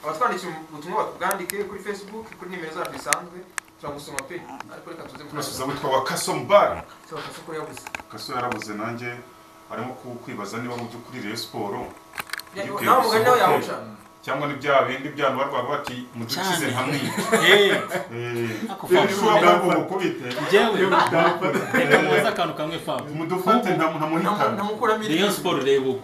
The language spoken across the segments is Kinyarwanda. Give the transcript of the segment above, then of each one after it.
abatwandikiye ubutumwa batubwandike kuri facebook kuri nimero zacu zisanzwe turagusoma pe ariko reka tuze turasubiza witwa wa kaso mbara turabafasha ko yabuze kaso yarabuze nanjye barimo ku- kwibaza niba mu by'ukuri reyo siporo Ntibikwiye nawe umugani nawe gusohoka. yawuca cyangwa ni bya bindi byana barwaga bati mudukize Cyane. nkamwica Ako ushobora Fabio, kuba mukubite njyewe reka mubaze Eh, akantu kamwe Fabio mudufate Ubu- ntamuhitana ntamukuramo iri Rayon Sport reba ubu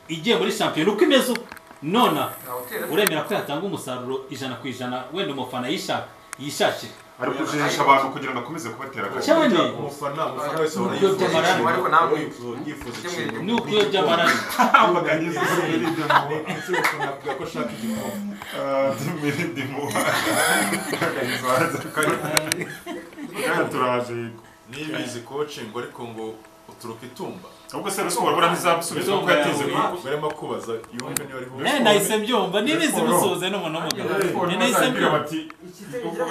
igiye muri shampiyona uko imeze ubu nona ntawutera uremera ko yatanga umusaruro ijana ku ijana wenda umufana yishaka yishakire ari kujihisha abantu kugira ngo akomeze kubatera agashyi cyane umufana umufana wese Ni warayifuza uburyo ikintu, byamaranye. ariko ntabwo yifuza- yifuza ikintu ni uko iyo by'amaraso ambaganyiza imirindi Ni muba inshuro ukuntu avuga ko ashaka igikombe imirindi muba ambaganyiza waza kandi turaje yego nibizi coaching ariko ngo uturuka itumba ahubwo se rusubora buriya ntizabusubiza kuko yateze Izuba. barimo kubaza yumve niba ariho Eh, nahise mbyumva nibizi musoze n'umuntu w'umugabo Ariko Ni nahise ntibazabwira mbyumva bati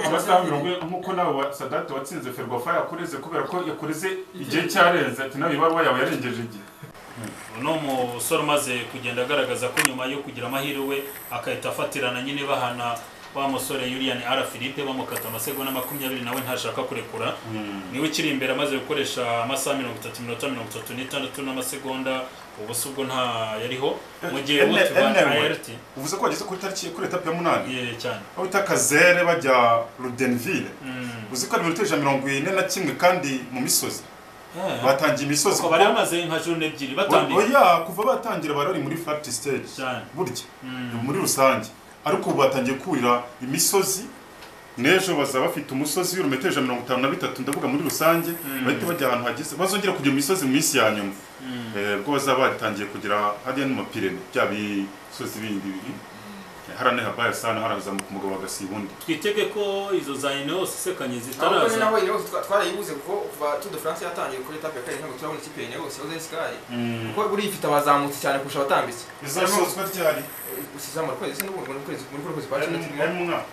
amasaha mirongo ine nk'uko nawe wa sadate watsinze ferwafa yakureze kubera ko yakureze igihe cyarenze ati nawe ibaruwa yawe yarengeje igihe ni umusore umaze kugenda agaragaza ko nyuma yo kugira amahirwe agahita afatirana nyine bahana wa musore yuriyani ara philippe bamukata amasegonda makumyabiri nawe ntashaka kurekura niwe ukiri imbere amaze gukoresha amasaha mirongo itatu iminota mirongo itatu n'itandatu n'amasegonda ubusa ubwo nta yariho mu gihe Ene- butuba ene- ayert uvuze ko wageze kuri tariki kuri etapi ya munani cyane aho bita kazere bajya rudenville Mm. uzi ko ari minota ijana mirongo ine na kimwe kandi mu misozi Eh. batangiye imisozi Ko bari bamaze nka jone ebyiri batandika oya kuva batangira bari bari muri flat stage cyane burya Mm. muri rusange ariko ubu batangiye kurira imisozi n'ejo bazaba bafite umusozi w'ibirometero ijana mirongo itanu na bitatu ndavuga muri rusange bahita bajya ahantu hageze bazongera kujya mu misozi mu minsi ya nyuma Eh, ubwo bazaba batangiye kugera hariya no mu mapirene bya bisozi bindi biri harane habaya sana harazamuka umugabo bagasiba undi twitege ko izo za ineos isekanye ntabwo zitaraza naho yose twarayibuze kuko kuva tour de france yatangiye kuri etape ya kabiri ntabwo turabona ikipe ya yose yahoze ari sky kuko buriya ifite abazamutse cyane kurusha abatambitse izasozwa ryari usizamara ukwezi se n'ubundi muri kwezi muri kwezi kwa cumi na kimwe hari mu mwaka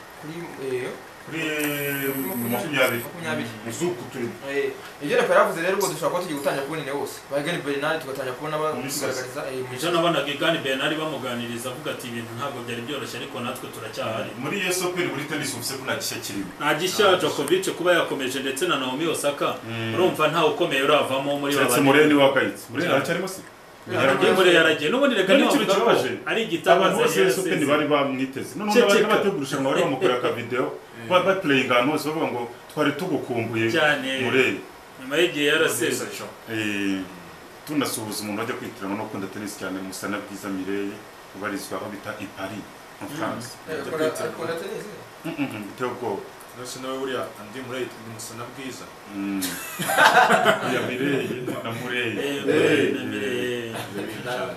kuri eh, kuri makumyabiri makumyabiri muzuku turimo Eh, ibyo reka yaravuze rero ubwo dushobora kuba tugiye gutangira kubona ine hose bagani bernard tugatangira kubona Mu misozi. bagaragariza eh, mu ejo nabonaga igani bernard bamuganiriza avuga ati ibintu ntabwo byari byoroshye ariko natwe turacyahari muri iyo soperi muri tenisi uvuze ko nta gishya kirimo nta gishya jokovic kuba yakomeje ndetse na naomi osaka Mm. urumva ntawe ukomeye uravamo muri keretse babiri mureni wakayitse mureni aracyarimo se Muri muri yaragiye n'ubundi reka None ntiwavuga ikintu ko kibabaje. ari abantu igitabaza bose yari sopeni yasize. bari bamwiteze noneho Ceceka. n'abari n'abategura irushanwa bari bamukorera akavidewo bapureyinga ahantu hose bavuga ngo twari tugukumbuye cyane mureni nyuma y'igihe yaraseze Eh, tunasuhuza umuntu wajya kwitirana no gukunda tenisi cyane musana bwiza mireye ubarizwa aho bita i paris mu france Mm, mm, mm, biteye ubwoba nose nawe buriya andi murayiti ni musana bwiza Mm. ya mireye na mureye Ibintu cyane.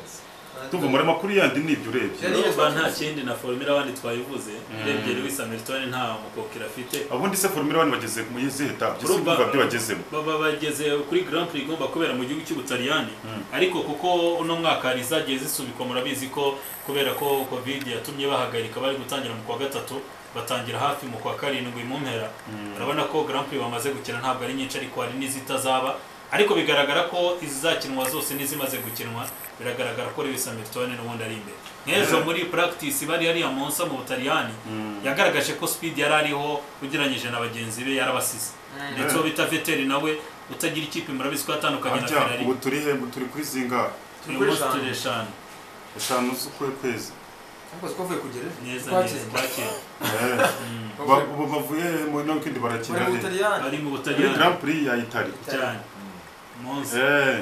tuva muri makuru yandi nibyo urebye urumva nta kindi na formula wandi twayivuze urebye lewis hamilton nta mukokera afite ubundi se formula wani bageze mu izihe etape ese Urumva- kumva byo bagezemo baba bageze kuri Grand Prix igomba kubera mu gihugu cy'Ubutaliyani ariko kuko uno mwaka hari izagiye zisubikwa murabizi ko kubera ko covid yatumye bahagarika bari gutangira mu kwa gatatu batangira hafi mu kwa karindwi mu mpera urabona ko Grand Prix bamaze gukina ntabwo ari nyinshi ariko hari n'izitazaba ariko bigaragara ko izizakinwa zose n'izimaze gukinwa biragaragara ko Lewis Hamilton n'ubundi ari imbere nk'ejo muri practice bari hariya munsi mu Butaliyani yagaragaje ko speed yari ariho ugereranyije na bagenzi be yarabasize ndetse uwo bita veteri nawe utagira ikipe murabizi ko yatandukanye na harya ferari ubu turi he turi kuri zinga turi muri turi eshanu eshanu z'ukwe kwezi neza neza twakira Eh, ba- ubu bavuye he mu no kindi barakina he bari mu muri butaliyani grand prix ya itali cyane munsi Eh,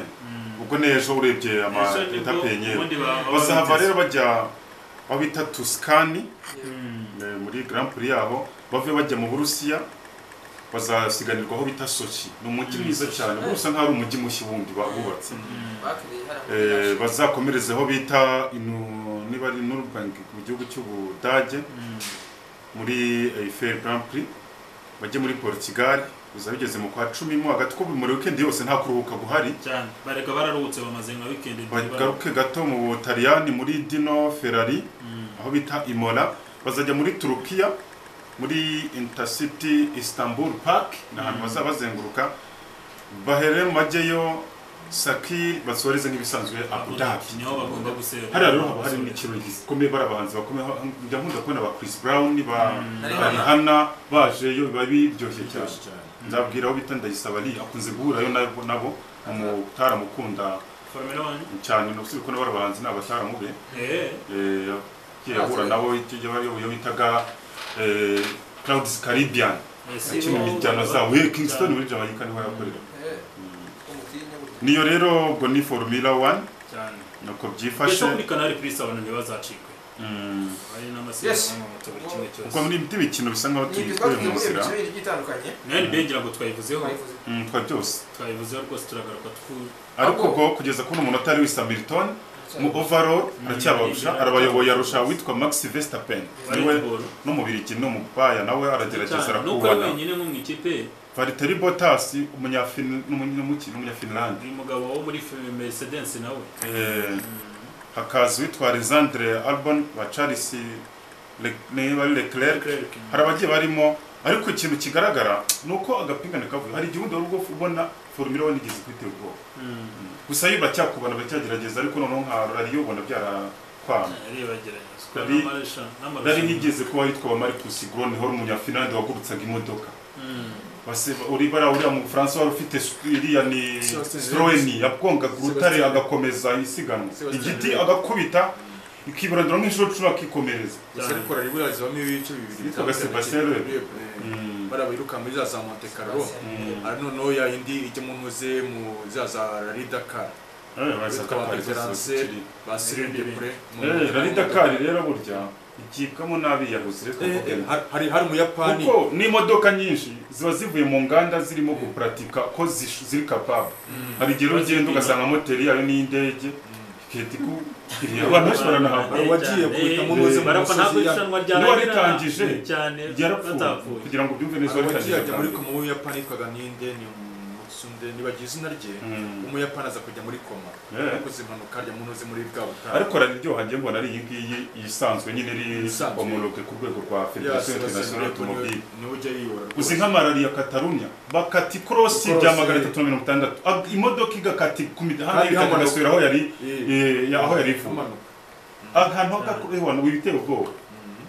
ubwo ni ejo urebye Ejo nibwo amaetape yenyeri ubundi baba bazahava babigeze. rero bajya aho bita tusikani eh, muri grand prix yaho bave bajya mu burusiya bazasiganirwa aho bita sochi ni umujyi mwiza cyane uba usa nk'aho ari umujyi mushya wundi bahubatse Eh, bazakomereze aho bita inu- niba ari Nürburgring mu gihugu cy'ubudage muri Eiffel Grand Prix bajye muri Portugal biza bigeze mu kwa cumi mo hagati ko buri muri weekend yose nta kuruhuka guhari cyane bareka bararuhutse bamaze nka wikendi bagaruke gato mu Butaliyani muri Dino Ferrari aho bita Imola bazajya muri Turukiya muri Intercity Istanbul Park ni ahantu bazaba bazenguruka bahere mu majyeyo sakiri basoreze nk'ibisanzwe abu dhabi niho bagomba gusera hariya rero haba harimo ikirori gikomeye bari abahanzi bakomeye njya nkunda kubona ba Chris Brown ba Na ba Rihanna. Rihanna baje yo biba biryoshye cyane Biryoshye cyane nzabwira aho bita ndayisaba ari akunze guhurayo nabo nabo umutaramukunda formula one cyane no usibye ko n'abari abahanzi ni abataramube eh eh, yagiye ahura nabo iyo bari iyo bitaga eh, Clouds Caribbean ese kimwe mu njyana zabo eh, Kingston muri Jamaica niho yakorera umutinya burya niyo rero ubwo ni Formula 1 cyane nuko mbese byifashe kuri canal plus abantu ntibazacikwe Mm. hari n'amasezerano mu moto buri kimwe kuko cyose muri ibiti bikino bisa nkaho ni ibyo tubikuye twavuze muri mu nzira ibice bibiri byitandukanye nayo ni bengira ngo twayivuzeho twabivuze Mm, twa byose twayivuzeho rwose turagaruka twuri ariko Ahubwo- ubwo kugeza kuri umuntu atari wisa Hamilton mu cyane. overall aracyabarusha Mm. arabayoboye arusha witwa Max Verstappen Red niwe Bull. n'umubirigi n'umupaya nawe aragerageza cyane nuko ari arakubana wenyine nko mu ikipe Valtteri Bottas umunyafin- n'umu- n'umuki- n'umunyafinlande uyu mugabo wo muri mercedes nawe Eh, hakaza uwitwa Alexandre Albon wa Charles Le- niba ari Leclerc hari abagiye barimo ariko ikintu kigaragara ni uko agapingane kavuye hari igihe wenda wari ubwo ubona formula one igeze kwitera ubwoba Mm. gusa yo baracyakubana baracyagerageza ariko noneho nka rariyo ubona byarakwana aribagerageza Rari- rari n'amarushanwa nk'igeze kuba yitwa Marcus Gronho wari umunyafinlande wagurutsaga imodoka Mm. base uri bara uriya mu Bufaransa wari ufite s- iriya ni Sebastian Stroeni yagongaga urutare Sebastian. agakomeza isiganwa Sebastian igiti Vettel. agakubita ikiburandura nk'inshuro cumi akikomereza gusa ariko raribura zibamo ibice bibiri Yitwaga bitandukanye. Sebastian Loeb. Eh, Mm. bariya biruka muri za za Monte Carlo Mm. ari noneho ya indi ijya mu ntuze mu za za Rally Dakar Eh, bitwa basaka ba Paris Peterance Saint-Germain. ba Cyril Depré Eh, Rally Dakar rero burya igibwamo n'abiyahuzi reka mvuge. hari hari umuyapani kuko n'imodoka nyinshi ziba zivuye mu nganda zirimo gupuratika ko zish- ziri kapabo hari igihe rero ugenda ugasanga moteri yayo n'indege ikihita ikukiriye abantu benshi baranahabwa Hari uwagiye guhita mu ntuze mu barapfa ntabwo musozi ya- irushanwa N'uwarikangije, cyane ryarapfuye batapfuye kugira ngo ubyumve neza hari uwagiye ajya muri waritangije koma w'umuyapani yitwaga Ninde ni Mutsunde nibagiye izina rye Mm. umuyapani aza kujya muri koma Eh. yakoze impanuka arya mu ntuze muri bwa butayu ariko rararyoha njye mbona ari iyi ngiyi isanzwe nyine iri Isanzwe. homologe ku rwego rwa ya federasiyo Sebastian international Loeb niwe automobile niwe ujya yiyora uzi rwose. nk'amarariya katarunya bakata ikorosi Ikorosi. rya magana atatu na mirongo itandatu Ag- imodoka igakata ku mihanda Kandi y'ibitaka hamanuka. igasubira aho yari Eh, eh, aho yari ivuye amanuka ahantu hakakurehwana ubu biteye ubwoba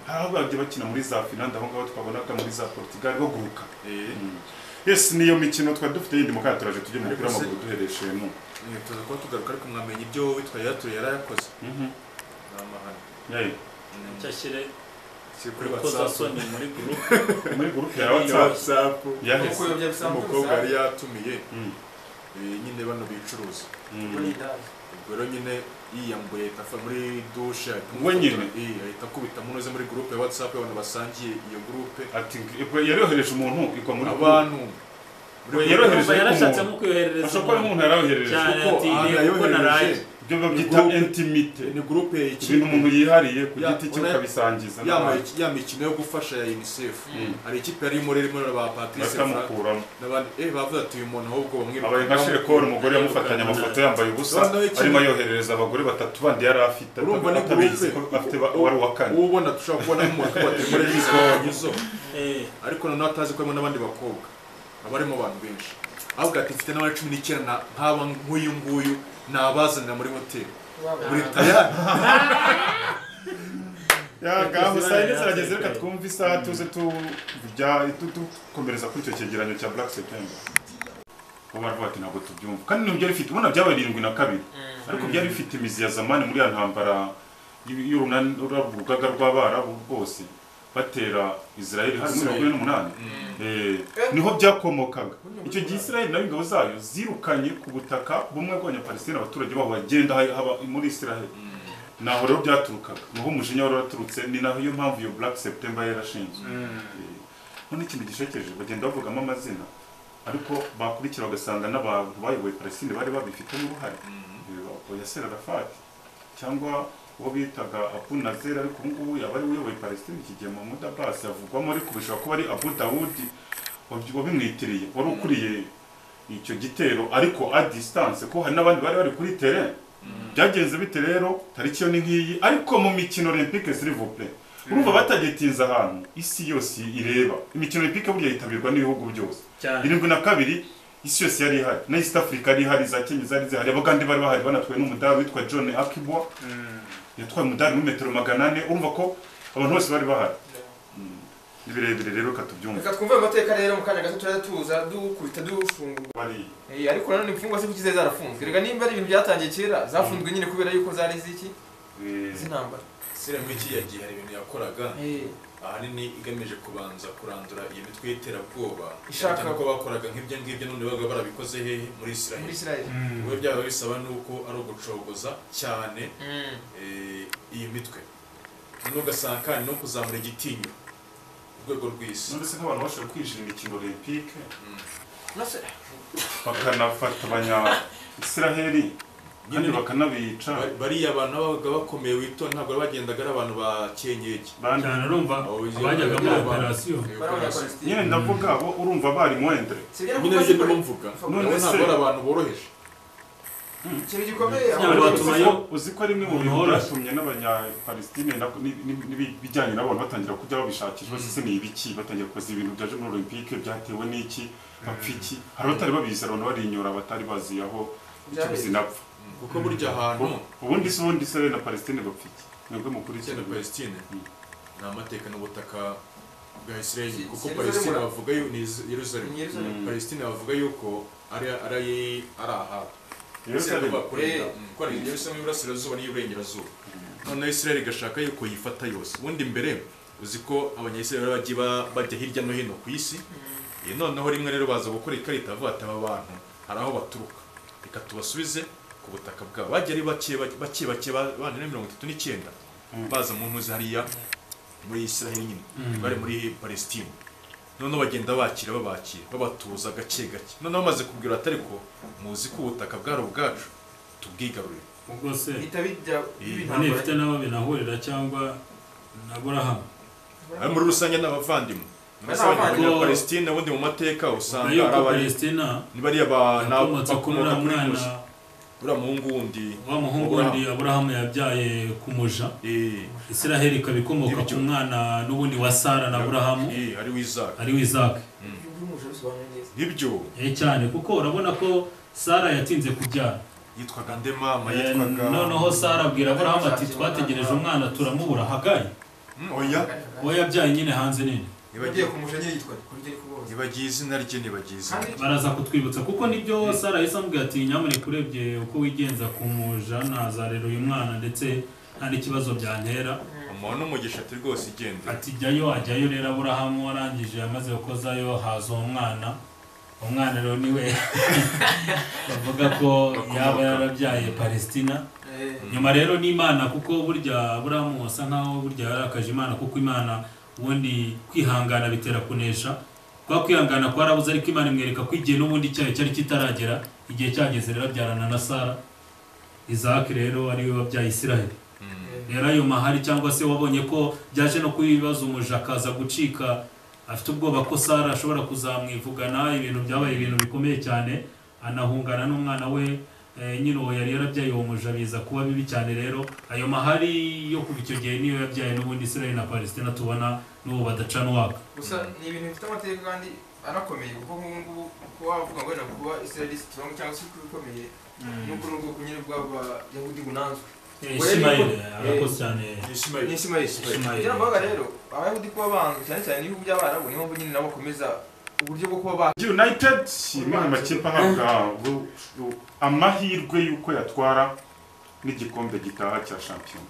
hari aho bagiye bakina muri za finland aho ngaho twabonaga muri za portugal baguruka Eh, yes niyo mikino twari dufite yindi mu kato turaje tujye mu Ariko mupira se- w'amaguru duhereshe mu eh, tuza kuba tugaruka ariko mwamenya ibyo witwa yatuye yarayakoze Mhm. ni amahano Yayi. cyashyire si kuri whatsapp urukozasoni muri group muri gurupe ya kuri whatsapp whatsapp yaheze Kuko yabya bisanzwe umukobwa gusa. yari yatumiye Mm. eh, nyine bano bicuruza Muri Mm. iyi ndani. ubwo rero nyine yiyambuye afa muri dushe ahita We nyine? amufata- eh, ahita akubita mu ntuze muri gurupe ya whatsapp y'abantu basangiye iyo gurupe ati yarohereje umuntu igwa muri abantu We yarohereje Urumva yarashatse umuntu nko kuyoherereza ashobora kuba ari umuntu yarohereje cyane kuko ati aha "Reba uko naraye yayohereje ibyo babyita Groupe. intimite ni gurupe ibintu umuntu yihariye ku Ya, giti cye ura- ukabisangiza yambaye ya mikino yo gufasha ya unicef Mm. hari ikipe yarimo ririmo na ba patrice Fra- bakamukuramo n'abandi eh bavuze ati uyu muntu ahubwo bamwe abaye nka sherekori umugore yamufatanye amafoto yambaye ubusa Noneho iki- arimo ayoherereza abagore batatu bandi yari afite Urumva ni atabizi ko groupe. afite ba- uwari uwa kane ubona dushobora kubona nk'umuntu ko batari muri izo ngizo Eh, ariko noneho atazi ko harimo n'abandi bakobwa haba harimo abantu benshi ahubwo ati mfite n'abari cumi n'icyenda na- nk'aba nk'uyu nguyu nabazanira muri hoteli muri tayari yagaho saa yine zirageze reka twumve isaha tuze tujya tu- dukomereza kuri icyo cyegeranyo cya black september bo baravuga ati ntabwo tubyumva kandi ibintu byari bifite ubona byabaye irindwi na kabiri ariko byari bifite imizi ya zamani muri ya ntambara y'u- y'urunani- ura- urugaga rw'abarabu bwose batera israel harimo mirongo ine n'umunani Eh, niho byakomokaga icyo gihe israel nayo ingabo zayo zirukanye ku butaka bumwe bw'abanyapalestina abaturage babo bagenda ha- haba muri israel naho rero byaturukaga niho umujinya wari waturutse ni naho iyo mpamvu iyo black september yarashinzwe Eh, none ikintu gishekeje bagenda bavugamo amazina ariko bakurikira bagasanga n'abantu bayoboye palestine bari babifitemo uruhare Eh, yasser arafat cyangwa uwo bitaga abu nazer ariko ubu ngubu yaba ari we uyoboye palestine iki gihe mahmud abbas yavugwamo ariko bishobora kuba ari abu dawudi wabyi- wabimwitiriye wari ukuriye icyo gitero ariko a distance ko hari n'abandi bari bari kuri terrain byagenze bite rero tariki yo ni nk'iyi ariko mu mikino olympique s'il vous plaît urumva batagetinze ahantu isi yose ireba imikino olympique burya yitabirwa n'ibihugu byose cyane irindwi na kabiri isi yose yari ihari na east africa yari ihari za kenya zari zihari abagande bari bahari banatwaye n'umudari witwa john akibwa yatwaye umudari muri metero magana ane urumva ko abantu bose bari bahari ni birebire rero katubyumva reka twumve ayo mateka rero mu kanya gato turaza tuza dukubita dufungura bari Eh, ariko nanone imfungwa se kuki zari zarafunzwe reka nimba ari ibintu byatangiye kera zafunzwe nyine kubera yuko zari ziki eh, z'intambara serembwe kiyagiye hari ibintu yakoraga ahanini igamije kubanza kurandura iyo mitwe y'iterabwoba Ishaka- cyane ko bakoraga nk'ibyo ngibyo none babaga barabikoze hehe muri muri isiraheli isirayeli we byaba bisaba nuko ari ugucogoza cyane eh, iyi mitwe noneho ugasanga kandi no kuzamura igitinyiro ku rwego rw'isi none se nk'abantu bashobora kwinjira imikino olympique nase bakanafata abanya isiraheli kandi Nyine- bakanabica Ba- bariya abantu babaga bakomeye witonda ntabwo bari bagendaga ari abantu ba cyenyege Bandi- cyane urumva abajyaga muri operasiyo bari abanyapalesitine nyine ndavuga bo urumva bari mwendere sibyo nyine kuko nibyo zikora- ndimo mvuga None nabo ntabwo se- ari abantu boroheje ikintu gikomeye Nyamara ahubwo- batuma yo- uzi ko ari bimwe mu bintu Umuntu woroshye. byatumye n'abanyapalestine nako- ni- ni- n'ibijyanye nabo batangira kujya babishakishwa ese ni ibiki batangira kubaza ibintu byaje muri olympique byatewe n'iki bapfa iki hari abatari babizi abantu barinyura batari bazi aho icyo Byabereye. zinapfa kuko burya ahantu ubundi se ubundi se na palestine bapfa iki mwebwe cyane mukurikirana palestine Mm. ni amateka n'ubutaka bwa israeli Si- kuko si Yerusalemu palestine ra- bavuga yuko ni Iz- yerusalemu Ni Yerusalemu. Mm. palestine bavuga yuko ari ari ari ahabo rero Israel cyane bakorera Eh. Mm, ko ari yerusalemu y'iburasirazuba n'iy'uburengerazuba noneho israeli igashaka yuko yifata yose ubundi mbere uzi ko abanyayisiraheli bari bagiye ba- bajya hirya no hino ku isi Iyi noneho rimwe rero baza gukora ikarita bavuga ati aba bantu hari aho baturuka reka tubasubize ku butaka bwabo bajya ari bake bake- bake bake bane na mirongo itatu n'icyenda Mm. baza mu ntuzi hariya muri israheli nyine bari muri palestine noneho bagenda bakira babakira babatuza gake gake noneho bamaze kubwira ati ariko muzi ko ubutaka bwari ubwacu tubwigarurire ubwo se bihita bijya none bibintambara ifite n'abo binahurira cyangwa na burahamu ari muri rusange ni abavandimwe Ni n'abavandimwe abavandimwe. ba palestine ubundi mu mateka usanga nayo ari ko abari palestina ni bariya ba- ni abo yakomotse kuri bakomoka uriya mwana kuri musa uriya muhungu wundi wa muhungu wundi aburahamu yabyaye ku muja Eh, isiraheli ikaba ikomoka ku mwana n'ubundi wa sara na burahamu eh, hariho izaka ari we izaki by'umujura bisobanuye neza ibyo Eh, cyane kuko urabona ko sara yatinze kubyara yitwaga ndemama Eh, yitwaga noneho sara abwira aburahamu ati twategereje umwana turamubura hagayi Mm, oya uwo yabyaye nyine hanze nini bagiye nibagiye kumusha nyine yitwa kurya ariko bose nibagiye izina rye nibagiye izina kandi rye baraza kutwibutsa kuko nibyo sara yahise amubwira ati nyamuneka urebye uko wigenza ku muja nazarera uyu mwana ndetse nta n'ikibazo byantera umuntu n'umugisha ati rwose igende ati jyayo ajyayo rero aburahamu warangije yamaze gukozayo haza uwo mwana umwana rero niwe bavuga ko yaba yarabyaye palestina eh, nyuma rero n'imana kuko burya aburahamu asa nkaho burya yarakaje imana kuko imana ubundi kwihangana bitera kunesha kwa kwihangana kwarabuze ariko imana imwereka ko igihe n'ubundi cyayo cyari kitaragera igihe cyageze rero abyarana na sara izaki rero ari we wabyaye isiraheli rero ayo mahari cyangwa se wabonye ko byaje no kubibaza umuja akaza gucika afite ubwoba ko sara ashobora kuzamwivugana ibintu byabaye ibintu bikomeye cyane anahungana n'umwana we eh, nyine uwo yari yarabyaye uwo muja biza kuba bibi cyane rero ayo mahari yo kuva icyo gihe niyo yabyaye n'ubundi israel na palestina tubona n'ubu badacanwaga gusa ni ibintu bifite amateka kandi anakomeye kuko nk'ubu ngubu kuba wavuga ngo wenda kuba israeli strong cyangwa se kuba ikomeye nuko ni ubwoko nyine bw'abayahudi bunanzwe Eh, Urebe Ishmael ko- arakoze cyane ni Ismail isimayeli Ishimayeli. kugira ngo bavuga rero abayahudi kuba banzwe cyane cyane ibihugu by'abarabu niyo mpamvu nyine nabo bakomeza uburyo bwo kuba ba united imwe mu makipe ahabwa bu- bu- amahirwe y'uko yatwara n'igikombe gitaha cya shampiyona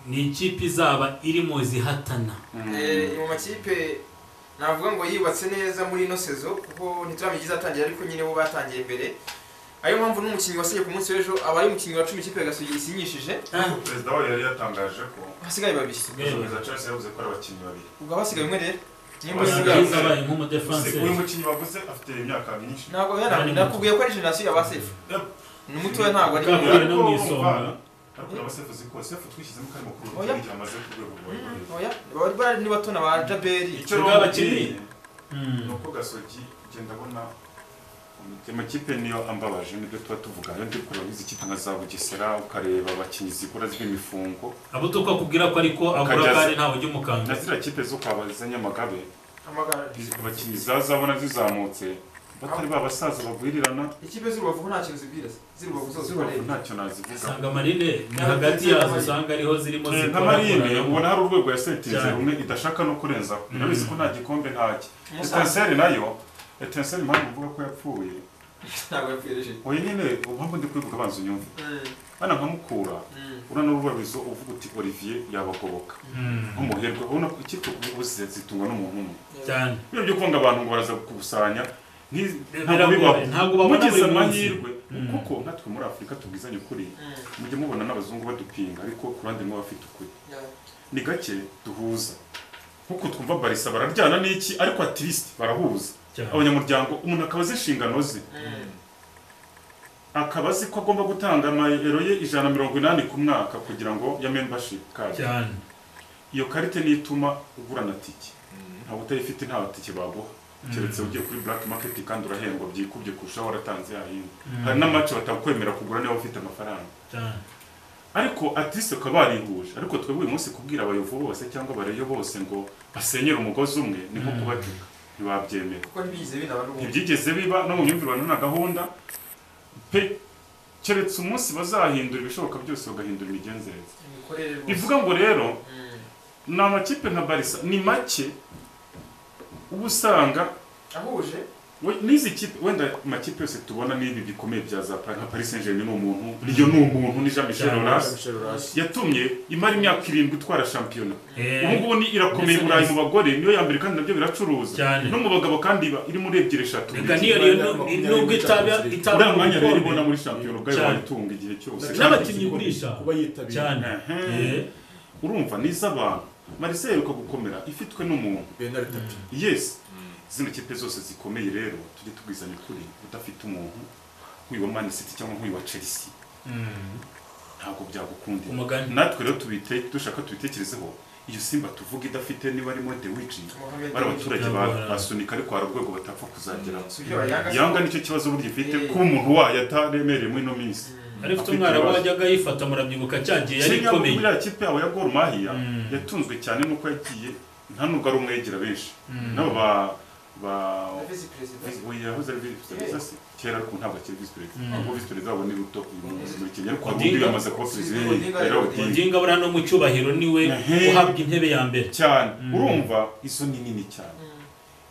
ni ikipe izaba irimo zihatana Mm. Eh, mu makipe navuga ngo yubatse neza muri ino sezo kuko ntituramenya izatangira ariko nyine bo batangiye mbere ariyo mpamvu n'umukinnyi wasigaye ku munsi w'ejo aba ari umukinnyi wa cumi ikipe ya gasogi isinyishije perezida wayo yari yatangaje ko hasigaye babiri umuyobozi Charles yavuze ko ari abakinnyi babiri ubwo abasigaye umwe rero nimba usigaye Abarinzi abaye nk'umudefanseri uyu mukinnyi baguze afite imyaka myinshi ntabwo yana nakubwiye ko ari generasiyo ya basefu ni umutoya ntabwo ari Bwa mbere no mu Ariko isonga. umva, ariko na basefu uzi ko sefu twishyizemo kari mukuru Oya. igihe amaze ku rwego rwa Ivory. oya bari bari nibatona ba jaberi icyo Bwa rero bakinnyi. mbabwiye Mm. ni uko gasogi ugenda abona ayo makipe niyo ambabaje nibyo tuba tuvuga rero ndi kureba izi kipe nka za bugesera ukareba abakinnyi zikora z'imifungo abo tukakubwira ko ariko abura Ukajya- kandi ntawe ujya umukanga na ziriya kipe zo kwaba za nyamagabe amagare abakinnyi zazabona zizamutse batari ba basaza bagwirirana ikipe z'urubavu ko nta kintu zibwira se z'urubavu zose uko Zibavu areba ntacyo nazivuga usanga amarine ni hagati yazo usanga ariho zirimo Eh, nka zikora- marine ubona hari urwego ya sentirize Cyane. rumwe idashaka no kurenzaho irabizi ko nta gikombe ntacyo umusaza etenseri nayo etenseri impamvu mvuga ko yapfuye ntabwo yapfirije oya nyine ubuhamvu ndi kubivuga abanza unyumve bana nkamukura uriya ni urubabizo uvuga uti olivier yabagoboka Mm. nk'umuherwe ubona ko ikipe ubuze zitungwa n'umuntu umwe cyane iyo byo kwanga abantu ngo baraza kukusanya nti- ntabwo Biragoye, bibaho ntabwo babona mugize buri munsi. amahirwe Mm. kuko natwe muri afurika tubwizanye ukuri mujye mubona n'abazungu badupinga ariko ku ruhande rumwe bafite ukuri ni gake duhuza nk'uko twumva barisa bararyana n'iki ariko ativisite barahuza cyane abanyamuryango umuntu akaba azi inshingano ze akaba azi ko agomba gutanga amayero ye ijana na mirongo inani ku mwaka kugira ngo ya membership card cyane iyo karite niyo ituma ugura na tike ntabwo utayifite nta tike baguha keretse ugiye kuri black market kandi urahembwa byikubye kurushaho waratanze yayindi hari n'amace batakwemera kugura niba ufite amafaranga cyane ariko atise ukaba warihuje ariko twebwe uyu munsi kubwira abayovu bose cyangwa abareyo bose ngo basenyere umugozi umwe ni nko kubacuka ntibabyemera kuko ntibigize binaba n'ubundi ntibyigeze biba no mu myumvire na gahunda pe keretse umunsi bazahindura ibishoboka byose bagahindura imigenzereze imikorere rwose bivuga ngo rero Mm. ni amakipe nka barisa ni make uba usanga ahuje we- n'izi kipe wenda amakipe yose tubona n'ibi bikomeye bya za Pa- nka paris saint germain ni umuntu riyo ni umuntu ni jean michel horace yatumye imara imyaka irindwi itwara shampiyona ubu ngubu ni irakomeye i burayi mu bagore niyo ya mbere kandi nabyo biracuruza cyane no mu bagabo kandi iba irimo urebye eshatu reka niyo rero nubwo itaba itaba uriya mwanya rero ubona ibikombe. muri shampiyona ubwayo Cyane. wayitunga igihe cyose n'abakinnyi ugurisha. kuba yitabiriye cyane Ehe. Eh, urumva niza abantu marisa iheruka gukomera ifitwe n'umuntu benari tatu yes zino kipe zose zikomeye rero tujye tubwizanya ukuri udafite umuntu nk'uyu wa man city cyangwa nk'uyu wa chelsea mm. ntabwo byagukundira umugani natwe rero tubite dushaka tubitekerezeho iyo simba tuvuga idafite niba arimo the witch Mohamed bari abaturage ba- Yabora. basunika ariko hari urwego batapfa kuzageraho Sivyo bayanga se. yanga nicyo kibazo burya ifite Eh. kuba umuntu wayo ataremereye muri ino minsi Mm. ariko Afite umwarabu ibibazo. wajyaga yifata murabyibuka cyagiye yari Kenya ikomeye muri ya kipe yabo ya Gor Mahia Mm. yatunzwe cyane nuko yagiye nta nubwo ari umwegera benshi Mm. nabo ba ba na visi perezida oya yahoze ari visi perezida se kera ariko ntabwo akiri visi perezida Mm. ahubwo visi perezida wabo ni ruto uyu munsi muri Kenya ariko Odinga. undi yamaze kuba perezida Odinga, yari- yari Odinga. Odinga. odinga buriya no mu cyubahiro niwe Ehe. uhabwa intebe ya mbere cyane Mm. urumva izo ni nini cyane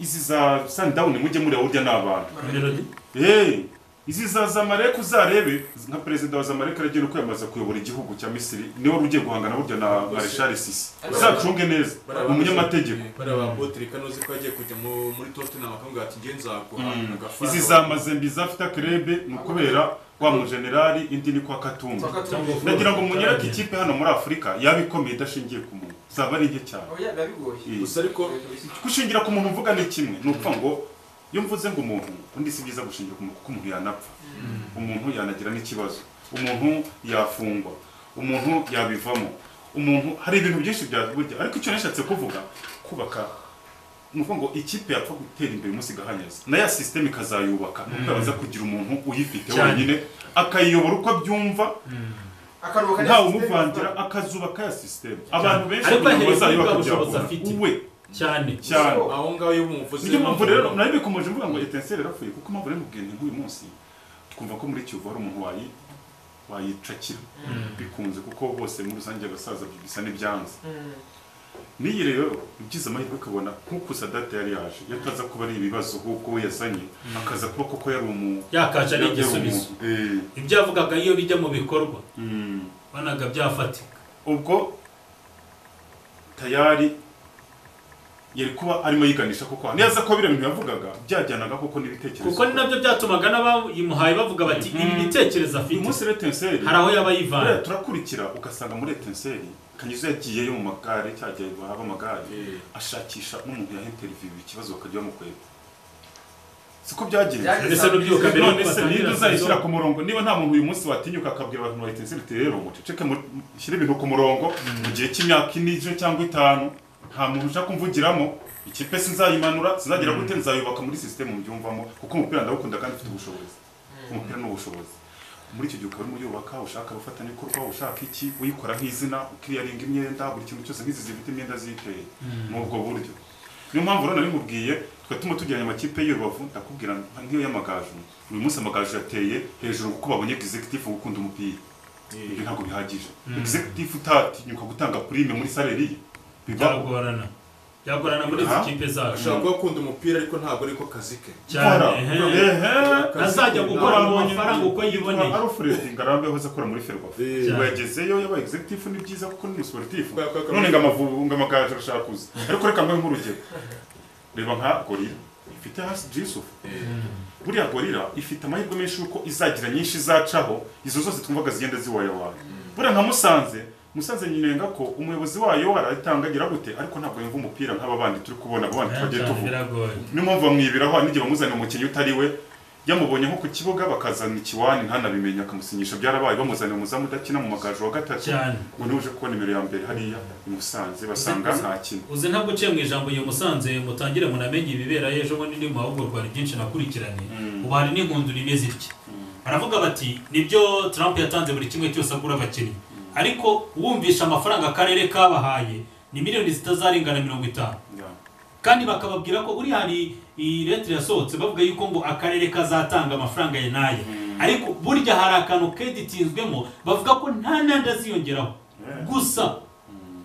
izi za sundown mujye mureba burya ni abantu Melody. Hey, izi za Zamalek uzarebe nka perezida wa Zamalek aragiye no kwiyamamaza kuyobora igihugu cya Misiri niwe wari ugiye guhangana burya na Rwose. Marshal Sisi Ariko- uzacunge neza ni umunyamategeko bari abapotere kano uzi ko yagiye kujya mu- muri tottenham akamubwira ati nge nzaguha Mm. agafaranga izi za mazembi zafite akarebe ni ukubera wa mujenerali indi ni kwa katumbi ndagira ngo munyere ko ikipe hano muri afurika yaba ikomeye idashingiye ku muntu zaba ari nke cyane oya biba bigoye Eh, gusa ariko gushingira ku muntu uvuga ni kimwe ni ukuvuga ngo iyo mvuze ngo umuntu undi si byiza gushingira ku muntu kuko umuntu yanapfa umuntu yanagira n'ikibazo umuntu yafungwa umuntu yabivamo umuntu hari ibintu byinshi byaburya ariko icyo nashatse kuvuga kubaka ni ukuvuga ngo ikipe yapfa gutera imbere umunsi igahanyaza na ya sisiteme ikazayubaka kuko yabanza kugira umuntu uyifite Cyane. wenyine akayiyobora uko abyumva akaruhuka ntawe umuvangira akazubaka ya sisiteme abantu benshi Ariko kugira ngo ahereye bazayubaka kuri bwa bushobozi byabona afite. uwe cyane cyane aho ngaho iyo bumuvuze niyo mpamvu rero nayo bikomeje mvuga ngo etenseri yarapfuye kuko mpamvu rero mubwira nk'uyu munsi twumva ko muri kiyovu hari umuntu wayi- wayicakira bikunze kuko bose muri rusange abasaza bisa n'ibyanze n'iyi rero ugize amahirwe ukabona nk'uko sadate yari yaje iyo ataza kuba ari ibibazo nk'uko we yazanye akaza kuba koko yari umu yakaje ari yari umu- igisubizo Eh, ibyo yavugaga iyo bijya mu bikorwa mm. banaga byafatika ubwo tayari yari kuba arimo yiganisha koko neza ko biriya bintu yavugaga byajyanaga koko n'ibitekerezo kuko ni nabyo byatumaga n'abayimuhaye bavuga bati Mhm. ibi uyu bitekerezo afite munsi rero etenseri hari aho yaba yivanye Buriya turakurikira ugasanga muri etenseri kanyuze yagiyeyo mu magare cya gihe bahaba amagare ashakisha n'umuntu yaha interview ikibazo bakajya bamukwega siko byagenze Byagenze. mbese n'ubyuka mbere none y'uko se batangira ninde uzayishyira sezon. ku murongo niba nta muntu uyu munsi watinyuka akabwira abantu ba etenseri uti rero muceceke mu- mushyire ibintu ku murongo mu gihe cy'imyaka ine ejo cyangwa itanu nta muntu ushaka kumvugiramo ikipe sinzayimanura sinzagira gute nzayubaka muri sisiteme mbyumvamo kuko umupira ndawukunda kandi ufite ubushobozi umupira ni ubushobozi muri icyo gihe ukaba urimo uyubaka ushaka abafatanyabikorwa ushaka iki uyikora nk'izina ukiyaringa imyenda buri kintu cyose nk'izi zifite imyenda ziteye muri ubwo buryo niyo mpamvu rero nari mubwiye bigatuma tugeranya amakipe y'urubavu ndakubwira nk'iyo y'amagaju uyu munsi amagaju yateye hejuru kuko babonye executive gukunda umupira ibyo ntabwo bihagije executive utatinyuka gutanga prime muri salary ye, biba byagorana byagorana muri izi Ha? kipe zacu ashobora kuba akunda umupira ariko ntabwo ariko kazi ke cyane Gukora. ehe. Azajya gukora mu mafaranga uko yiboneye Alfred Ngarambe yahoze akora muri Ferwafa Eh. ubu yagezeyo yabaye executive ni byiza kuko ni sportif Kubera ko yakomeje- none ngo amavubu ngo amagaju arashaka kuza ariko reka mbahe nk'urugero reba nka gorira ifite hasi Yusuf buriya gorira ifite amahirwe menshi yuko izagira nyinshi izacaho izo zose twumvaga zigenda ziwayawaye buriya nka musanze musanze nyinenga ko umuyobozi wayo aratangagira gute ariko ntabwo yumva umupira nk'aba bandi turi kubona abo bandi twagiye cyane tuvuga biragoye niyo mpamvu bamwibiraho n'igihe bamuzanira umukinnyi utari we yamubonye nko ku kibuga bakazana ikiwani ntanabimenye akamusinyisha byarabaye bamuzanira umuzamu udakina mu magaju wa gatatu cyane ngo niba uje kubona nimero ya mbere hariya i Musanze basanga nta kintu uzi ntabwo uciye mu ijambo iyo musanze mutangire munamenye ibibera ejo bundi ndi mu mahugurwa hari byinshi nakurikiranye ubu hari n'inkundura imeze itya baravuga bati nibyo Trump yatanze buri kimwe cyose agura abakinnyi ariko wumvisha amafaranga akarere kabahaye ni miliyoni zitazarengana mirongo itanu kandi bakababwira ko buriya hari iyi leta yasohotse bavuga yuko ngo akarere kazatanga amafaranga ya naye ariko burya hari akantu keditinzwemo bavuga ko nta nandi aziyongeraho gusa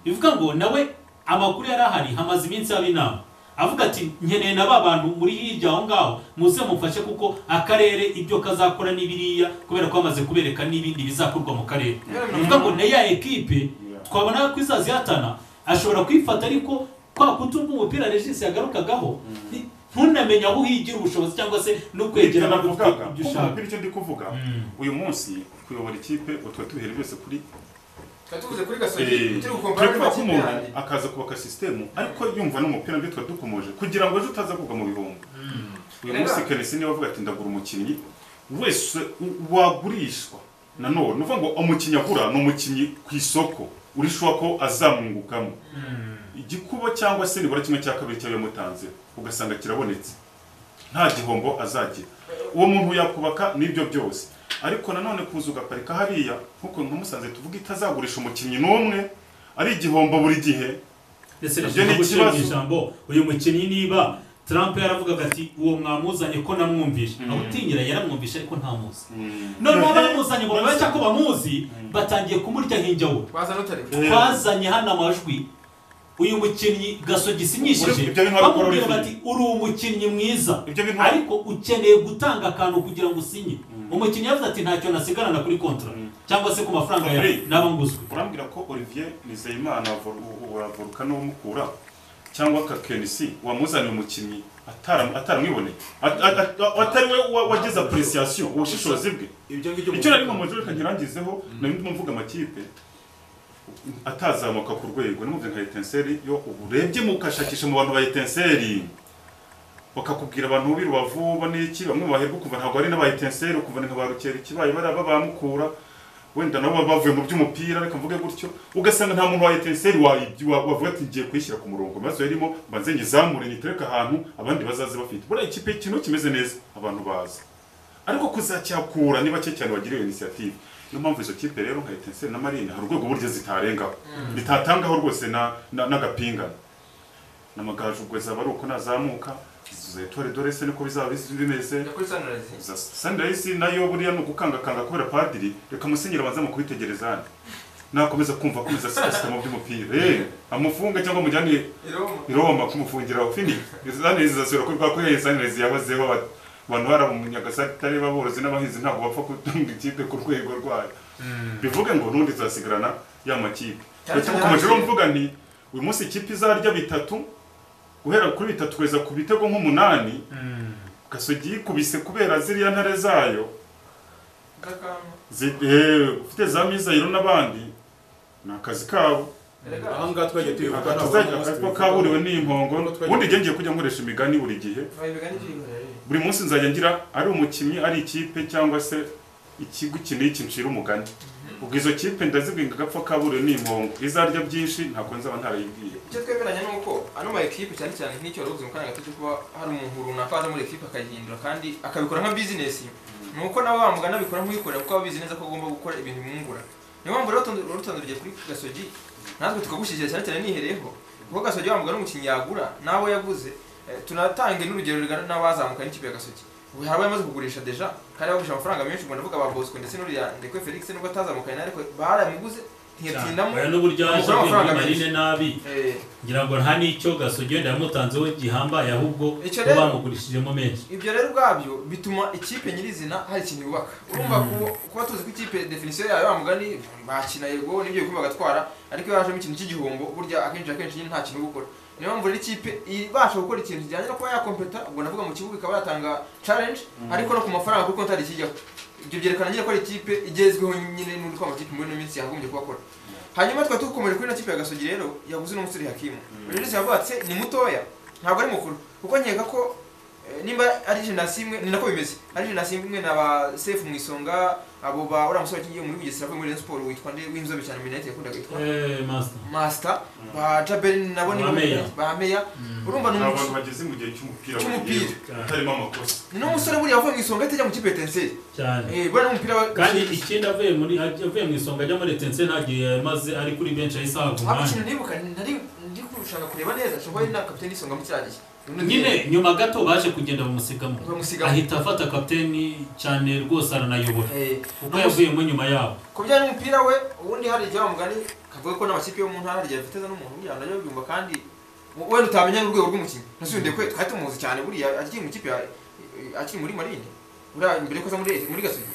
bivuga ngo nawe amakuru yari ahari hamaze iminsi haba inama avuga ati nkeneye na ba bantu muri hirya aho ngaho muze mufashe kuko akarere ibyo kazakora ni biriya kubera ko bamaze kubereka n'ibindi bizakorwa mu karere bivuga ngo na ya ekipe twabona ko izazihatana ashobora kwifata ariko kwa kutumva umupira regisi yagarukagaho ni- ntunamenye aho uhigira ubushobozi cyangwa se no kwegera abantu ufite navugaga ibyo kuko ushaka umupira icyo ndi kuvuga uyu munsi kuyobora ikipe utwo tubihere byose kuri tuba tuvuze kuri gasogi turi gukompara turavuga ko umuntu akaza kubaka sisitemu ariko yumva n'umupira nibyo twari dukomoje kugira ngo ejo utaza kugwa mu bihombo uyu Rega. munsi kenesi niwe avuga ati ndagura umukinnyi wese u- wagurishwa nanone uvuga ngo umukinnyi agura ni umukinnyi ku isoko urishuwa ko azamwungukamo igikuba cyangwa se nibura kimwe cya kabiri cyaba yamutanze ugasanga kirabonetse nta gihombo azagira uwo muntu yakubaka nibyo byose ariko nanone kuza ugaparika hariya nk'uko nka musanze tuvuga itazagurisha umukinnyi n'umwe ari igihombo buri gihe ndetse Ibyo nabyo ni ni ikibazo. ijambo uyu mukinnyi niba Trump yaravugaga ati uwo mwamuzanye ko namwumvishe aho utinyira yaramwumvishe ariko ntamuzi noneho abamuzanye ngo babashe ko bamuzi batangiye kumurya nk'injya we twaza n'utari we. twazanye hano amajwi uyu mukinnyi gasogi isinyishije Ibyo bintu wabikora bamubwira uri- bati uri umukinnyi mwiza Ibyo bintu- ariko ukeneye gutanga akantu kugira ngo usinye umukinnyi yavuze ati ntacyo nasigarana kuri kontra cyangwa se ku mafaranga yawe Fabrice. naba nguzwe urambwira ko olivier nizeyimana wa Vol- wa- wa volcano w'umukura cyangwa ka kenisi wamuzaniye umukinnyi atara- ataramwiboneye At- at- at- atari we wa- wagize apuresiasiyo ubushishozi bwe ibyo ngibyo icyo nari mumajwi reka nyirangizeho nari ndimo mvuga amakipe atazamuka ku rwego nimuvuze nka etenseri yo uburebye mukashakisha mu bantu ba etenseri bakakubwira abantu b'i rubavu bo n'iki bamwe baherwa ukumva ntabwo ari n'aba etenseri ukumva ni nka ba rukeri ikibaye bariya bamukura wenda nabo baba bavuye mu by'umupira reka mvuge gutyo ugasanga nta muntu wa etenseri wayibyi- wa- wavuga ati ngiye kuyishyira ku murongo maze yarimo mbanze nyizamure nitereke ahantu abandi bazaze bafite buriya ikipe ikintu kimeze neza abantu bazi ariko kuzacyakura ni bake cyane bagira iyo inisiyative niyo mpamvu izo kipe rero nka etenseri na marine hari urwego burya zitarengaho zitatangaho rwose na- na- n'agapingane n'amagaju ubwo zaba ari uko nazamuka izo etore dorese niko bizaba bis- bimeze Njya kuri Sunrise. Za sunrise nayo buriya ni ugukangakanga kubera padiri reka musenyeri abanze mu kubitegereza hano nakomeza kumva akomeza sikasita mu by'umupira Eh, amufunge cyangwa amujyane I Roma. i Roma kumufungira fini zaneze zasura ko bwa kuriya zaneze yabazeho ba- abantu bara mu Nyagasare baborozi n'abahinzi ntabwo bapfa kutunga ikipe ku rwego rwayo bivuge ngo nundi zasigarana ya makipe Cyane Ndetse cyane mukomeje hasi. mvuga nti uyu munsi ikipe izarya bitatu guhera kuri bitatu kugeza ku bitego nk'umunani gasogi yikubise kubera ziriya ntare zayo Ndakama. zi- eh, ufite za mizayiro n'abandi ni akazi kabo Erega. ahangaha twagiye tubivuga akazi ko kaburiwe n'impongo Ntabwo twagiye- ubundi ngiye kujya nkoresha imigani buri gihe Bayi bigana ibyo bihora rero. buri munsi nzajya ngira ari umukinnyi ari ikipe cyangwa se ikigo iki n'iki ncira umugani ubwo izo kipe ndazibwinga agapfa kaburiwe n'impongo izarya byinshi ntabwo nzaba ntarayibwiye icyo twemeranya ni uko ano ma ekipe cyane cyane nk'icyo wari uvuze mu kanya gato cyo kuba hari umuntu runaka waza muri ekipe akayihindura kandi akabikora nka bizinesi ni uko nawe wamugana abikora nk'uyikorera kuko aba abizi neza ko agomba gukora ibintu bimwungura niyo mpamvu rero rutonde- rutonde urugero kuri gasogi natwe tukagushyigikira cyane cyane nihereyeho kuko gasogi wamugana umukinnyi yagura n'abo yaguze Eh, tunatange n'urugero rugana n'abazamukanye n'ikipe ya gasogi ubu hari abamaze kugurisha deja kandi bagurisha amafaranga menshi ubwo ndavuga ba bosco ndetse n'uriya ndekwe felix nubwo atazamukanye ariko baramuguze ntiyatinamo oya n'uburyo yaje Amafaranga kwiga menshi. marine nabi Eh, ngira ngo nta n'icyo gasogi wenda yamutanzeho gihambaye ahubwo Icyo bo rero- bamugurishijemo menshi ibyo rero ubwabyo bituma ikipe nyirizina hari ikintu yubaka urumva ku- kuba tuzi ko ikipe definisiyo yayo bamugani bakina yego nibyo bikorwa bagatwara ariko iyo hajemo ikintu cy'igihombo burya akenshi akenshi nyine nta kintu uba ukora niyo mpamvu rero ikipe ibasha gukora ikintu kijyanye no kuba yakompeta ubwo ndavuga mu kibuga ikaba yatanga challenge ariko no ku mafaranga kuko nta ikijyaho ibyo byerekana nyine ko ari ikipe igezweho nyine n'uko amakipe muri ino minsi yakagombye kuba akora hanyuma twari dukomeje kuri ino kipe ya gasogi rero yaguze n'umusore hakimu uyu munsi yavugatse ni mutoya ntabwo ari mukuru kuko nkeka ko eh, nimba ari jenasi imwe ni nako bimeze ari jenasi imwe na ba sefu mu isonga abo ba uriya musore wakinnye muri bugesera avuye muri Rayon Sport witwa nde w'inzobe cyane minete yakundaga yitwa Eh, master master ba jaberi nabo ni Ba Meya. ba meya urumva ni ni abantu umuco- bageze mu gihe cy'umupira Cy'umupira. wenyine, utarimo amakosa ni n'umusore buriya wavuye mu isonga atajya mu kipe ya tenseri cyane eh buriya n'umupira wa kandi ikindi avuye muri avuye mu isonga ajya muri etense nta gihe yamaze ari kuri benshi ahise ahabwa ako umwanya kintu nibuka nari ndi kurushaka kureba neza nshobora ari na kapiteni isonga mu cyagihe nyine nyuma gato baje kugenda bamusigamo bamusigamo. ahita afata kapiteni cyane rwose aranayobora eh kuko yavuyemo nyuma yabo ku bijyanye n'umupira we ubundi hari igihe wamugani kavuga ko n'amakipe yo mu ntara rya viteza n'umuntu buriya nabyo byumva kandi we- wenda utamenya n'urwego rw'umukinnyi nasubiye kwe twari tumuzi cyane buriya akiri mu ikipe ya- akiri muri marine buriya mbere ko aza muri muri gasogi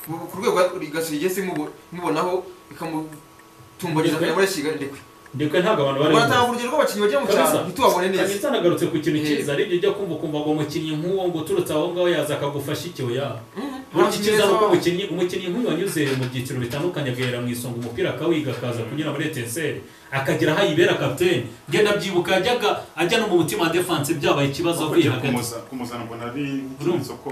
ku rwego gasogi igeze imubo- imubonaho ikamutumbageza kujya muri shiga ndekwe ndetse ntabwo abantu bari uratanga urugero rw'abakinnyi bagiye mu cyaro Kabisa. ntitubabone neza kabisa nagarutse ku kintu Eh. cyiza aribyo ujya kumva ukumva ngo umukinnyi nk'uwo ngo uturutse aho ngaho yaza akagufasha iki oya Mhm. uretse icyiza ni uko umukinnyi umukinnyi nk'uyu wanyuze mu byiciro bitandukanye agahera mu isonga umupira akawiga akaza kunyura muri etenseri akagira aho ayibera kapiteni ngenda abyibuka yajyaga ajya no mu mutima defanse byabaye ikibazo avuye kujya hagati kumuza- kumuzana mbona ari nk'ikimenyetso ko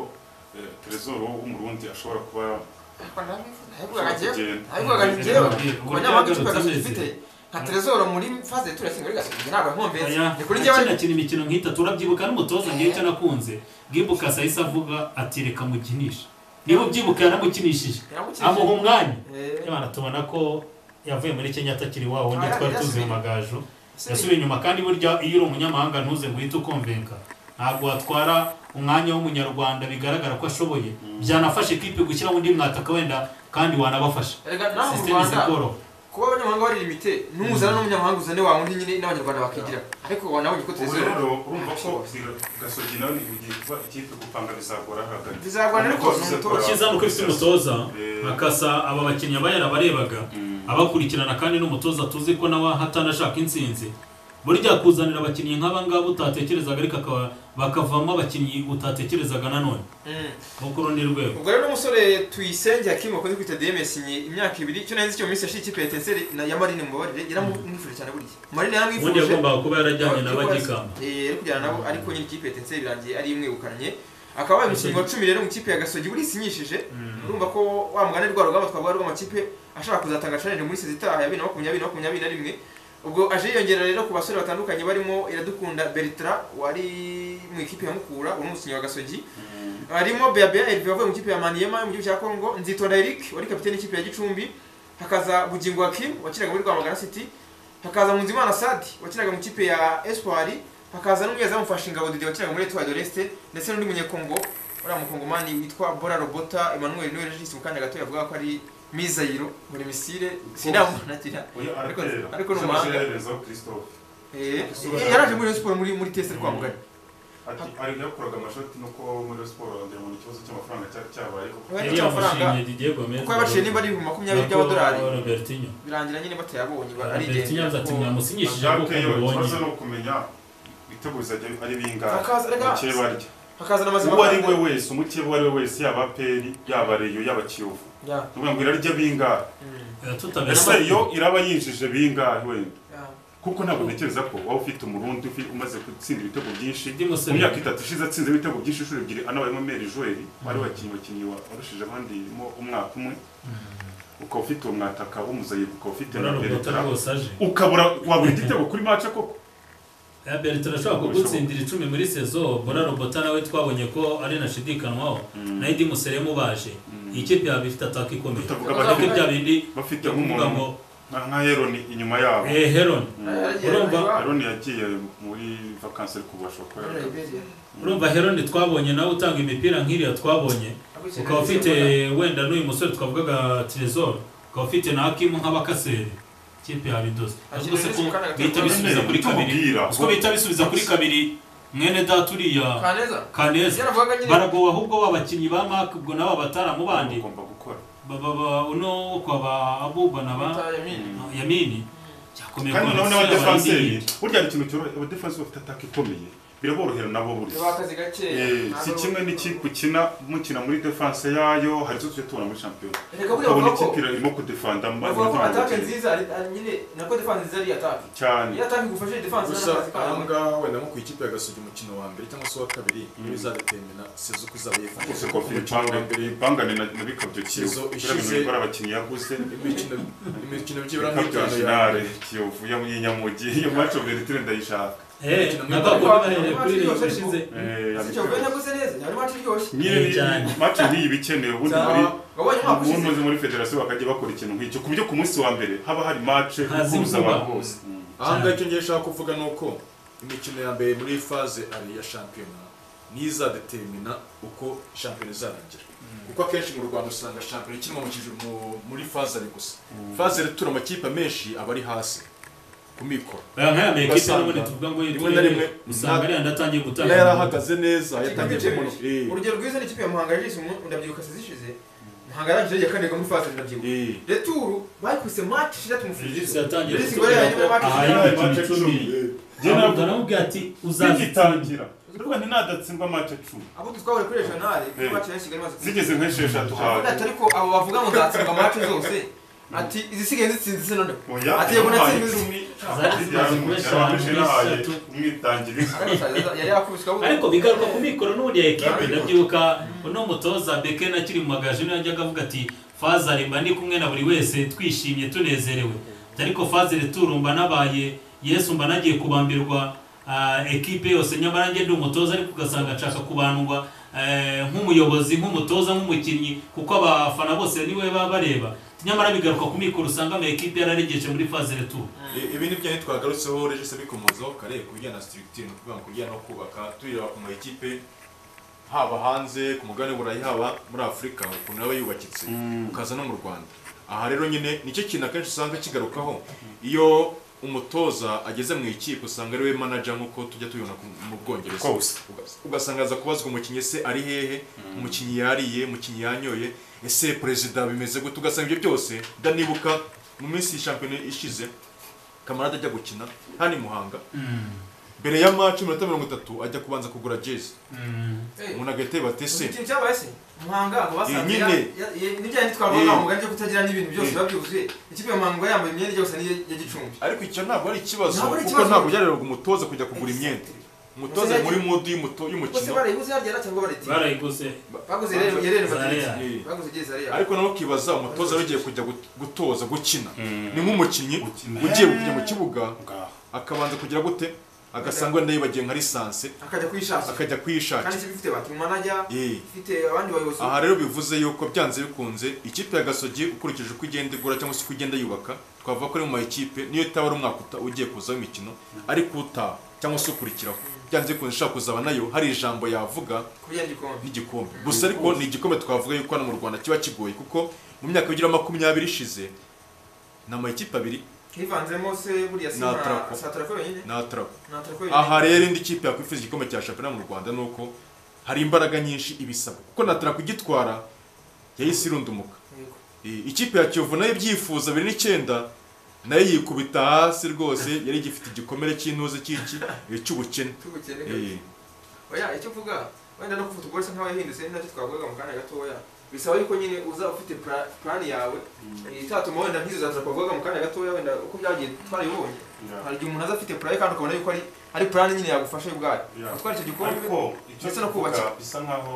eh, Trezor w'umurundi ashobora kuba nabivugaga njyewe nabivugaga Kugenda. njyewe Kugenda. ku banyamahanga icyo Kugenda. gasogi mfite nka trezoro muri faze ya turashinga muri gasogi ntabwo nkombezi Oya, ni kuri njyewe akinakina imikino nk'itatu urabyibuka n'umutoza ngewe icyo nakunze bwimbuka sahise avuga ati reka mukinishe niba ubyibuka yaramukinishije Yaramukijije. amuha umwanya Eh, Imana tubona ko yavuye muri Kenya atakiri wa wundi Ah, twari tuzi yasubiye. mu magaju Yasubiye. yasubiye inyuma kandi burya iyo uri umunyamahanga ntuze ngo uhite ukonvenka ntabwo watwara umwanya w'umunyarwanda bigaragara ko ashoboye byanafashe ikipe gushyiraho undi mwataka wenda kandi wanabafasha erega naho mu sisiteme rwanda zikoroha kuba abanyamahanga bari limite n'umuzana n'umunyamahanga uzane wa wundi nyine n'abanyarwanda bakigira ariko wanabonye ko ubu trezoro rero urumva ko gasogi nawe ntibugiye kuba ikipe gupanga bizagora hagati bizagorana ariko ni Umutoza umutoza ukiza nuko ifite umutoza Eh. akasa aba bakinnyi aba yarabarebaga abakurikirana kandi n'umutoza tuzi ko nawe hatanashaka intsinzi burya kuzanira abakinnyi nk'aba ngaba utatekerezaga ariko akaba bakavamo abakinnyi utatekerezaga nanone Mm. nko ku rundi rwego ubwo rero n'umusore tuyisenge hakimu wakunze kwita dms ni imyaka ibiri icyo nari nzi cyo mu minsi yashize ikipe ya etenseri ya marine mubabarire yaramwifuje cyane buriya marine ubundi yaramwifuje yagombaga kuba yarajyanye na bagikamba Eh, yari kujyana nabo ariko nyine ikipe ya etenseri birangiye ari imwegukanye akaba babaye umukinnyi wa cumi rero mu kipe ya gasogi buriya isinyishije urumva ko wa mugani rwa rugamba twavuga rw'amakipe ashaka kuzatanga challenge muri sezi itaha ya bibiri na makumyabiri na makumyabiri na rimwe ubwo aje yiyongera rero ku basore batandukanye barimo iradukunda bertra wari mu ikipe ya mukura uri umukinnyi wa gasogi harimo beabea elvi wavuye mu ikipe ya maniema yo mu gihugu cya congo nzitonda eric wari kapiteni y'ikipe ya gicumbi hakaza bugingo hakim wakinaga muri rwamagana city hakaza munzimana sadi wakinaga mu ikipe ya espoir hakaza n'umunyezamu fashinga dede wakinaga muri etoile de l'est ndetse n'undi munyekongo uriya mukongomani witwa bora robota emmanuel niwe regisi mu kanya gato yavuga ko ari mizayiro muri misile sinamunagira Oya, ariko aratera. ariko ni Icyo umuhanga amaherezo Christophe Eh, yaraje muri Rayon siporo muri muri tese kwa mugari ati ari yakoraga amashoti nuko muri Rayon siporo wagira ngo ni ikibazo cy'amafaranga cyari cyabaye kuko Oya, yari yamushimye Didier Gomez kuko yabaciye nimba ari ibihumbi makumyabiri by'amadolari Na Robertinho birangira nyine batayabonye ba- ari Robertinho yavuze ati igihe mwamusinyishije kuko Jacques yo mubonye ikibazo ni ukumenya ibitego bizajya ari bingahe Akaza- reka- bake barya hakazana amazima uwo ari we wese umukeba uwo ari we wese yaba peri yaba reyo yaba kiyovu Ya, ni ukuvuga ngo irarya bingahe Eh, tutabera ese amakipe. yo iraba yinjije bingahe wenda ya. kuko ntabwo ntekereza ko waba ufite umurundi ufi- umaze gutsinda ibitego byinshi Didi Musenyeri. mu myaka itatu ishize atsinze ibitego byinshi inshuro ebyiri anabayemo meri joeli wari wakinnyi wakinnyi wa- warushije abandi mo umwaka umwe ukaba ufite uwo mwataka w'umuzayi ukaba ufite na Bora Roberta peretara rwose aje ukabura wabura igitego kuri mace koko Ya Bertrand ashobora kugutsindira icumi muri sezo Bora Robota nawe twabonye ko ari nashidikanywaho na Idi Musere mubaje iyi kipe yaba ifite ataka ikomeye Tutavuga ataka abadefense. bya bindi bafite yo kuvuga nk'umuntu ngo nka nka heroni inyuma yabo Eh, Heron urumva? heroni yagiye muri vakansi ariko bashobora kuba yaraga- urumva Heron twabonye nawe utanga imipira nk'iriya twabonye ukaba ufite wenda n'uyu musore twavugaga Trezor ukaba ufite na Hakimu nk'abakaseri ikipe ya Ridos yavuze ko bihita bisubiza kuri kabiri Tumubwira. ubwo bihita bisubiza kuri kabiri mwene data uriya kaneza Kaneza yaravugaga nyine baragowe ahubwo w'abakinnyi ba Mark ubwo nabo abataramu bandi ugomba gukora bababa uno kwa ba Abuba na ba Mutaya mini. Yamini yakomeye kandi kubona noneho n'abadefanseri abandi- burya hari ikintu cyoroshye abadefansi bafite ataka ikomeye biraborohera nabo Biba burya akazi gake Eh, ntabwo si ari- kimwe n'ikipe ukina mukina muri defanse yayo hari izo tujya tubona muri shampiyona reka buriya ukabona bavuga ko ikipe irimo kudefanda mba bavuga ko atake nziza ari- ari- nyine nako defanse nziza ari atake cyane iyo atake igufashije defanse gusa n'akazi kayo ahangaha wenda nko ku ikipe ya Gasogi umukino wa mbere cyangwa se uwa kabiri niwe izadetermina sezo uko izaba yifashe rwose Kuko kofi umukino wa impangane mbere impangane na na bikabyo kiyovu Izo kubera ishize- ibintu bikora abakinnyi yaguze imikino imikino byibura bikabyo nk'itanu ya originale kiyovu yo mu y'inyamugi iyo maci ofu retire ndayishaka Eh, nagakora bahereye kuri iyi Bavuga- ishize Eh, Si Kiyovu yari yaguze neza yari mati iryoshye nyine Eh, cyane. maci nk'iyi iba ikenewe ubundi Za- muri wabonye umwaka ubundi ushize uzi muri federasiyo bakajya bakora ikintu nk'icyo ku buryo ku munsi wa mbere haba hari maci Haza ihuza inkuba. abantu bose Mm. ahangaha icyo ngiye nshaka kuvuga ni uko imikino ya mbere muri faze ari iya shampiyona niyo izadetermina uko shampiyona izarangira kuko akenshi mu rwanda usanga shampiyona ikinwa mu kiju- mu- muri faze ari gusa faze ritura amakipe menshi aba ari hasi ku mikoro Aya nkaya mekipe Ugasanga n'ubundi tuvuga ngo rimwe na rimwe usanga ariya ndatangiye yari gutanga yarahagaze neza yatangiye Ikipe kubona ibiri. urugero rwiza ni ikipe ya muhanga yajise ndabyibuka sezishize muhanga yarangije iya kane igwa muri faze ndabyibuka Eh, returu bayikubise mati shidatu Regis mufurizo yatangiye Regis kutubwira Gorilla ko yari match ahaye icumi. imikino Match icumi icumi. Njye ntabwo nabwo navuga ati uzazitsinda zigitangira rwose ntinadatsinda maci icumi abo tuzwabure kuri regionale kuri Eh. match ya kigali maze zigeze nk'esheshatu hanyu Ati ariko abo bavuga ngo nzatsindwa match zose ati izisigaye zitsinze se noneho oya Ati yego natsinze umpaye icumi. Zari zimaze eshanu, eshatu. umwitangira yari yakubiswe abo ariko bigaruka ku mikoro n'ubundi ya ekipe ndabyibuka uno mutoza beke akiri mu magaju niyo yajyaga avuga ati fazari mba ndi kumwe na buri wese twishimye tunezerewe ariko fazari turumba nabaye yesu mba nagiye kubambirwa ah, ekipe yose nyamara njye ndi umutoza ariko ugasanga nshaka kubandwa eh, nk'umuyobozi nk'umutoza nk'umukinnyi kuko abafana bose niwe baba bareba nyamara bigaruka ku mikoro usanga ama ekipe yararegeje muri fazari turu eh, ibi ni byo twagarutseho regisi bikomozaho kare ku bijyanye na sitirigitire ni ukuvuga ngo kujyana no kubaka tureba ku makipe haba hanze ku mugabane w'uburayi haba muri afurika ukuntu yaba yubakitse ukaza no mu rwanda aha rero nyine nicyo kintu akenshi usanga kigarukaho iyo umutoza ageze mu ikipe usanga ariwe manager nk'uko tujya tubibona ku- mu bwongereza kose Uga- ugasanga aza kubazwa umukinnyi ese ari hehe umukinnyi yariye umukinnyi yanyoye ese perezida bimeze gute ugasanga ibyo byose ndanibuka mu minsi shampiyona ishize kamarade ajya gukina hano i muhanga mbere ya maci iminota mirongo itatu ajya kubanza kugura jezi umuntu agahita yibaza ati ese ikintu cyabaye se muhanga ngo basanze Iyi ya- nyine. ya- ya- n'ibyaha ntitwavuga Eh. ngo muganje kutagira n'ibintu byose biba byuzuye ikipe ya muhanga yambaye imyenda ijya gusa n'iya ya gicumbi ariko icyo ntabwo ari ikibazo Ntabwo ari kuko ikibazo. ntabwo byareraga umutoza kujya kugura imyenda umutoza Umutoza muri yagiye- modi y'umuto- bose y'umukino barayibuze yarya cyangwa barayitira barayiguze baguze rero yerere Zaria. bagira baguze igihe zariya ariko nawe ukibaza umutoza yagiye kujya gut- gutoza gukina ni nk'umukinnyi ugiye kujya mu kibuga akabanza kugira gute agasanga wenda yibagiwe nka lisansi akajya kuyishakira akajya kandi kuyishakira ikipe ifite bati manajya Eh. ifite abandi bayobozi aha rero bivuze yuko byanze bikunze ikipe ya gasogi ukurikije uko igenda igura cyangwa se uko igenda yubaka twavuga ko ari mu makipe niyo itaba ari umwaka uta- ugiye kuzaho imikino ariko utaha cyangwa se ukurikiraho byanze bikunze ishaka kuzaba nayo hari ijambo yavuga kubyara igikombe n'igikombe gusa ariko ni igikombe twavuga yuko hano mu rwanda kiba kigoye kuko mu myaka igira makumyabiri ishize ni amakipe abiri hivanzemo se buriya si Na nka- Atrapo. si atarako yonyine ni atarabo ni atarako yonyine aha rero indi kipe yakwifuza igikombe cya shampiyona mu rwanda ni uko hari imbaraga nyinshi ibisabwa kuko natara kugitwara yahise irundumuka Yego. E, ikipe ya kiyovu nayo ibyifuza biri n'icyenda nayo yikubita hasi rwose yari igifite igikomere cy'intuze cy'iki e, cy'ubukene tugukene E, oya icyo uvuga wenda no kuvuga ubwose nk'aho yahindutse nacyo twavugaga mu kanya gatoya bisaba yuko nyine uza ufite pla- plan yawe itatuma wenda nk'izo zaza twavugaga mu kanya gatoya wenda uko byagiye twarayibonye hari igihe umuntu aza afite plan kandi ukabona yuko ari ari plan nyine yagufasha ubwayo Yeah. gutwara icyo gikombe ariko icyo ndetse no kubakira. tuvuga bisa nkaho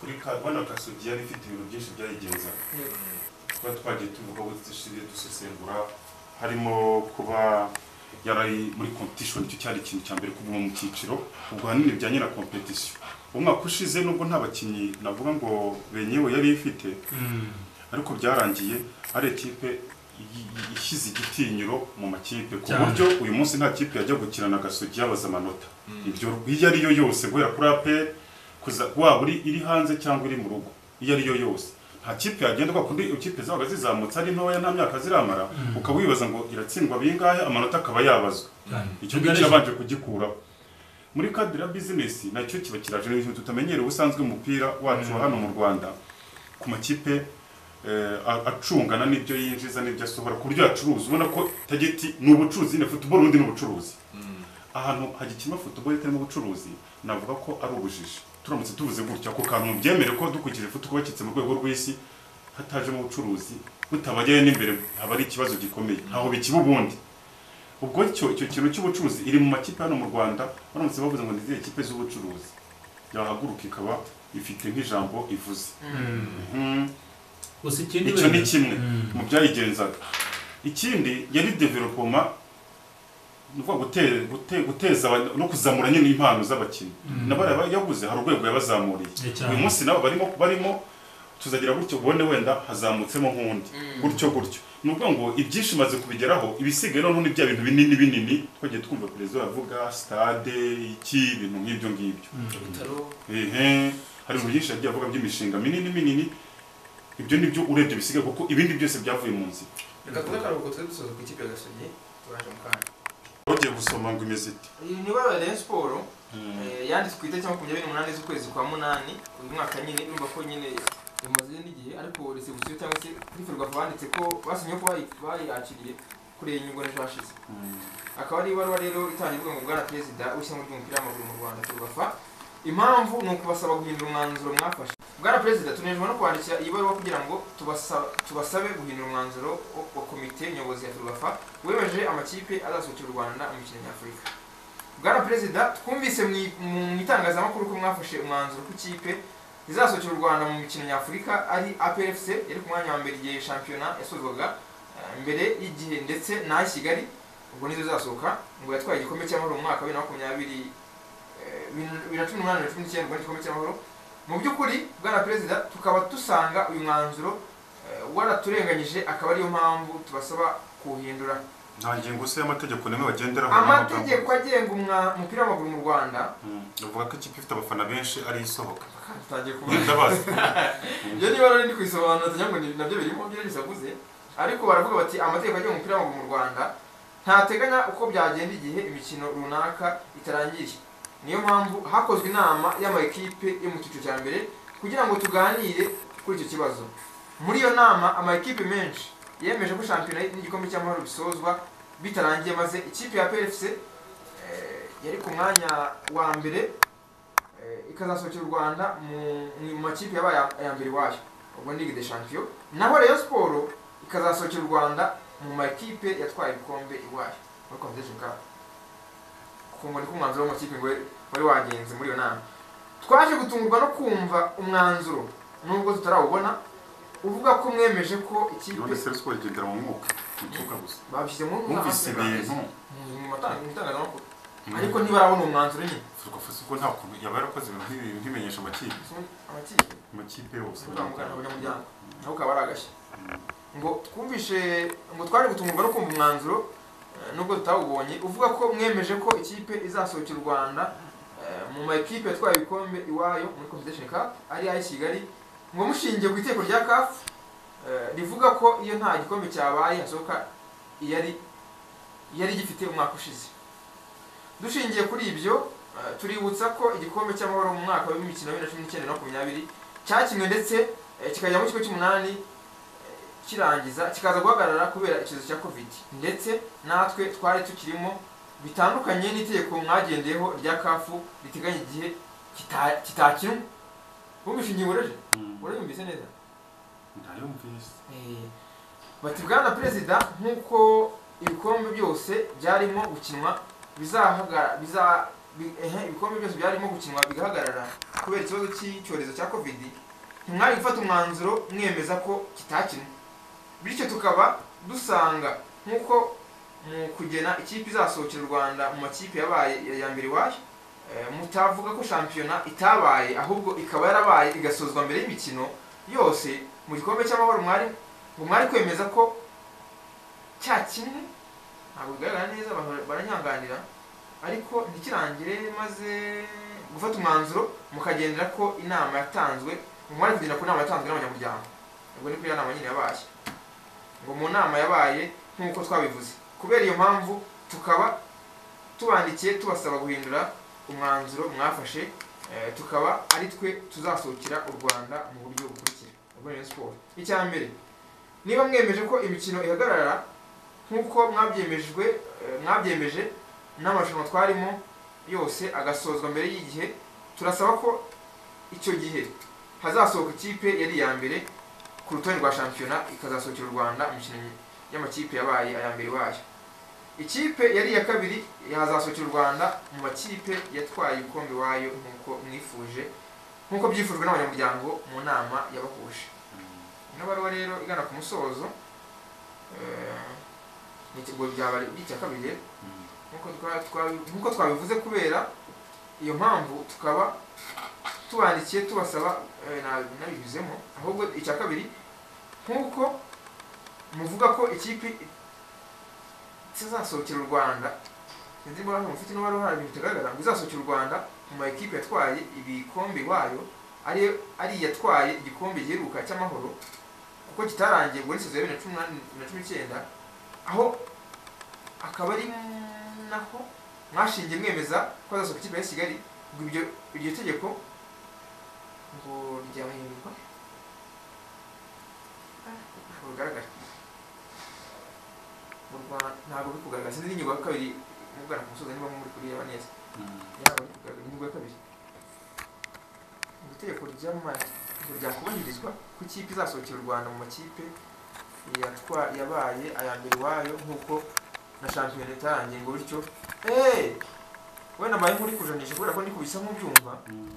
kuri ka bano kasogi yari ifite ibintu byinshi byayigenzaga Yego. kuba twagiye tuvuga aho dushingiye dusesengura harimo kuba yari muri competition nicyo cyari ikintu cya mbere kuguma mu cyiciro ubwo ahanini bijyanye na competition umwaka ushize nubwo nta bakinnyi navuga ngo benyewe yari ifite ariko byarangiye ari ekipe i- i- ishyize igitinyiro mu makipe ku Cyane. buryo uyu munsi nta kipe yajya gukirana agasugi yabaza amanota ibyo iyo ari yo yose guhera kuri aperi kuza waba uri iri hanze cyangwa iri mu rugo iyo ari yo yose nta kipe yagenda kubera kundi ikipe zabaga zizamutse ari ntoya nta myaka ziramara ukaba wibaza ngo iratsindwa bingahe amanota akaba yabazwa icyo ngicyo yabanje kugikuraho muri kadira bizinesi nacyo kiba kiraje ni ibintu tutamenyereye ubusanzwe umupira wacu wa hano mu rwanda ku makipe eh, a- acungana n'ibyo yinjiza n'ibyo asohora ku buryo yacuruza ubona ko tageti ni ubucuruzi nyine futuboro undi ni ubucuruzi ahantu hagikinwa futuboro itarimo ubucuruzi navuga ko ari ubujiji turamutse tuvuze gutya ako kantu byemere ko dukurikije futuboro bakitse mu rwego rw'isi hatajemo ubucuruzi butabajyayo n'imbere haba ari ikibazo gikomeye ntaho bikiba ubundi ubwo cyo icyo kintu cy'ubucuruzi iri mu makipe hano mu rwanda baramutse bavuze ngo ni izihe kipe z'ubucuruzi yahaguruka ikaba ifite nk'ijambo ivuze Mhm. gusa ikindi icyo ni wenda- kimwe Mm. mu byayigenzaga ikindi yari developoma ni ukuvuga gute- gute- guteza aba- no kuzamura nyine impano z'abakinnyi nabara yaguze hari urwego yabazamuriye Eh, cyane. uyu munsi nabo barimo barimo tuzagira gutyo ubone wenda hazamutsemo nk'undi gutyo gutyo ni ukuvuga ngo ibyinshi maze kubigeraho ibisigaye noneho ni bya bintu binini binini twagiye twumva perezida yavuga stade iki ibintu nk'ibyo ngibyo ibitaro ehe hari ibintu byinshi yagiye avuga by'imishinga minini minini ibyo ni byo urebye bisigaye kuko ibindi byose byavuye mu nzira reka tuze akaruhuko tuze dusoza ku ikipe ya gasogi tubanje mu kanya bagiye gusoma ngo imeze ite iyi ni ibaruwa ya Rayon Sport eh, yanditswe ku itariki makumyabiri n'umunani z'ukwezi kwa munani uyu mwaka nyine urumva ko nyine imaze n'igihe ariko resebusiyo cyangwa se kuri ferwafa banditse ko basinye ko bayi- bayakiriye kuri iyi nyungu n'ejo hashize akaba ari ibaruwa rero itangiye ivuga ngo bwana perezida w'ishyamba ry'umupira w'amaguru mu rwanda ferwafa impamvu ni ukubasaba guhindura umwanzuro mwafashe bwana perezida tunejwe no kwandikira iyi baruwa kugira ngo tubasa- tubasabe guhindura umwanzuro wo- wa komite nyobozi ya ferwafa wemeje amakipe azasusurukira u rwanda mu mikino nyafurika bwana perezida twumvise mu i- mu itangazamakuru ko mwafashe umwanzuro ku ikipe izasokera u rwanda mu mikino nyafurika ari aprfc yari ku mwanya wa mbere igihe shampiyona yasozwaga eh, mbere y'igihe ndetse n'aho kigali ubwo nizo zasohoka ngo yatwaye igikombe cy'amahoro mu mwaka wa bibiri na makumyabiri eh, bibiri- bibiri na cumi n'umunani na cumi n'icyenda ngo ni igikombe cy'amahoro mu by'ukuri bwana perezida tukaba dusanga uyu mwanzuro eh, waraturenganyije akaba ariyo mpamvu tubasaba kuwuhindura nta ngingo se y'amategeko nimwe bagenderaho amategeko agenga umwa- umupira w'amaguru mu rwanda bavuga ko ikipe ifite abafana benshi ari isohoka tutangiye kubona ndabazi ibyo niba rero ndi kubisobanura tugira ngo ni- nabyo birimo byo bisaguze ariko baravuga bati amategeko agenga umupira w'amaguru mu rwanda ntateganya uko byagenda igihe imikino runaka itarangiriye niyo mpamvu hakozwe inama y'amakipe yo mu cyiciro cya mbere kugira ngo tuganire kuri icyo kibazo muri iyo nama amakipe menshi yemeje ko shampiyona n'igikombe cy'amahoro bisozwa bitarangiye maze ikipe ya PFC eh, yari ku mwanya wa mbere eh, ikazasohokera u rwanda mu- mu makipe yabaye aya- aya mbere iwayo ubwo ni ligue de champion naho rayon siporo ikazasohokera u rwanda mu makipe yatwaye ibikombe iwayo muri competition cup kumva niko umwanzuro w'amakipe ngo wari wagenze muri iyo nama twaje gutungurwa no kumva umwanzuro nubwo tutarawubona uvuga ko mwemeje ko ikipe none se ruswa igendera mu mwuka ntituka gusa babishyize mu mwumvise ibintu mu matanga- mu itangazamakuru ariko ntibarabona umwanzuro nyine ferwafa uko nta kuntu yaba yarakoze ibintu nk'ibi nkimenyesha amakipe amakipe amakipe yose tuzamugana abanyamuryango naho kaba ari agashya ngo twumvishe ngo twari gutungurwa no kumva umwanzuro eh, nubwo tutawubonye uvuga ko mwemeje ko ikipe izasohokera u rwanda eh, mu makipe yatwaye ibikombe iwayo muri competition cup ari ay'i kigali ngo mushingiye ku iteko rya caf eh, rivuga ko iyo nta gikombe cyabaye hasohoka iyari yari gifite umwaka ushize dushingiye kuri ibyo eh, tuributsa ko igikombe cy'amahoro mu mwaka w'imikino wa bibiri na cumi n'icyenda na makumyabiri cyakinwe ndetse eh, kikajya mu kigo cy'umunani eh, kirangiza kikaza guhagarara kubera icyorezo cya covid ndetse natwe twari tukirimo bitandukanye n'itegeko mwagendeyeho rya kafu riteganya igihe kita- kitakinwe bumvishe ingingo reje urayumvise neza ntayumvise Eh, bati bwana perezida nk'uko ibikombe byose byarimo gukinwa bizahagara biza bi- ehe, ibikombe byose byarimo gukinwa bigahagarara kubera ikibazo cy'icyorezo cya covid ntimwari gufata umwanzuro mwemeza ko kitakinwe bityo tukaba dusanga nk'uko mu kugena ikipe izasohokera u rwanda mu makipe yabaye iya mbere iwayo eh, mutavuga ko shampiyona itabaye ahubwo ikaba yarabaye igasozwa mbere y'imikino yose mu gikombe cy'amahoro mwari ngo mwari kwemeza ko cya kimwe ntabwo bigaragara neza abantu baranyanganira ariko ntikirangire maze gufata umwanzuro mukagendera ko inama yatanzwe mumara kugendera ku nama yatanzwe n'abanyamuryango ubwo niko iyo nama nyine yabaye ngo mu nama yabaye nk'uko twabivuze kubera iyo mpamvu tukaba tubandikiye tubasaba guhindura umwanzuro mwafashe eh, tukaba ari twe tuzasohokera u rwanda mu buryo bukurikira ubwo ni siporo icya mbere niba mwemeje ko imikino ihagarara nk'uko mwabyemejwe eh, mwabyemeje n'amarushanwa twarimo yose agasozwa mbere y'igihe turasaba ko icyo gihe hazasohoka ikipe yari iya mbere ku rutonde rwa shampiyona ikazasohokera u rwanda mu mikino y'amakipe yabaye aya mbere wayo ikipe yari iya kabiri hazasohokera u rwanda mu makipe yatwaye ibikombe wayo nk'uko mwifuje nk'uko byifujwe n'abanyamuryango mu nama yabahuje ino baruwa rero igana ku musozo eh, ni ikigo byaba ari icyakabiri nkuko twa- twa- nkuko twabivuze kubera iyo mpamvu tukaba tubandikiye tubasaba eh, na- nabibizemo ahubwo icya kabiri nkuko muvuga ko ikipe izasohokera u rwanda sinzi impamvu mufite n'uwari uhari ibintu bitagaragara ngo izasohokera u rwanda mu ma ekipe yatwaye ibikombe iwayo ari ari iyatwaye igikombe giheruka cy'amahoro kuko kitarangiye ubwo ni bibiri na cumi n'umunani na cumi n'icyenda aho akaba ari naho mwashingiye mwemeza ko hazasohoka ikipe ya kigali ngo ibyo iryo tegeko ngo ryahindurwa Ah, ntabwo bigaragara mu rwanda ntabwo biri kugaragara sinzi n'ingingo ya kabiri mugana ku musozi niba muri kureba neza ntabwo biri kugaragara ingingo ya kabiri ngo itegeko ryama- ngo ryakubahirizwa ko ikipe izasohokera u rwanda mu makipe yatwa yabaye aya mbere iwayo nk'uko na shampiyona itarangiye ngo bityo eee wenda mbaye nk'uri kujanisha kubera ko ndi kubisa nk'ubyumva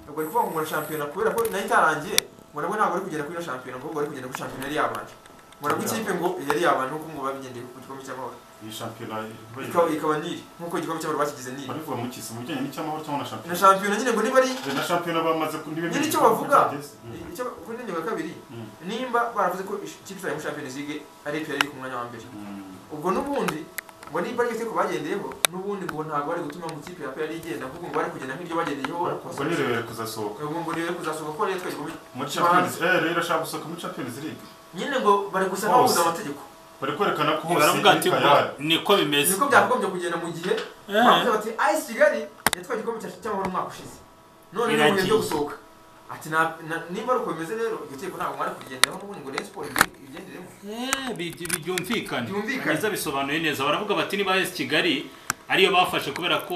ubwo ni ukuvuga ngo na shampiyona kubera ko nayo itarangiye ngo nabwo ntabwo ari kugera kuri iyo shampiyona ahubwo ari kugenda kuri shampiyona yari yabanje ngo nabwo ikipe ngo yari yabanje nk'uko ngo babigendeye ku gikombe cy'amahoro iyi shampiyona Ikaba- ikaba niri nk'uko igikombe cy'amahoro bakigize niri barivuga mu kisi mu bijyanye n'icyamahoro cyangwa na na shampiyona shampiyona nyine ngo niba ari na shampiyona bamaze ku ntebe nyine icyo bavuga icyo kuri ngingo ya kabiri Mm. nimba baravuze ko ikipe izajya muri shampiyona zige ari ipera iri ku mwanya wa mbere ubwo n'ubundi ngo niba ari itegeko bagendeyeho n'ubundi ngo ntabwo bari gutuma mu ikipe ya peyari igenda ahubwo ngo bari kugenda nk'iryo bagendeyeho ubwo nirebere kuzasohoka ubwo ngo rero kuzasohoka ko rero twajya mu- muri champions eh rero ashaka gusohoka muri champions league nyine ngo bari gusa n'ababuze Hose. amategeko bari kwerekana ko hose baravuga ati iri ngo tayari. niko bimeze niko byakagombye kugenda mu gihe Eh. bavuze bati ayisi kigali yatwaye igikombe cya- cy'amahoro umwaka ushize none ni ibihe byo Iragiye. gusohoka ati "Na- na- niba ari uko bimeze rero iryo tegeko ntabwo mwari kurigendeho n'ubundi ngo rero siporo ibye- ibigenderemo Eh, bi- byumvikane Byumvikane. neza bisobanuye neza baravuga bati niba esi kigali ariyo bafashe kubera ko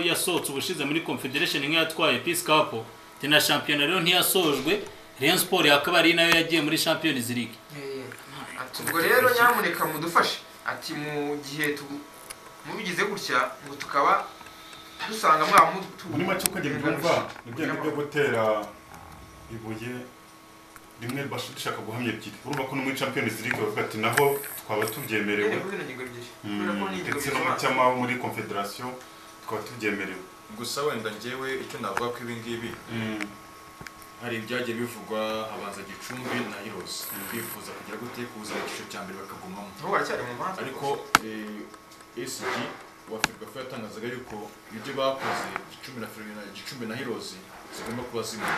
yasohotse ubushize muri confederation nk'iyo yatwaye peace cup ati na shampiyona rero ntiyasojwe rayon sport yakaba ari nayo yagiye muri champions league ati ubwo rero nyamuneka mudufashe ati mu gihe tu- mubigize gutya ngo tukaba dusanga mwaba mutu- muri make uko njye mbyumva ni bya byo gutera ibuye rimwe bash- dushaka guhamya ebyiri urumva ko no muri champions league bavuga ati naho twaba tubyemerewe Nyine kuri zino ngingo ebyiri kubera ko Mm, ni ingingo ndetse no mu bisobanura. cyamaho muri confederation twaba tubyemerewe gusa wenda njyewe icyo navuga ko ibi ngibi Mm, hari ibyagiye bivugwa abanza gicumbi na hirose bifuza kugira gute kuza icyiciro cya mbere bakagumamo Nabo baracyari mu manza ariko esg wa ferwafa yatangazaga yuko ibyo bakoze gicumbi na Ferwafa na gicumbi na hirozi zigomba kuba zimwe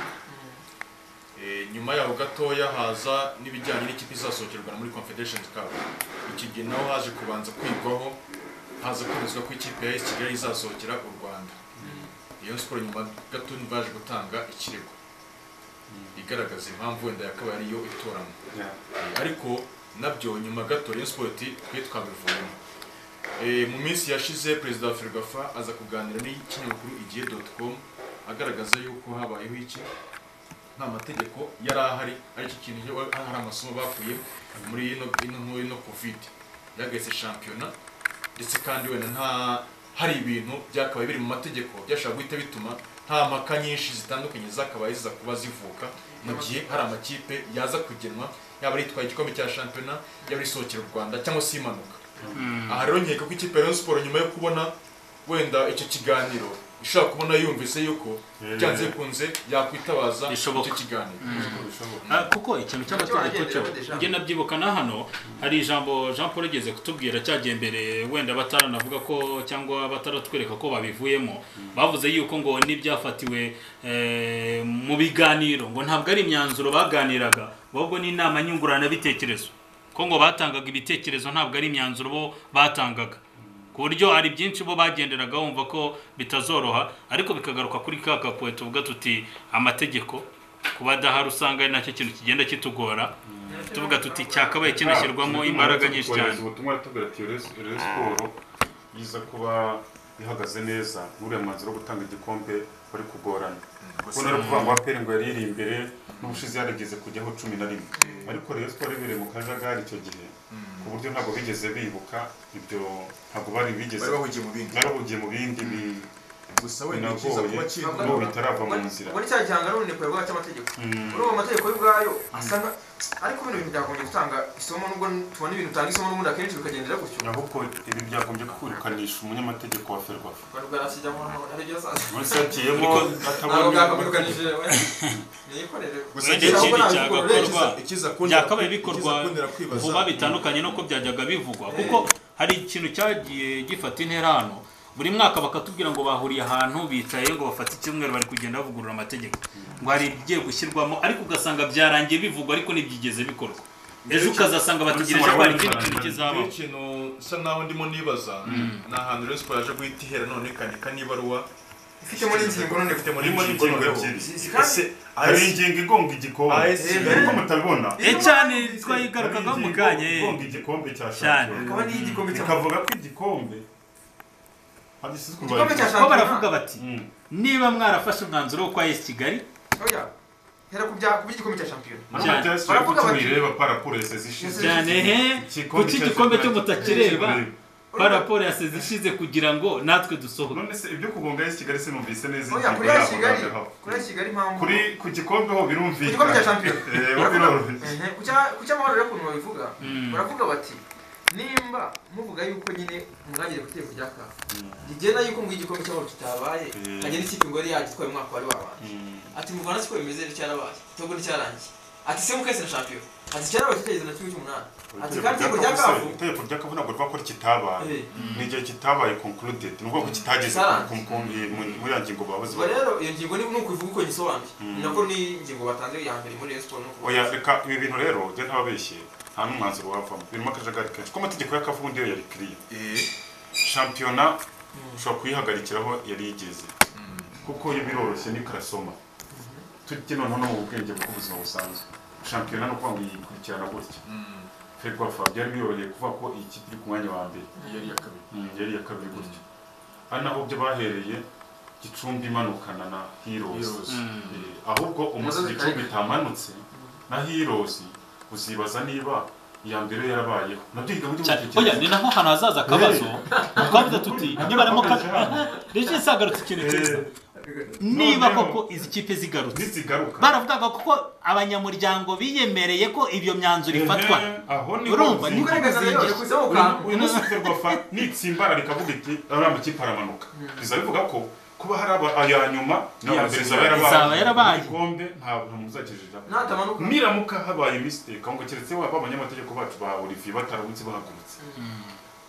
Eh, nyuma yaho gatoya haza n'ibijyanye n'ikipe izasohokerwa muri confederation cup iki gihe naho haje kubanza kwigwaho haza kwemezwa ko ikipe ya AS kigali izasohokera u rwanda iyo siporo nyuma gato baje gutanga ikirego igaragaza impamvu wenda yakabaye ariyo itoramo yeah. Eh, ariko nabyo nyuma gato Rayon Sport twe twabivuyemo Eh, mu minsi yashize perezida wa Ferwafa aza kuganira n'ikinyamakuru igihe.com agaragaza yuko habayeho iki nta mategeko yari ahari ariko ikintu cyo- hari amasomo bakuye muri ino ino nkuru ino covid yahagaritse shampiyona ndetse kandi wenda nta hari ibintu byakabaye biri mu mategeko byashobora guhita bituma nta mpaka nyinshi zitandukanye zakabaye ziza kuba zivuka mu gihe hari amakipe yaza kugenwa yaba ari itwaye igikombe cya shampiyona yaba isohokera u rwanda cyangwa se imanuka aha rero nkeka ko ikipe ya Rayon Sport nyuma yo kubona wenda icyo kiganiro ishobora kubona yumvise yuko Eh. byanze bikunze yakwitabaza Bishoboka. icyo kiganiro Ah, kuko ikintu cy'amategeko cyo Cyo wagendera njye nabyibuka na hano hari ijambo jean paul yigeze kutubwira cyagiye mbere wenda bataranavuga ko cyangwa bataratwereka ko babivuyemo bavuze yuko ngo n'ibyafatiwe eh, mu biganiro ngo ntabwo ari imyanzuro baganiraga ahubwo ni inama nyunguranabitekerezo ko ngo batangaga ibitekerezo ntabwo ari imyanzuro bo batangaga ku buryo hari byinshi bo bagenderaga bumva ko bitazoroha ariko bikagaruka kuri ka kapoe tuvuga tuti amategeko kuba adahari usanga ari nacyo kintu kigenda kitugora tuvuga tuti cyakabaye kinashyirwamo imbaraga nyinshi cyane ubutumwa yatubwira ati rero siporo yiza kuba ihagaze neza n'uriya mwanzuro wo gutanga igikombe wari kugorana kuko nari ukuvuga ngo aperi ngo yari iri imbere n'ubushize yarageze kujyaho cumi na rimwe ariko rero siporo ibereye mu kajagari icyo gihe ku buryo ntabwo bigeze bibuka ibyo ntabwo bari bigeze bari bahugiye mu bindi barahugiye mu bindi bi- gusa wenda icyiza binagoye kuba kiri mu n'ubu bitarava mu nzira muri cya gihanga n'ubunebwe bwawe cy'amategeko muri ubu amategeko y'ubwayo asa nka ariko bino bintu byagombye gutanga isomo nubwo tubona ibintu bitanga isomo n'ubundi akenshi bikagendera gutyo ahubwo ibi byagombye kwirukanisha umunyamategeko wa ferwafa rwanda rwarashyijemo aribyo zaza munsi yatiyemo ntabwo atabonye bwakamenukanije niyikorere Gusa wenda ikindi ntabwo cyagakorwa ikiza byakabaye bikorwa kundera kwibaza vuba bitandukanye n'uko byajyaga bivugwa kuko hari ikintu cyagiye gifata intera hano buri mwaka bakatubwira ngo bahuriye ahantu bicaye ngo bafate icyumweru bari kugenda bavugurura amategeko ngo hari ibigiye gushyirwamo ariko ugasanga byarangiye bivugwa ariko ntibyigeze bikorwa ejo ukazasanga bategereje ko hari ikindi kintu Rero kizabaho ikintu nsa naho ndimo nibaza ni ahantu rero siporo yaje guhita ihera none ikanika n'ibaruwa ifite muri ingingo none ifite muri urimo ingingo n'ingingo noneho. ebyiri Ese hari ingingo igonga igikombe AS ariko mutabibona e cyane twayigarukagaho mu kanya Hari ingingo igonga eh. igikombe cya Cyane. shampiyona akaba n'igikombe cya ikavuga ko igikombe hagisizwe igikombe cya ko baravuga shampiyona bati niba mwarafashe umwanzuro wo kwa esi kigali oya hera ku bya kuba igikombe cya shampiyona Baravuga Cyane. baravuga bati- bati bireba parakurese zishize cyane he Igikombe kuki cya igikombe shampiyona cyo mutakireba kireba. ba raporo yaseze ishize kugira ngo natwe dusohoke none se ibyo kugonga esi kigali se numvise neza oya ingingo kuri ya yabo kigali ntabeho. kuri ya kigali impamvu kuri ku gikombe ho ku birumvikana gikombe cya shampiyona Eh, bo Baravuga- biroroshye Mhm. Ku cya- ku cy'amahoro rero ukuntu babivuga Mm. baravuga bati nimba muvuga yuko nyine mwagere ku itegeko rya kafu rigena yuko ngo igikombe cy'amahoro kitabaye Mm. hagenda ikipe ngo yari yagitwaye umwaka wari wabanje Mm. ati mu rwanda siko bimeze nticyarabaye cyangwa nticyarangiye ati se mukese na shampiyona ati cyarabaye kitegerezo na kimwe cy'umunani ati kandi itegeko rya kafu itegeko rya kavu ntabwo rwakora ikitabaye eh, ni igihe kitabaye concluded ni ukuvuga ko kitageze Cyarangiye. ku- ku- mu- muri ya ngingo bahoze ubwo rero iyo ngingo ni ni ukubivuga uko gisobanuye Mm. ni nako ni ingingo batanze ya mbere muri Rayon siporo no kuvuga oya reka ibi bintu rero njye ntababeshye nta n'umwanzuro wavamo birimo akajagari kenshi ko amategeko ya kavu ubundi yo yari kiriya eh shampiyona ushobora kuyihagarikiraho yari yigeze kuko yo biroroshye ni karasoma tujye noneho no mu bwenge bw'ubuzima busanzwe shampiyona ni ukuvuga ngo yikurikirana gutya mm, ferwa fabian biyoroheye kuvuga ko iyi kipe iri ku mwanya wa mbere yari iya kabiri Mm, yari iya kabiri gutyo ari naho byo bahereye gicumbi imanukana na heroes Heroes. Eh, ahubwo umunsi Umusozi gicumbi itamanutse na heroes uzibaza niba iya mbere yarabayeho nabyo yiga muri cyane oya ni naho hantu hazaza akabazo twavuze tuti niba harimo ka rege isagarutse ikintu cyiza niba noneho- koko izi kipe zigarutse ntizigaruka baravugaga kuko abanyamuryango biyemereye ko iyo myanzuro Ehe, ifatwa aho ni Urumva, uzi- ni Kuko reka rero Kuzingisha. yakuzemo uyu- kantu uyu munsi ferwafa nitsimbarara rikavuga iti ariya makipe aramanuka bizaba bivuga ko kuba hari aba- aya nyuma n'iya mbere izaba Izaba yarabaye. igikombe ntabwo muzakijijamo natamanuka niramuka habaye mistake ahubwo keretse waba abanyamategeko bacu ba Olivier bataramutse bahagurutse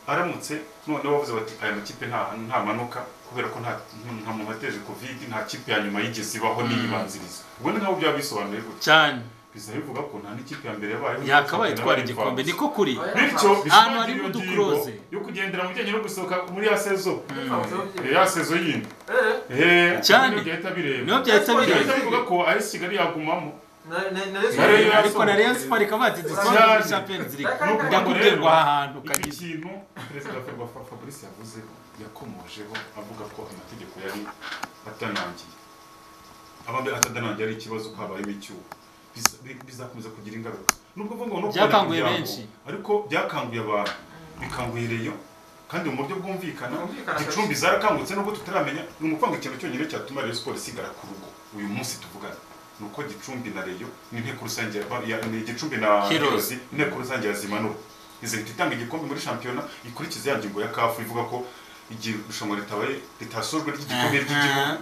aramutse noneho bavuze bati aya makipe nta nta manuka kubera ko nta nta muntu wateje covid nta kipe ya nyuma yigeze ibaho n'iyibanziriza ubwo ni nkaho byaba bisobanuye gutya cyane biza bivuga ko nta n'ikipe ya mbere yabayeho yakabaye itwara igikombe niko kuri bityo Ahantu hari bishimangira iyo udukuroze. ngingo yo kugendera mu bijyanye no gusohoka muri ya sezo Eh, ya sezo yindi eh, Eh, Cyane. nibyo byahita bireba niyo byahita bireba byahita bivuga ko ari Kigali yagumamo na- na- na Rayon Nayo Sport- ariko na Rayon Sport ikaba yati dusohoke Champions League ndakubwirwa aha hantu iki kagize kintu perezida wa ferwafa fabrice yavuzeho yakomojeho avuga ko amategeko yari atanangiye abambe atadanangiye ari ikibazo ko habayemo icyuho Biza- bi- bizakomeza kugira ingaruka nubwo ngo no kubona Byakanguye imiryango, benshi. ariko byakanguye abantu bikanguye reyo kandi mu buryo bwumvikana Bwumvikana gicumbi zarakangutse nubwo tutaramenya ni ukuvuga ikintu cyonyine cyatuma Rayon Sport isigara ku rugo uyu munsi tuvugana ni uko gicumbi na reyo n'inteko rusange ya- ya- ni gicumbi na Heroes. Heroes, inteko rusange yazimanura izahita itanga igikombe muri shampiyona ikurikiza ya ngingo ya kafu ivuga ko igihe irushanwa ritabaye ritasojwe ry'igikombe ry'igihugu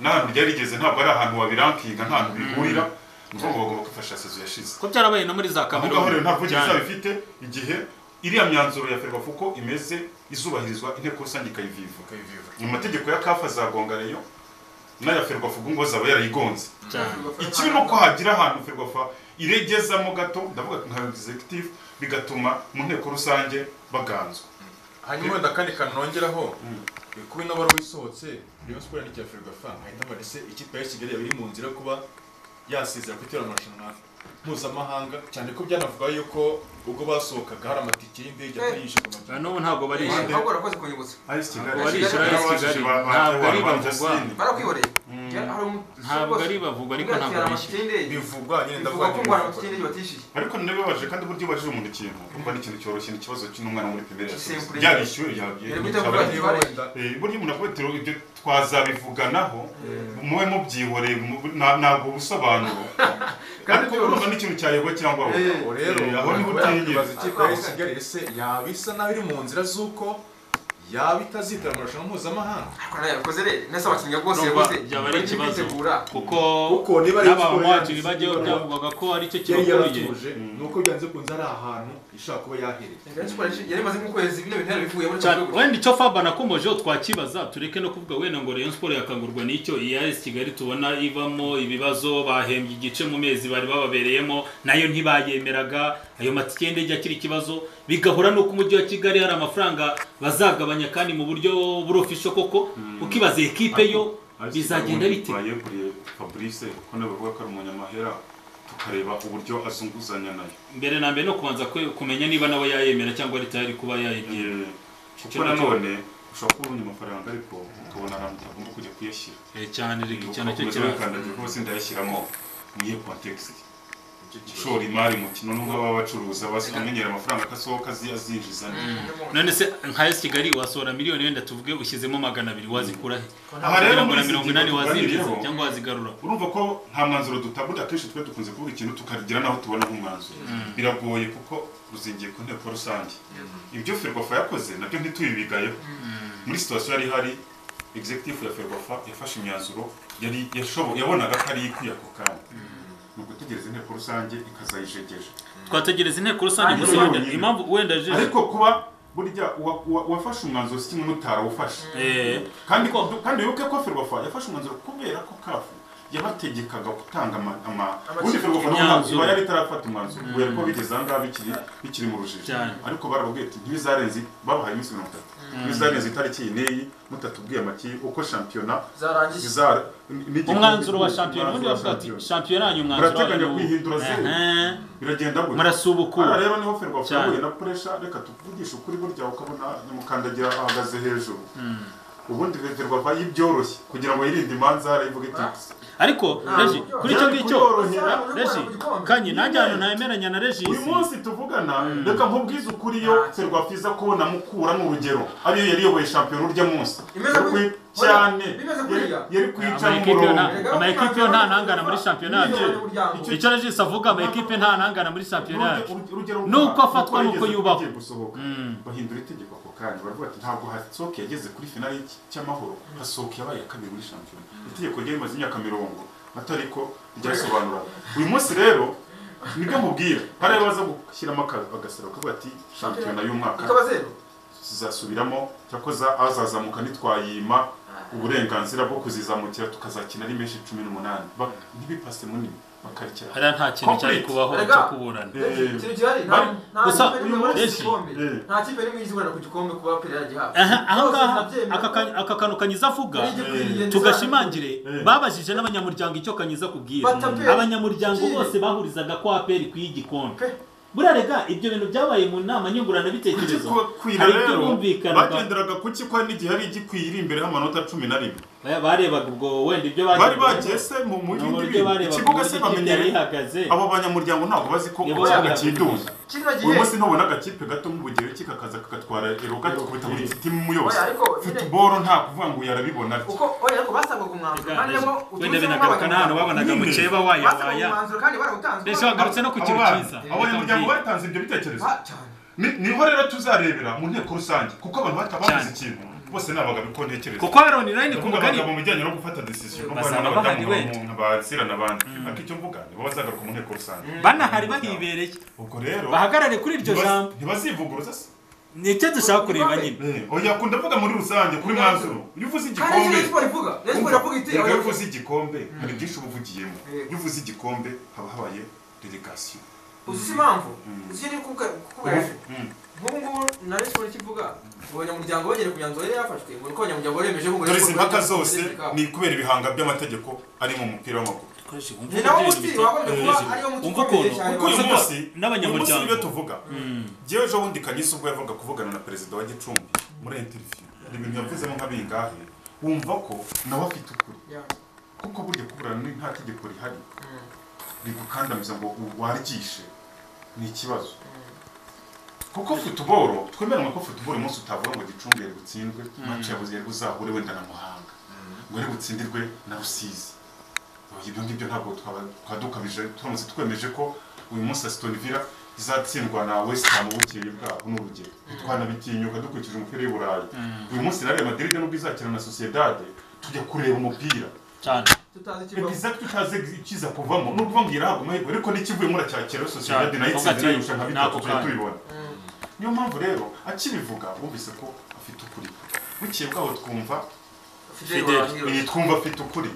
nahantu ryari rigeze ntabwo ari ahantu wabirankinga nta hantu bihurira ni ukuvuga ngo bagomba kwifashisha sezo yashize ko byarabaye no muri za aho ngaho rero kameruni nta bwogero cyane. izaba ifite igihe iriya myanzuro ya ferwafa uko imeze izubahirizwa inteko rusange ikayiviva mu mategeko ya kafa azagonga reyo n'aya ferwafa ubwo ngo zaba yarayigonze cyane ikibi ni uko hagira ahantu ferwafa iregezamo gato ndavuga nka executive bigatuma mu nteko rusange baganzwa hanyuma wenda kandi kanongeraho kuba inabara wisohotse Rayon Sport yandikiye Ferwafa ahita amarese ikipe ya Kigali yaba iri mu nzira yo kuba yasezera kutera amarushanwa mpuzamahanga cyane ko byanavuga yuko ubwo basohokaga hari amatike y'indege atarishyurwa mu Na n'ubu ntabwo barishyura ahubwo urakoze kunyibutsa ayisi Ntabwo barishyura Kigali, ayisi yarabajije Kigali. ba- ba- Ntabwo ari ba- ba- bavugwa. Justin. barakwiboreye ntabwo ari bavugwa ariko ntabwo barishyura bivugwa nyine bivuga ndavuga ko ngo hari amakipe y'indege batishyuye ariko ntibibabaje kandi uburyo ubajije umuntu ikintu urumva n'ikintu cyoroshye n'ikibazo cy'umwana muri pimeri Simple. yarishyuwe Yari bitavuga yabyeye ati- niba wenda Eh, burya umuntu akubita ibyo twazabivuganaho mube mubyihoreye mu- na- ntabwo ubusobanuro ariko urumva n'ikintu cyayoboye cyangwa Eh. ubu rero Eh, aho niho wenda utinyira. kwibaza ikipe ya Kigali ese yaba isa naho iri mu nzira z'uko yaba itazitera amarushanwa mpuzamahanga ariko nayo yabikoze rero nasa abakinnyi rwose Nubwo yaguze byaba ari bari ikibazo. kwitegura kuko Kuko niba ari siporo n'abamuhatiri yanditse bajyayo ibaruwa, byavugaga ko aricyo yari kibakuriye yaratuje ni uko byanze kunze ari ahantu ishobora kuba yahereye Kigali Sport yari imaze nk'ukwezi bino bintu yarabivuye muri cyane Kigali. wenda icyo faba nakomejeho twakibaza tureke no kuvuga wenda ngo Rayon Sport yakangurwa n'icyo IAS Kigali tubona ivamo ibibazo bahembye igice mu mezi bari bababereyemo nayo ntibayemeraga ayo matike y'indege akiri ikibazo bigahura n'uko umujyi wa Kigali hari amafaranga bazagabanya kandi mu buryo burofisho koko ukibaza ekipe yo bizagenda bite twayeguriye fabrice kuko nawe bavuga ko ari umunyamahera tukareba uburyo azunguzanya nayo mbere na mbere no kubanza kwe- kumenya niba nawe yayemera cyangwa leta yari kuba yayegera Eh, kuko nanone ushobora kuba ubonye amafaranga ariko ukabona ahantu utagomba kujya kuyashyira Eh, cyane rege Ubwo cyane cyo ukomeza kibazo wikandagira uko wese ndayashyiramo niyo kontekisite ushora imari mu kintu nubwo baba bacuruza basi amenyera amafaranga akasohoka azi- azinjiza none se nka esi kigali wasohora miliyoni wenda tuvuge ushyizemo magana abiri wazikura he Aha rero kugira ngo muri na iki mirongo gihe inani wazinjiza tuganiriyeho, cyangwa wazigarura urumva ko nta mwanzuro dutabura akenshi twe dukunze kuvuga ikintu tukagira naho tubona nk'umwanzuro biragoye kuko ruzingiye ku nteko rusange ibyo ferwafa yakoze nabyo ntitubibigayeho muri situwasiyo yari ihari executive ya ferwafa yafashe imyanzuro yari yashobo- yabonaga ko ari ikwiye ako kanya ni ugutegereza inteko rusange ikazayijegeje twategereza inteko rusange Ariko gusobanura yonyine. impamvu wenda jeje ariko kuba burya uwa- uwa- uwafashe umwanzuro si kimwe n'utarawufashe Eh, kandi ko kandi wibuke ko ferwafa yafashe umwanzuro kubera ko kafu yabategekaga gutanga ama- ama ubundi ferwafa nubwo ntabwo Imyanzuro. iba yari itarafata umwanzuro kubera ko bigeze aha ngaha bikiri bikiri mu rujijo Cyane. ariko barababwiye ati ntibizarenze babahaye iminsi mirongo itatu ntibizarenze itariki iyi n'iyi mutatubwiye amakipe uko shampiyona zarangiye izara n'igihugu- umwanzuro wa shampiyona ubundi umwanzuro wa bavuga ati shampiyona. shampiyona yanyu umwanzuro murateganya wanyu kwihindura zeru Ehe, biragenda gutya Hano murasubukura rero niho ferwafa Cyane. yahuye na puresha reka tuvugishe ukuri burya ukabona nyamukandagira ahagaze hejuru ubundi ferwafa yibyoroshye kugira ngo yirinde imanza harayivuga iti ariko reji kuri icyo ngicyo kuyorohera reji kanye nanjye ahantu ntemeranya na uyu regisi munsi tuvugana reka nkubwize ukuri yo ferwafa iza kubona mukuramo urugero ariyo yari iyoboye shampiyona urya munsi Imeze Yo kwi- guri- cyane Bimeze Yari- kuriya. yari kwica amaekipe yo umurongo nta- amaekipe yo nta ntangana muri shampiyona yacu Icyo- icyo regisi avuga amaekipe nta ntangana muri shampiyona yacu Urugero- urugero Ni uko rwa- afatwa, rwa ni uko yigeze yubahwa. kugiye gusohoka. bahindura itegeko ako kanya baravuga ati ntabwo hasohoke yageze kuri finali y'iki- cy'amahoro hasohoka yabaye iya kabiri muri shampiyona itegeko ryari rimaze imyaka mirongo atari ko ryasobanura uyu munsi rero nibyo mubwira hari ayo baza gushyiramo aka- agasaro kavuga ati shampiyona y'umwaka ikaba zeru zizasubiramo cyakoza azazamuka ntitwayima uburenganzira bwo kuzizamukira tukazakina ari menshi cumi n'umunani Ba- ntibipase munini bakarikira hariya nta kintu cyari Complete. kubaho Erega. cyo kuburana Eh, ikintu gihari nta bari- nta gusa kipe n'imwe uyu yabonetse munsi- igikombe. Eh. nta kipe n'imwe izi guhera ku gikombe kuba perezida yagihabwa Aha, aha Rwose ngaha, ndabyemera aka ka- aka kantu kanyiza avuga Ari igikwiriye, tugashimangire Eh. babajije n'abanyamuryango icyo kanyiza kubwira Batape. abanyamuryango Kiri. bose bahurizaga ko aperi ikwiye igikombe Pe. buriya rega ibyo bintu byabaye mu nama nyunguranabitekerezo igikwira hari ibyo rero bumvikanaga bagenderaga ku ki ko hari n'igihe hari igikwiye iri imbere h'amanota cumi na rimwe Ba- barebaga ubwo wenda ibyo bari bagezeho, bagiye se mu mu ni bindi uburyo bintu barebaga ikibuga uburyo se ikipe yari bamenyereye ihagaze abo banyamuryango ntabwo bazi ko Nibo ikiyaga babihaga. kiduza kino gihe uyu munsi ntubona agakipe gato nk'ubugereki kakaza kakatwara eroga tukubita buri timu yose Oya, ariko nyine- futuboro nta kuvuga ngo yarabibona atya. uko oya ariko basabwaga umwanzuro kandi nabwo wenda utumiza binagaruka n'ahantu babonaga Nyine. mukeba basabwaga wayawaya umwanzuro kandi barawutanze mbese bagarutse no ku kintu cyiza abanyamuryango batanze ibyo bitekerezo Ba- cyane Ni- niho rero tuzarebera mu nteko rusange kuko abantu batababuze Cyane. ikintu bose ni abagabo uko ntekereza kuko Aaron Line ku kuvuga mugani abagabo mu bijyanye no gufata decision no kubana Bazaba bahari n'abadamu wenda. nk'abantu bazira n'abandi ariko icyo mvuga ni bo bazagaruka mu nteko rusange banahari bahibereye ubwo rero bahagarare kuri iryo ntibaz- jambo ntibazivuguruza se nicyo dushaka kureba nyine Eh, oya kunda mvuga muri rusange kuri mwanzuro iyo uvuze Hari icyo igikombe Rayon Sport ivuga Rayon Sport iravuga iti Reka iyo abanyarwanda- uvuze igikombe hari byinshi uba uvugiyemo Eh. iyo uvuze igikombe haba habaye delegation uzi se impamvu uzi icyo ndi kuvuga- kuvuga yaje Mm. nk'ubu ngubu na Rayon Sport ikivuga ngo abanyamuryango bagere ku myanzuro yari yafashwe ubona ko abanyamuryango bemeje ko ngo Rayon dore izi Sport mpaka bageze ku zose kazi kabo. ni kubera ibihanga by'amategeko ari mu mupira w'amaguru ni nawe muti wagombye kuba ariyo muti umva ukomeye ukuntu cyane kuko uyu Uvuga munsi uyu munsi n'abanyamuryango. nibyo tuvuga njyewe ejo bundi kanyisa ubwo yavugaga kuvugana na perezida wa gicumbi muri interview hari ibintu yavuzemo nka bingahe wumva ko nawe afite ukuri Yeah. kuko burya kuburana ni nta tegeko rihari Mm. rigukandamiza ngo waryigishe ni ikibazo kuko futuboro twemeranwe ko futuboro umunsi utavuga ngo gicumbi yari butsindwe mace yabuze yari buzahure wenda na muhanga ngo yari butsindirwe na rusizi Oya, ibyo ngibyo ntabwo twaba twaba dukabije turamutse twemeje ko uyu munsi asitoni vila izatsindwa na wesitamu bukeye bwaho ni urugero ntitwanabitinyuka dukurikije umupira w'i burayi uyu munsi na real madrid nubwo izakina na sociedade tujya kureba umupira cyane tutazi ikibazo egiza tutazi ikiza kuvamo ni ukuvuga ngo irahabwa amahirwe ariko n'ikivuyemo uracyakira sosiyete nayo itsinda irayirusha nka bitatu tujya tubibona niyo mpamvu rero akibivuga wumvise ko afite ukuri bukeye bwaho twumva Fidel Fidel. Warangira. iyi twumva afite ukuri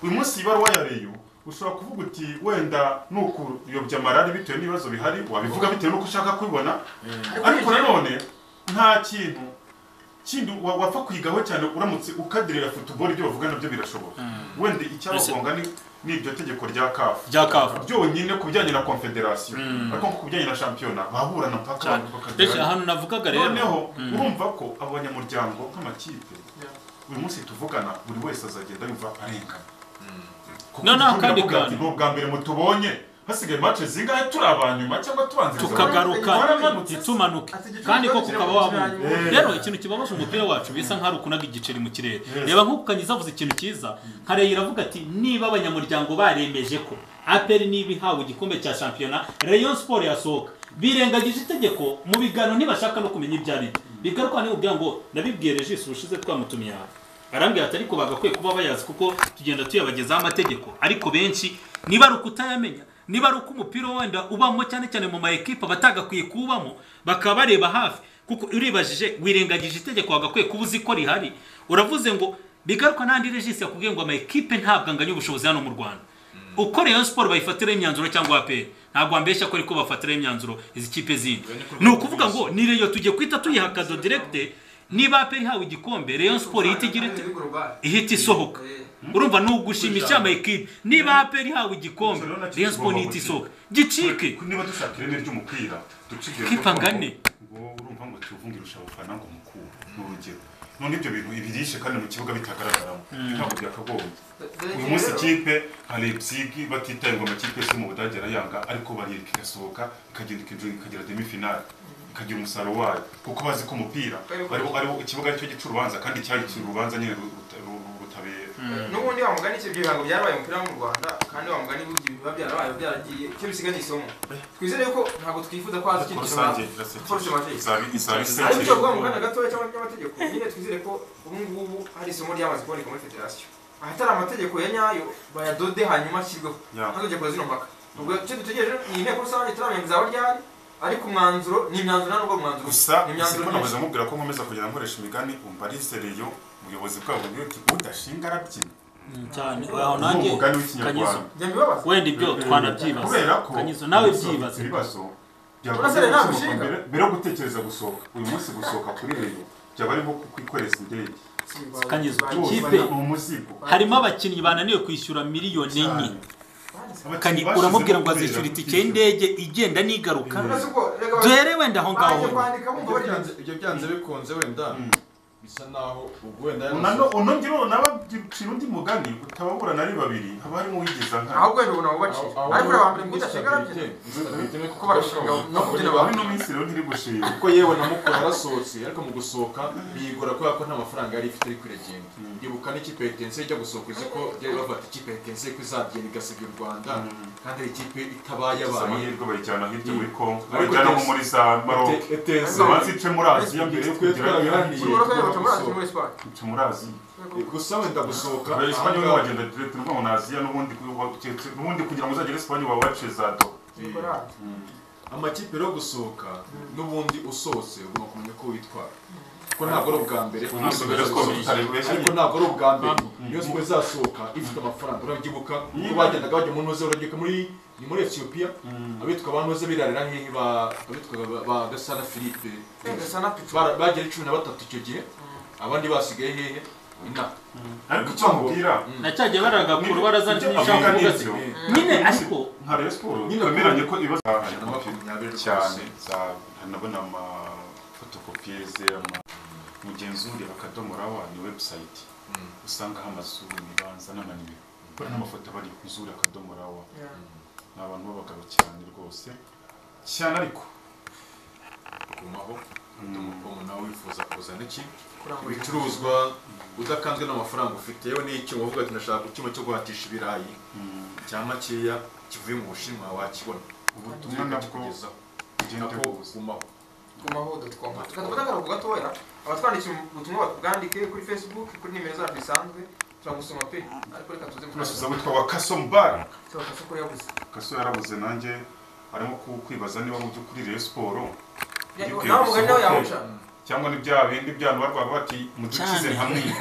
uyu munsi ibaruwa ya reyo ushobora kuvuga uti wenda ni ukuyobya marari bitewe n'ibibazo bihari wabivuga bitewe n'uko ushaka kubibona ariko nanone nta kintu kindi wa- wapfa kwigaho cyane uramutse ukadirira futuboro ibyo bavuga nabyo birashoboka wenda icyabagonga ni ni iryo tegeko rya kafu rya kafu byonyine ku bijyanye na confederation Mm. ariko ku bijyanye na shampiyona baburana mpaka cyane ndetse bakagerana ahantu navugaga rero noneho Mm. urumva ko abanyamuryango nk'amakipe Yeah. buri munsi tuvugana buri wese azagenda yumva arengana Kuko No, no, igicumbi kandi navuga ati, kandi. ni ubwa mbere mutubonye hasigaye mace zingahe turi abanyuma cyangwa tubanziriza tukagaruka Twaramanutse. ntitumanuke Ati igicumbi kandi ko bageze kukaba ku wabonye kirango. Eh. rero ikintu kibabaje umupira wacu bisa nk'aho ari ukunaga igiceri mu kirere Yes. reba nk'uko kanyiza avuze ikintu cyiza nka Rayon iravuga ati niba abanyamuryango baremeje ko aperi niba ihawe igikombe cya shampiyona Rayon Sport yasohoka birengagije itegeko mu biganiro ntibashaka no kumenya ibyo ari byo bigaruka n'ubwira ngo nabibwiye regis ubushize twamutumiye aha arambwira ati ariko bagakwiye kuba bayazi kuko tugenda tuyabagezaho amategeko ariko benshi niba ari ukutayamenya niba ari uko umupira wenda ubamo cyane cyane mu ma ekipa batagakwiye kuwubamo bakaba bareba hafi kuko uribajije wirengagije itegeko wagakwiye kuba uzi ko rihari uravuze ngo bigaruka n'andi regisi yakubwiye ngo ama ekipe ntabwo anganya ubushobozi hano mu rwanda uko Rayon Sport bayifatiraho imyanzuro cyangwa APR ntabwo ambeshya ko ariko bafatiraho imyanzuro izi kipe zindi ni ukuvuga ngo ni Rayon tugiye kwita tuyiha kado direkite niba APR ihawe igikombe Rayon Sport ihita igira ite? ihita isohoka Eh. urumva ni ugushimisha ama ekipe niba APR ihawe Gusa igikombe rero nacyo Rayon Sport kigomba ihita gucika. isohoka gicike niba dushaka ireme ry'umupira ducike Kipa ngane. ngo urumva ngo tuvunge irusha abafana ngo mukuru ni urugero none ibyo bintu ibirishe kandi mu kibuga bitagaragaramo ntabwo byakagombye Dore uyu ikintu munsi rero- ikipe hari ipsigi batitaye ngo amakipe yose mu budage arayanga ariko bariyereka igasohoka ikagenda ikinjira ikagera demi finale ikagira umusaruro wayo kuko bazi ko umupira ariwo ariwo ikibuga aricyo gica urubanza kandi cyahitira urubanza nyine ru- ruta- ru- rutabera n'ubundi wa mugani icyo bihango byarabaye mu mupira wo mu rwanda kandi wa mugani burya biba byarabaye byaragiye icyo bisigaye isomo twizere ko ntabwo twifuza ko haza ariko ikintu rusange kibanza Force irasekeje Matrix. izaba izaba ariko icyo bavuga mu isekeje kanya gatoya cyangwa ry'amategeko nyine twizere ko ubu ngubu hari isomo ryamaze kuboneka muri federasiyo ahatari amategeko ya nyayo bayadode hanyuma ashyirweho Yeah. ntazajya kora zino mpaka ubwo icyo dutegereje ni inteko rusange itaramenya izaba ryari ariko umwanzuro ni imyanzuro nta nubwo mwanzuro gusa ni siko imyanzuro namaze myinshi mubwira ko nkomeza kugenda nkoresha imigani umva ari sereyo umuyobozi bwabo ni uti udashinga arabyina cyane aho Ni nanjye umugani kanyizo w'ikinyarwanda njya mbibabaza wenda ibyo twanabyibaza kubera ko kanyizo nawe gusohoka byibaze ibibazo Urasere nta byagusohoka mushinga. mbere- mbere yo gutekereza gusohoka uyu munsi gusohoka kuri reyo byaba ari nko kwikoreza indege Kanyizo, Bose Ikipe- bari mu muzigo harimo abakinnyi bananiwe kwishyura miliyoni enye Abakinnyi Kanyi- bashize uramubwira ngo kubera azishyura itike kwishyura. y'indege igenda n'igaruka Uretse uko reka duhere wenda aho ngaho baje kwandika bumva Ibyo bari byanze- ibyo byanze bikunze wenda bisa naho ubwo wenda Unano- uno ngiro nabacira undi mugani utababura nari babiri haba harimo uwigeza nka ahubwo wenda ubu nabo baciye ariko uriya wa mbere ngo udashinga arabye kuko barashinga no kubyina ariko bawe aho ino minsi rero ntiri gushima yewe na mukuru yarasohotse ariko mu gusohoka biyigora kubera ko nta mafaranga yari ifite ariko iragenda ibuka n'ikipe ya Etincelles ijya gusohoka uzi ko byari bafata ikipe ya Etincelles ko izagenda igasiga u Rwanda kandi ari ikipe itabaye Gusa abaye amahirwe bayijyana hirya muri Congo Ariko bayijyana nko Etincelles- muri za Maroc Ete- Etincelles abanza ice muri Aziya mbere yo Twe kugera twarabihangiye Imodoka tuba Tomorrow is muri Espagne. tumurazi gusa wenda gusohoka kubera esipanye ahangaha- urimo wagenda direct uva mu aziya n'ubundi ku- wa- ke- n'ubundi kugira ngo uzagere esipanye waba waciye za do Nicolas. amakipe rero gusohoka n'ubundi usohotse ugomba kumenya uko witwara kuko ntabwo ari ubwa mbere umunsi mbere siporo tutaribeshye ariko ntabwo ari ubwa mbere niyo siporo izasohoka ifite amafaranga urabyibuka ubwo bagendaga bajya mu ntuze urabyibuka muri ni muri etiyopiya abitwa ba ntuze birarira nk'ihi ba- abitwaga ba- ba gasana philippe Gasana Pichu. Bara- bagera cumi na batatu icyo gihe abandi basigaye hehe ina ariko icyo mubwira nacyagiye baragakura barazana ibyo ibishaka avuga kuvuga ati n'ibyo nyine ariko nka rero siporo Nyine twemeranye ko ibibazo na makumyabiri cyane rwose. za nabona amafotokopiye ze ama mugenzuri akadomo rawa ni webusayiti Mm. usangaho amazu imibanza n'amanimero kubera n'amafoto aba ari muzuri akadomo rawa Yeah. ni abantu b'abagabo cyane rwose cyane ariko kumaho Mm. umukomo nawe wifuza kuzana iki Kurangura ibicuruzwa udakanzwe n'amafaranga ufite yewe n'icyuma uvuga ati ndashaka icyuma cyo guhatisha ibirayi mm, cya makeya kivuye mu bushinwa wakibona ubutumwa nabwo kugezaho bugenda nako buza umaho kumaho.com. Tukatubona kare ku gatoya. Abatwandikiye ubutumwa batubwandike kuri Facebook, kuri nimero zacu zisanzwe. Turagusoma pe. Ariko reka tuze mu turasubiza witwa wa kasombara Turabasha kuri yabuze. kaso yarabuze nanjye arimo ku- kwibaza niba mu by'ukuri rero siporo Nawe Yibwiye gusa umugani nawe uko- yawuca. cyangwa ni bya bindi byanu barwaga bati mudukize Cyane. nka mwica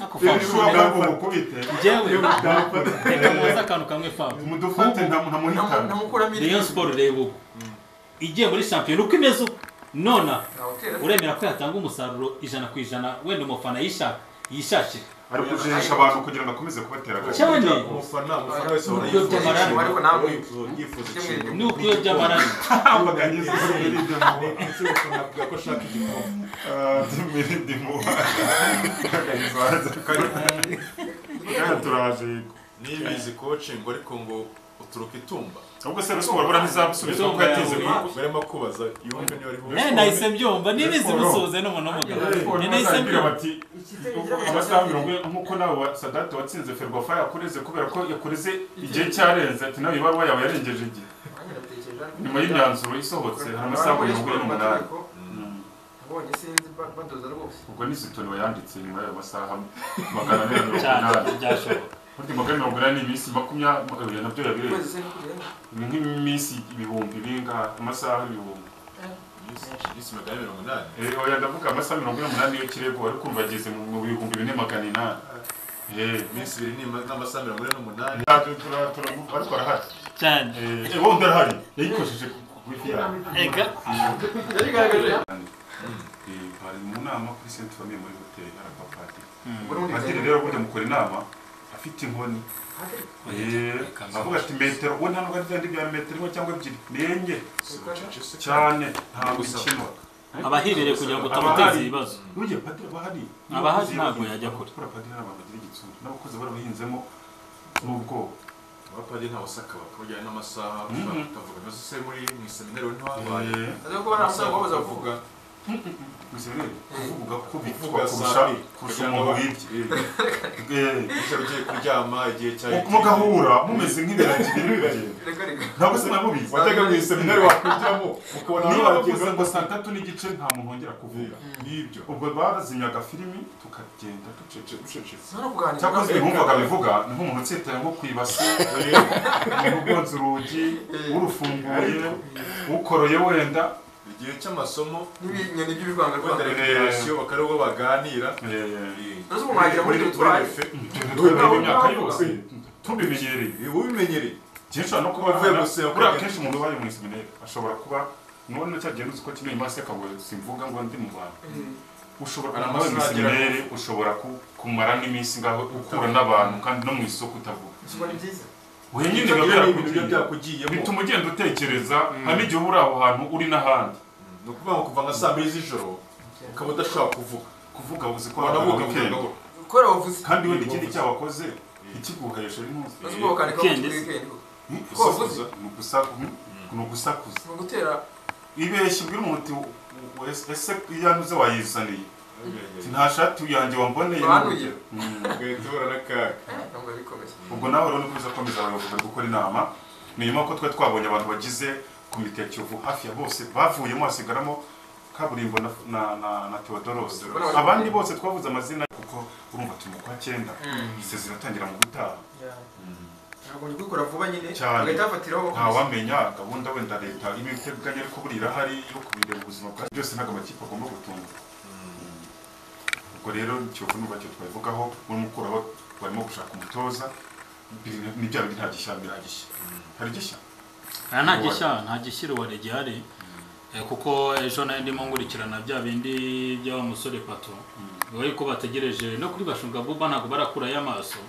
ako rero fabu ushobora kuba mukubite njyewe reka mubaze akantu kamwe fabu mudufate Namu- ntamuhitana Namukuramo rayon siporo reba ubu igiye muri shampiyona uko imeze ubu nona uremera ko yatanga umusaruro ijana ku ijana wenda umufana yishaka yishakira ari kujihisha abantu kugira ngo akomeze kubatera agaciro Cyane. umufana umufana wese ahora Nubwo yifuza by'amaraso, ikintu, ariko nawe- yifuza- yifuza Kimwe ikintu ni uko iyo by'amarari baganyiza muri ibyo muba Ndetse umufana avuga ko ashaka igikombe muri ibyo muba baganyiza baza kare turaje yego nibizi coaching ariko ngo uturuka itumba ubwo se rusubora bura ntizamusubiza kuko yateze mu- barimo kubaza yumve niba ariho Eh, nahise byumva n'ibizi musoze n'umuntu w'umugabo ni nahise Bazabwira mbyumva bati amasaha mirongo ine nk'uko nawe wa sadati watsinze ferwafa yakureze kubera ko yakureze igihe cyarenze ati nawe ibaruwa yawe yarengeje igihe nyuma y'imyanzuro isohotse hari amasaha mirongo ine n'umunani Abonye sinzi ba- badoza rwose. ubwo ni zitoni wayanditse nyuma y'ayo masaha magana abiri mirongo cyane inani byashoboka burya magana mirongo inani ni iminsi makumyabiri nabyo yabirenze Ukwezi se nikurenga. ni nk'iminsi ibihumbi bingahe amasaha ibihumbi iminsi magana mirongo inani Eh, oya ndavuga amasaha mirongo ine n'umunani iyo kirego wari kumva ageze mu mu bihumbi bine magana inani Eh, iminsi ibiri n'ima- n'amasaha mirongo ine n'umunani ntabyo tura- turavuga ariko arahari cyane Eh, eh, wenda arahari yayikojeje ku ifi yawe ega Eh, bari mu nama kuri senti famiye muri hoteli arapapadiri Ubwo n'ubundi padiri bizagenda. rero burya mukora inama afite inkoni Eh, avuga ati metero we nta nubwo ari bya bindi bya metero imwe cyangwa ebyiri ni enye cyane ntabwo ikinwa abahibereye kugira ngo utamuteza ibibazo burya padiri aba ahari Abahari ntabwo yajya kure. kubera padiri hari abantu bagira igitsure n'abakozi barabahinzemo n'ubwoba abapadiri nta wasaka bakabujyana n'amasaha Mhm. bakavuga nose se muri mu iseminari we ntiwabaye Eh, Aza kuba amasaha naramusaga baba wabaza vuga. bazavuga gusa rero kuvuga ko bitwa Kuvuga kurusha saa- kurusha umuntu wibye Eh, icyo ugiye kuryama igihe cya mugahura mumeze nk'ibiragi biri bibagenda Reka reka. ntabwo se namubizi wajyaga mu iseminari wakwinjiramo ukabona niba bavuze wagiye ngo saa tatu n'igice nta muntu wongera kuvuga n'ibyo ubwo bazinyaga filimi tukagenda ducece ucecetse None kuganira. cyakoze bumvaga bivuga ni nk'umuntu utsitara nko ku ibase umuntu ubonza urugi urufunguye ukoroye wenda igihe cy'amasomo N'ibinyoni by'ibivanga wenda rwanda. rekreation bakariho baganira Ese umuhagira muri Muri- tutwari? muri refe. twebwe imyaka yose tubimenyereye Ibi ubimenyereye kenshi no kuba Uvuye buriya guseba buriya ukagenda. kenshi umuntu ubaye mu iseminari ashobora kuba none cya gihe uzi ko kimwe imasi yakabura simvuga ngo ndi mu bantu ushobora Hari kuba mu amasaha agera iseminari ushobora ku- kumara n'iminsi ngaho ukura n'abantu kandi no mu isoko utavuga Gusa ni byiza. wenyine Ibyo biba ni ibintu biba birakugiriye byakugiyemo bituma ugenda utekereza hari n'igihe uba uri aho hantu uri n'ahandi ni ukuvuga ngo kuva nka saa mbiri z'ijoro ukaba udashobora kuvuga kuvuga uzi ko hari wanavuga weekend vuga Gukora wavuze. kandi wenda ikindi cyabakoze ikiguhesha intuzi Aza kuba wakandika Weekend. kuri weekend. ni wavuze. ugusakuza ni ugusakuza Ni ugutera. ibeshya ubwira umuntu uti "U- u- ese- ese iyanduze wayizaniye Ati, ngo nta shati yanjye wamboneye Banuye. Mm. ugahita uhura n'akaga Eh, ntabwo bikomeye. ubwo nawe rero nikubiza komeza abayobozi bari gukora inama ni nyuma ko twari twabonye abantu bagize komite ya kiyovu hafi ya bose bavuyemo hasigaramo kaburimbo na, na, na, na Theodoros Theodoros. abandi bose twavuze amazina kuko urumva turi mu kwa cyenda izi ziratangira mu gutaha ntabwo ndi kubikora vuba nyine Cyane. bagahita bafatiraho ntawamenya gahunda wenda leta iba iteganya ariko buriya irahari yo kubireba ubuzima bwacu byose ntabwo amakipe agomba gutunga ubwo rero ikiyovu n'ubwo cyo twabivugaho muri mukuraho barimo gushaka umutoza biri- ni bya bindi nta gishya biragishya hari gishya aha nta gishya nta gishyira uwa gihari Eh, kuko ejo nayo ndimo nkurikirana bya bindi by'aba musore pato we ko bategereje no kuri bashunga buba ntabwo barakurayo amaso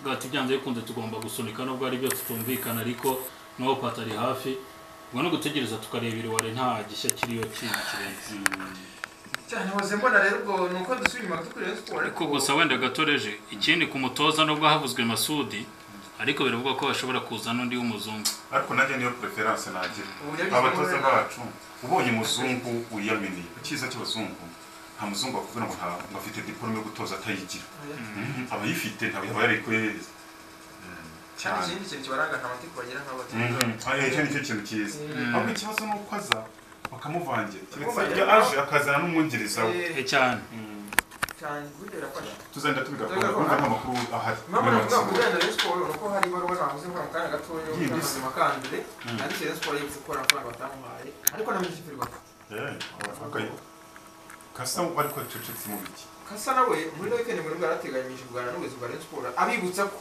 bwati byanze bikunze tugomba gusunika nubwo ari byo tutumvikana ariko n'uwo pato ari hafi ubwo no gutegereza tukarebera iware nta gishya kiriyo kintu kirenze cyane waze mbona rero ubwo ni uko dusubira inyuma kuri Rayon Sports ariko gusa wenda gatoreje ikindi ku mutoza nubwo havuzwe masudi ariko biravugwa ko bashobora kuza n'undi w'umuzungu ariko nanjye niyo preference nagira Ubu yagizwe abatoza n'umwana. bacu ubonye umuzungu wiyaminiye icyiza cy'abazungu nta muzungu wakuvuga ngo nta- ngo afite diplome yo gutoza atayigira Mhm. abayifite ntabwo yaba yarikohereza cyane ikindi kintu kibaranga nta matiko bagira nk'abo cyane icyo ni cyo kintu cyiza Mhm. ahubwo ikibazo ni uko aza bakamuvangira keretse Bakamuvangirira. iyo aje akazana n'umwungiriza we Eh, cyane cyane burya birafasha tuzagenda tubigakoze Tuzagakora. kumva nta makuru ahari mpamvu Muri navuga ngo Rayon Sports. urenda Rayon Sports ni uko hari ibaruwa navuze ngo mu kanya gatoya yo Yindi se. kuzima kandire Mm. ariko Rayon Sports yibutse ko hari amafaranga batamuhaye ariko na minisitiri rwanda Eh, okay. kasa ariko yacecetse mu biki kasa nawe muri ino weekend muri bwarateganyije kuganira n'ubuyobozi bwa Rayon Sports abibutsa ko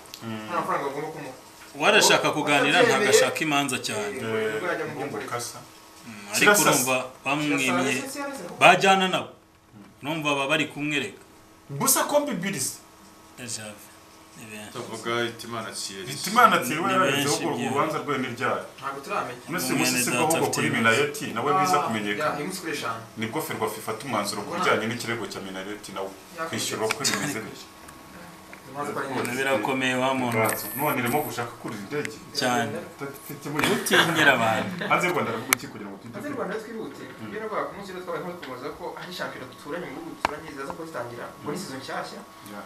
nta mafaranga bagomba kumuha uwarashaka kuganira ntagashaka imanza cyane Eh, mbungo kasa ariko Kirasa- urumva bamwimye bajyana nabo urumva baba bari kumwereka gusa kombi birisi Ejave, ni benshi. tuvuga itimana kiyeri Hitimana atiwe Ni yararetse benshi ubwo byewe. urubanza rwe n'ibyari ntabwo turamenya none Umwene musisi data ahubwo afite kuri ibibazo. minayeti nawe biza kumenyekana iminsi kuri eshanu nibwo ferwafa ifata umwanzuro ku bijyanye n'ikirego cya minayeti nawe kwishyura uko bimeze neza impamvu ko ari nyine Ibintu birakomeye wa muntu none irimo gushaka kurira indege cyane Tutafite utinyira abantu hanze y'u rwanda aravuga iki kugira ngo hanze twite y'u rwanda twihute kubera ko ku munsi rero twabaye nk'aho tumubaza ko ari shampiyona duturanye mu bihugu duturanye ziza ko zitangira ngo ni sezo nshyashya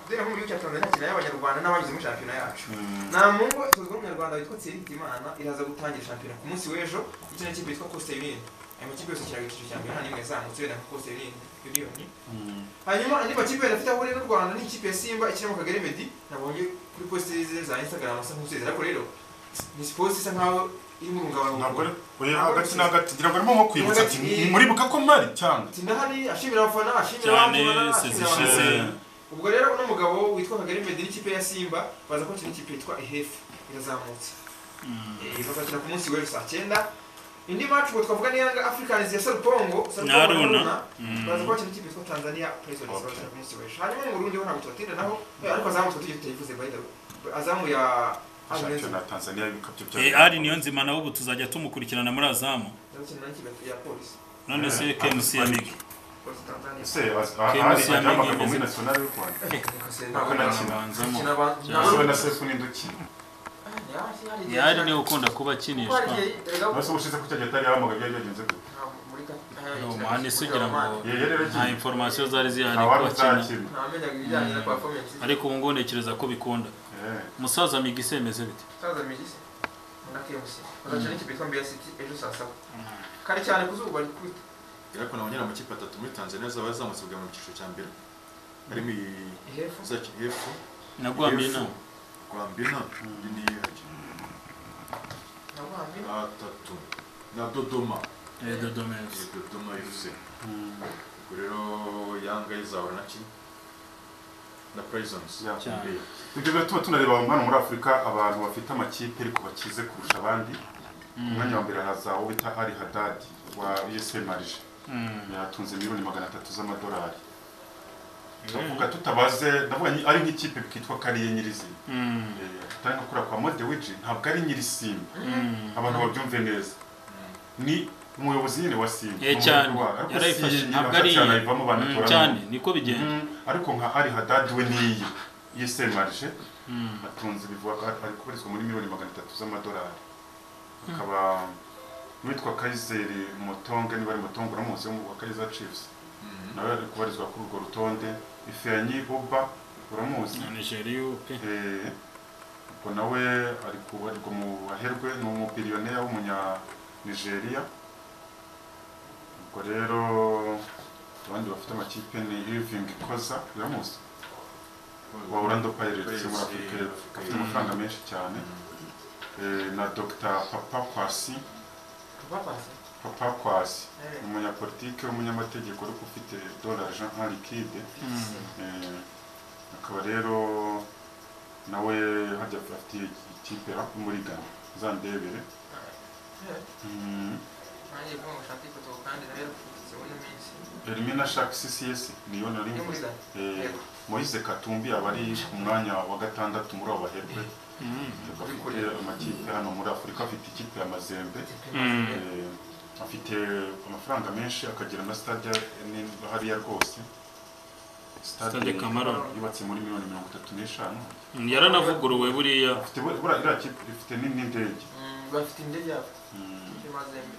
kubera ko mu gihugu cya tanzania kiraya abanyarwanda n'abanyuze muri shampiyona yacu nta mungo tuzwi n'umunyarwanda witwa tsiridimana iraza gutangira shampiyona ku munsi w'ejo ndetse n'ikipe yitwa costa yuniyoni ayo makipe yose akiraga icyiciro cya mbere nta n'imwe yazamutse wenda nka costa Union- yuniyoni hanyuma andi makipe yari afite aho rero rwanda ni ikipe ya simba ikina mu kagari medi nabonye kuri posite ze za instagram asa nk'usezera ariko rero ni sipoti isa nk'aho iri mu ntabwo rungabangabo ari oya hagati na hagati ngira ngo arimo nko kwibutsa ati Hagati- muribuka ko mpari cyane ati ndahari ashimira abafana ashimira cyane abamufana ashimira sezishize abafana ubwo rero uno mugabo witwa kagari medi n'ikipe ya simba baza ko ikipe yitwa ihefu irazamutse Eh, bazakina ku munsi w'ejo saa cyenda indi match ngo twavuga ni yanga africans ya sarupongo Na Aruna. baza kwakira ikipe yitwa tanzania prisons Okay. bazakina ku munsi w'ejo hanyuma mu burundi ho ntabwo tubatindanaho eh, ariko azamu twa tugiye tutayivuze by the way azamu ya shampiyona ya tanzaniya y'ibikabyo bya Eh, ari niyo nzima nawe ubu tuzajya tumukurikirana muri azamu ndabukina n'ikipe ya polisi none se kmc ya migi polisi tanzania ese az- Kemi ahari Siamigi ajya amagambo muri imeze- nationale y'u rwanda ntabwo Ntabwo nakina abanzamo bakina abantu yewe na sefu n'induki yari niwe ukunda kuba akinishwa Basi ubushize ko cyajya atari yahamagara byari byagenze gute. umuhane se ugira ngo Iyo yari nta yaragiye. inforomasiyo zari zihari Nta ko wari akina uzakina. ntamenyaga ibijyanye na performance ariko ubu ngubu ntekereza ko bikunda Eh, umusaza migi se bimeze bite saza migisi na KMC bazaca n'ikipe yitwa Mbeya City ejo saa saba kare cyane ku zuba bari kwita ariko nabonye ari amakipe atatu muri tanzania azaba yazamutse bwa mu cyiciro cya mbere harimo iyi ihefu uzakina efu nagwamiye inama rwambina ni na Rwambi atatu na dodoma Eh, Dodoma FC. Iyi dodoma yuzuye ubwo rero yanga izahura na ki na prisons yeah. Cyane. Ibyo biba tuba tunareba hano muri Afurika abantu bafite amakipe ariko bakize kurusha abandi. Umwanya wa mbere haza uwo bita Ali Haddad wa USM Marije. Yatunze miliyoni magana atatu z'amadolari. Tuvuga tutabaze ndavuga nyi- ari nk'ikipe kitwa kariye nyirizina. Mm, Atari nko kuriya kwa Modewiji ntabwo ari nyirisimba. mm. Abantu babyumve neza. Ni umuyobozi nyine wa Simba. Eh, cyane Ariko yarayifashe si- ntabwo ari ntabwo cyane ayivamo Mm, banatoramo. cyane niko bigenda Mm, ariko nka ari hadadi we niyi yise marije atunze bivuga ko ari kubarizwa muri miliyoni magana atatu z'amadolari akaba n'uwitwa kayizeri mutonge niba ari mutonge uramuzi wo mu wa kayiza cipusi nawe ari kubarizwa kuri urwo rutonde ifeanyi buba uramuzi na nigeria pe Eh, ubwo nawe ari kubarirwa mu baherwe ni umupiriyonera w'umunya nigeria ubwo rero abandi bafite amakipe ni Irving Koza iramuzi wa Orlando Pirates muri Afurika y'Epfo afite amafaranga menshi cyane Eh, na Dr Papa Kwasi Papazi. Papa Kwasi Eh. umunyapolitike w'umunyamategeko ariko ufite dola Jean Henri Kide Eh, akaba rero nawe hajya afitiye ikipe rap muri Ghana uzandebere Mm. Nanjye kuba ngo ushake ifoto kandi nawe yarapfutse muri minsi. Elimina Shark CCS niyo nari Yo muri mvuze. Zari. Eh, Yego. Moise Katumbi aba ari ku mwanya wa gatandatu muri abo baherwe afite amakipe hano muri Afurika afite ikipe ya Mazembe Eh, afite amafaranga menshi akagira na stade ni- hariya rwose Stade Cameroon. yubatse muri miliyoni mirongo itatu n'eshanu yaranavuguruwe buriya afite buri- buriya iriya kipe ifite ni- n'indege Mm, Bafite indege yabo. Mm, Icyo mazembe.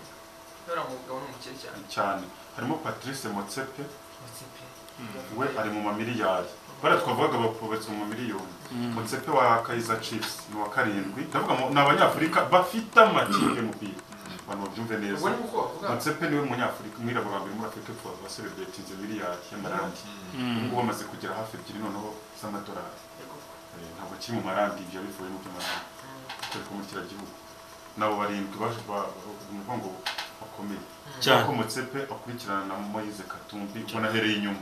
Yora mu mugabo n'umukire cyane. cyane harimo Patrice Motsepe Ndetse pe. we ari mu mamiliyari bariya twavugaga bapfubetse mu mamiliyoni mutsepe wa kayiza chiefs ni wa karindwi ndavuga ngo ni abanyafurika bafite amakipe y'umupira abantu babyumve neza Ubwo ni uko bavuga. mutsepe niwe munyafurika umwirabura wa mbere muri afurika epfo waselebratinze miliyari y'amarandi ubu ngubu bamaze kugera hafi ebyiri noneho z'amadolari Yego. Eh, ntabwo kiri mu marandi ibyo bivuye mu by'amarandi Mm. dore ko muri kiriya gihugu nabo barindwi baje ba- ba- ni ukuvuga ngo bakomeye Cyane. cyangwa mutsepe akurikirana na moyize katumbi ubona ahereye inyuma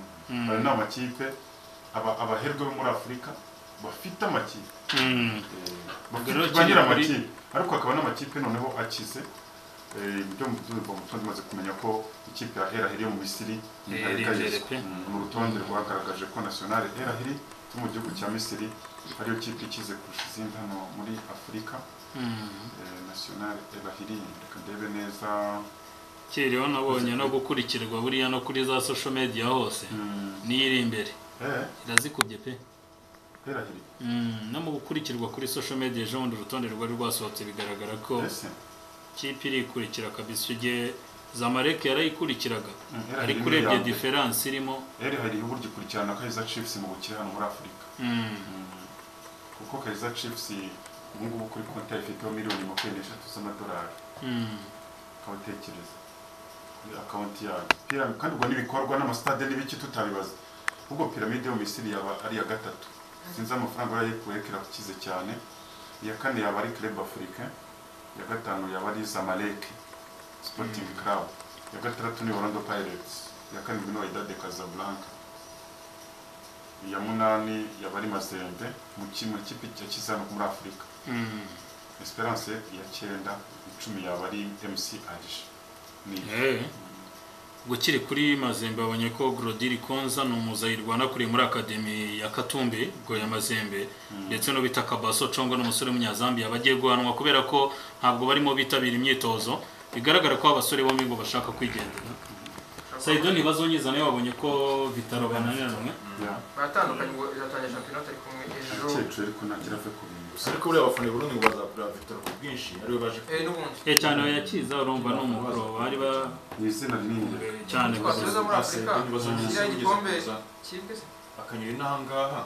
ayo ni amakipe aba- abaherwe bo muri afurika bafite amakipe Rero bafite- bagira kiri muri- amakipe ariko hakaba n'amakipe noneho akize Eh, ibyo mu byumva mu tundi maze kumenya ko ikipe ya erahiri yo mu misiri ni Eh, ntareka Erahiri yiswe. pe. Mm, mu rutonde rwagaragaje ko national erahiri yo mu gihugu cya misiri ariyo kipe ikize kurusha izindi hano muri afurika Eh, national erahiri reka ndebe neza kiriho nabonye no gukurikirwa buriya no kuri za social media hose Mm, niyo iri imbere eh, irazikubye pe erahiri Mm, no mu gukurikirwa kuri social media ejo bundi urutonde rwari rwasohotse bigaragara ko ese kipe irikurikira kabisa igihe zamareke yarayikurikiraga Mm, erahiri ariko ni urebye iya mbere. diferanse irimo erahiri uburyo ikurikirana kayiza chiefs mu bukire hano muri afurika mm, Mm. kuko kayiza chiefs ubu ngubu kuri konti ifiteho miliyoni makumyabiri n'eshatu z'amadolari mm, ukabatekereza kuri akawunti yayo Pyra- kandi ubwo n'ibikorwa n'amasitade n'ibiki tutabibaza ubwo piramide yo mu misiri yaba ari iya gatatu sinzi amafaranga barayikuye kirakize cyane iya kane yaba ari club africain iya gatanu yaba ari zamalek sporting club iya gatandatu ni orlando pirates iya karindwi ni wydad casablanca iya munani yaba ari mazembe mu ki- mu kipe yakize hano muri afurika mm. esperance ya cyenda icumi yaba ari mc aje ni Eh, ubwo kiri kuri mazembe babonye ko gorodiri konza ni umuzayirwa wanakuriye muri akademi ya katumbi ubwo ya mazembe ndetse no bita kabaso congo n'umusore w'umunyazambiya bagiye guhanwa kubera ko ntabwo barimo bitabira imyitozo bigaragara ko abasore bombi ngo bashaka kwigendera sayido ntibazonyiza nawe wabonye ko bitaro bananiranwe ya Baratandukanye ngo izatangira shampiyona tari kumwe ejo. akecuru ariko ntagira ave ku bintu gusa ariko buriya abafana i burundi ngo bazagura victor ku bwinshi ariwe baje Eh n'ubundi. Eh, cyane yakiza urumva ni umukoro bari ba ni izina rinini cyane Twasubiza muri Afurika. ntibazongera Kiriya gikombe kuza kibwe se. akanyura inaha ngaha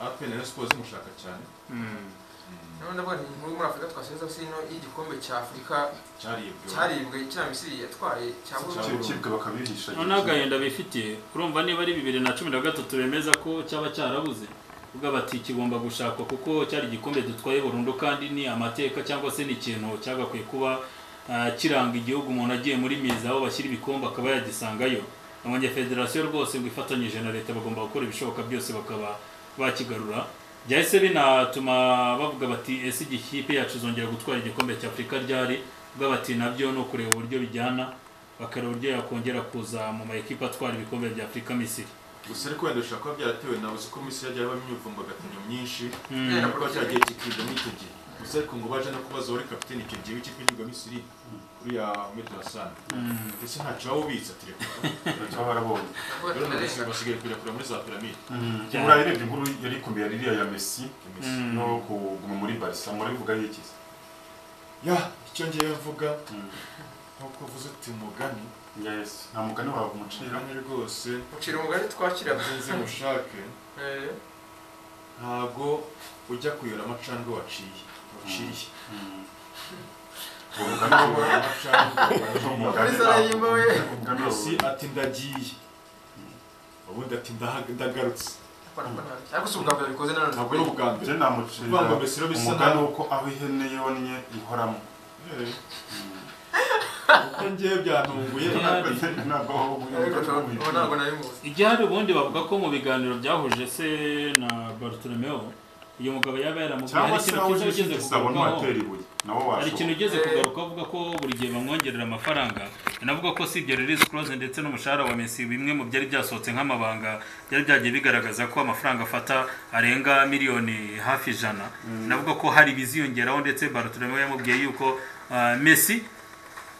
apena na siporo zimushaka cyane Mm. None ndavuga nti muri muri Afurika twasubiza sino y'igikombe cya Afurika cyaribwe cyaribwe kiriya Misiri yatwaye cyabonye. icyo kibwe bakabihisha noneho agahinda bifitiye urumva niba ari bibiri na cumi na gatatu bemeza ko cyaba cyarabuze ubwo bati kigomba gushakwa kuko cyari igikombe dutwaye burundu kandi ni amateka cyangwa se ni ikintu cyagakwiye kuba ah, kiranga igihugu umuntu agiye muri miza aho bashyira ibikombe akaba yagisangayo abonye federasiyo rwose ngo ifatanyije na leta bagomba gukora ibishoboka byose bakaba bakigarura byahise binatuma bavuga bati ese iyi kipe yacu izongera gutwara igikombe cya afurika ryari ubwo bati nabyo ni ukureba uburyo bijyana bakareba uburyo yakongera kuza mu ma ekipa atwara ibikombe bya afurika misiri gusa ariko wenda bishobora kuba byaratewe nawe uzi ko misi yagiye habamo imyivumbagatanyo myinshi Mm. kubera ko cyagiye kikigamo icyo gihe gusa ariko ngo baje no kubaza uwari kapiteni icyo gihe w'ikipe y'igihugu misiri kuriya medo hasani ndetse ntacyo waba ubitsa telefone baba barabonye Ndavuga ati, rero none ndarenga. basigaye kuyirakura muri za piramide burayi rebye inkuru yari ikomeye ririya ya messi Messi. no kuguma muri barisa murabivuga yikize ya icyo ngewe mvuga nk'uko uvuze uti umugani yes nta mugani wawe umucira umugani rwose Ucira umugani twakira. nzi mushake Eh. ntago ujya kuyora amacandwe waciye waciriye Mm. muri sara y'imbawe messi ati ndagiye ubundi ati ndahaga- ndagarutse ariko si ubwa mbere bikoze nanone ntabwo ari ubwa mbere je namucira Urwango mbese rero bisa umugani nabi. uko aho ihene yonnye ihoramo Eh. kuko ngewe byantunguye Nabi. ntabwo aho ariko ubu ntabwo ubunye nari muzi igihari ubundi bavuga ko mu biganiro byahuje se na bartolomeo uyu mugabo yaba yaramubwiye cyangwa hari se ikintu aho cyiza uje ugeze isabo kugarukaho ntiwatera ibuye nabo hari ikintu washobora ugeze Eh. kugaruka avuga ko buri gihe bamwongerera amafaranga anavuga ko si ibyo release close ndetse n'umushahara wa Messi bimwe mu byari byasohotse nk'amabanga byari byagiye bigaragaza ko amafaranga afata arenga miliyoni hafi ijana anavuga ko hari ibiziyongeraho ndetse Bartolomeo yamubwiye yuko ah, Messi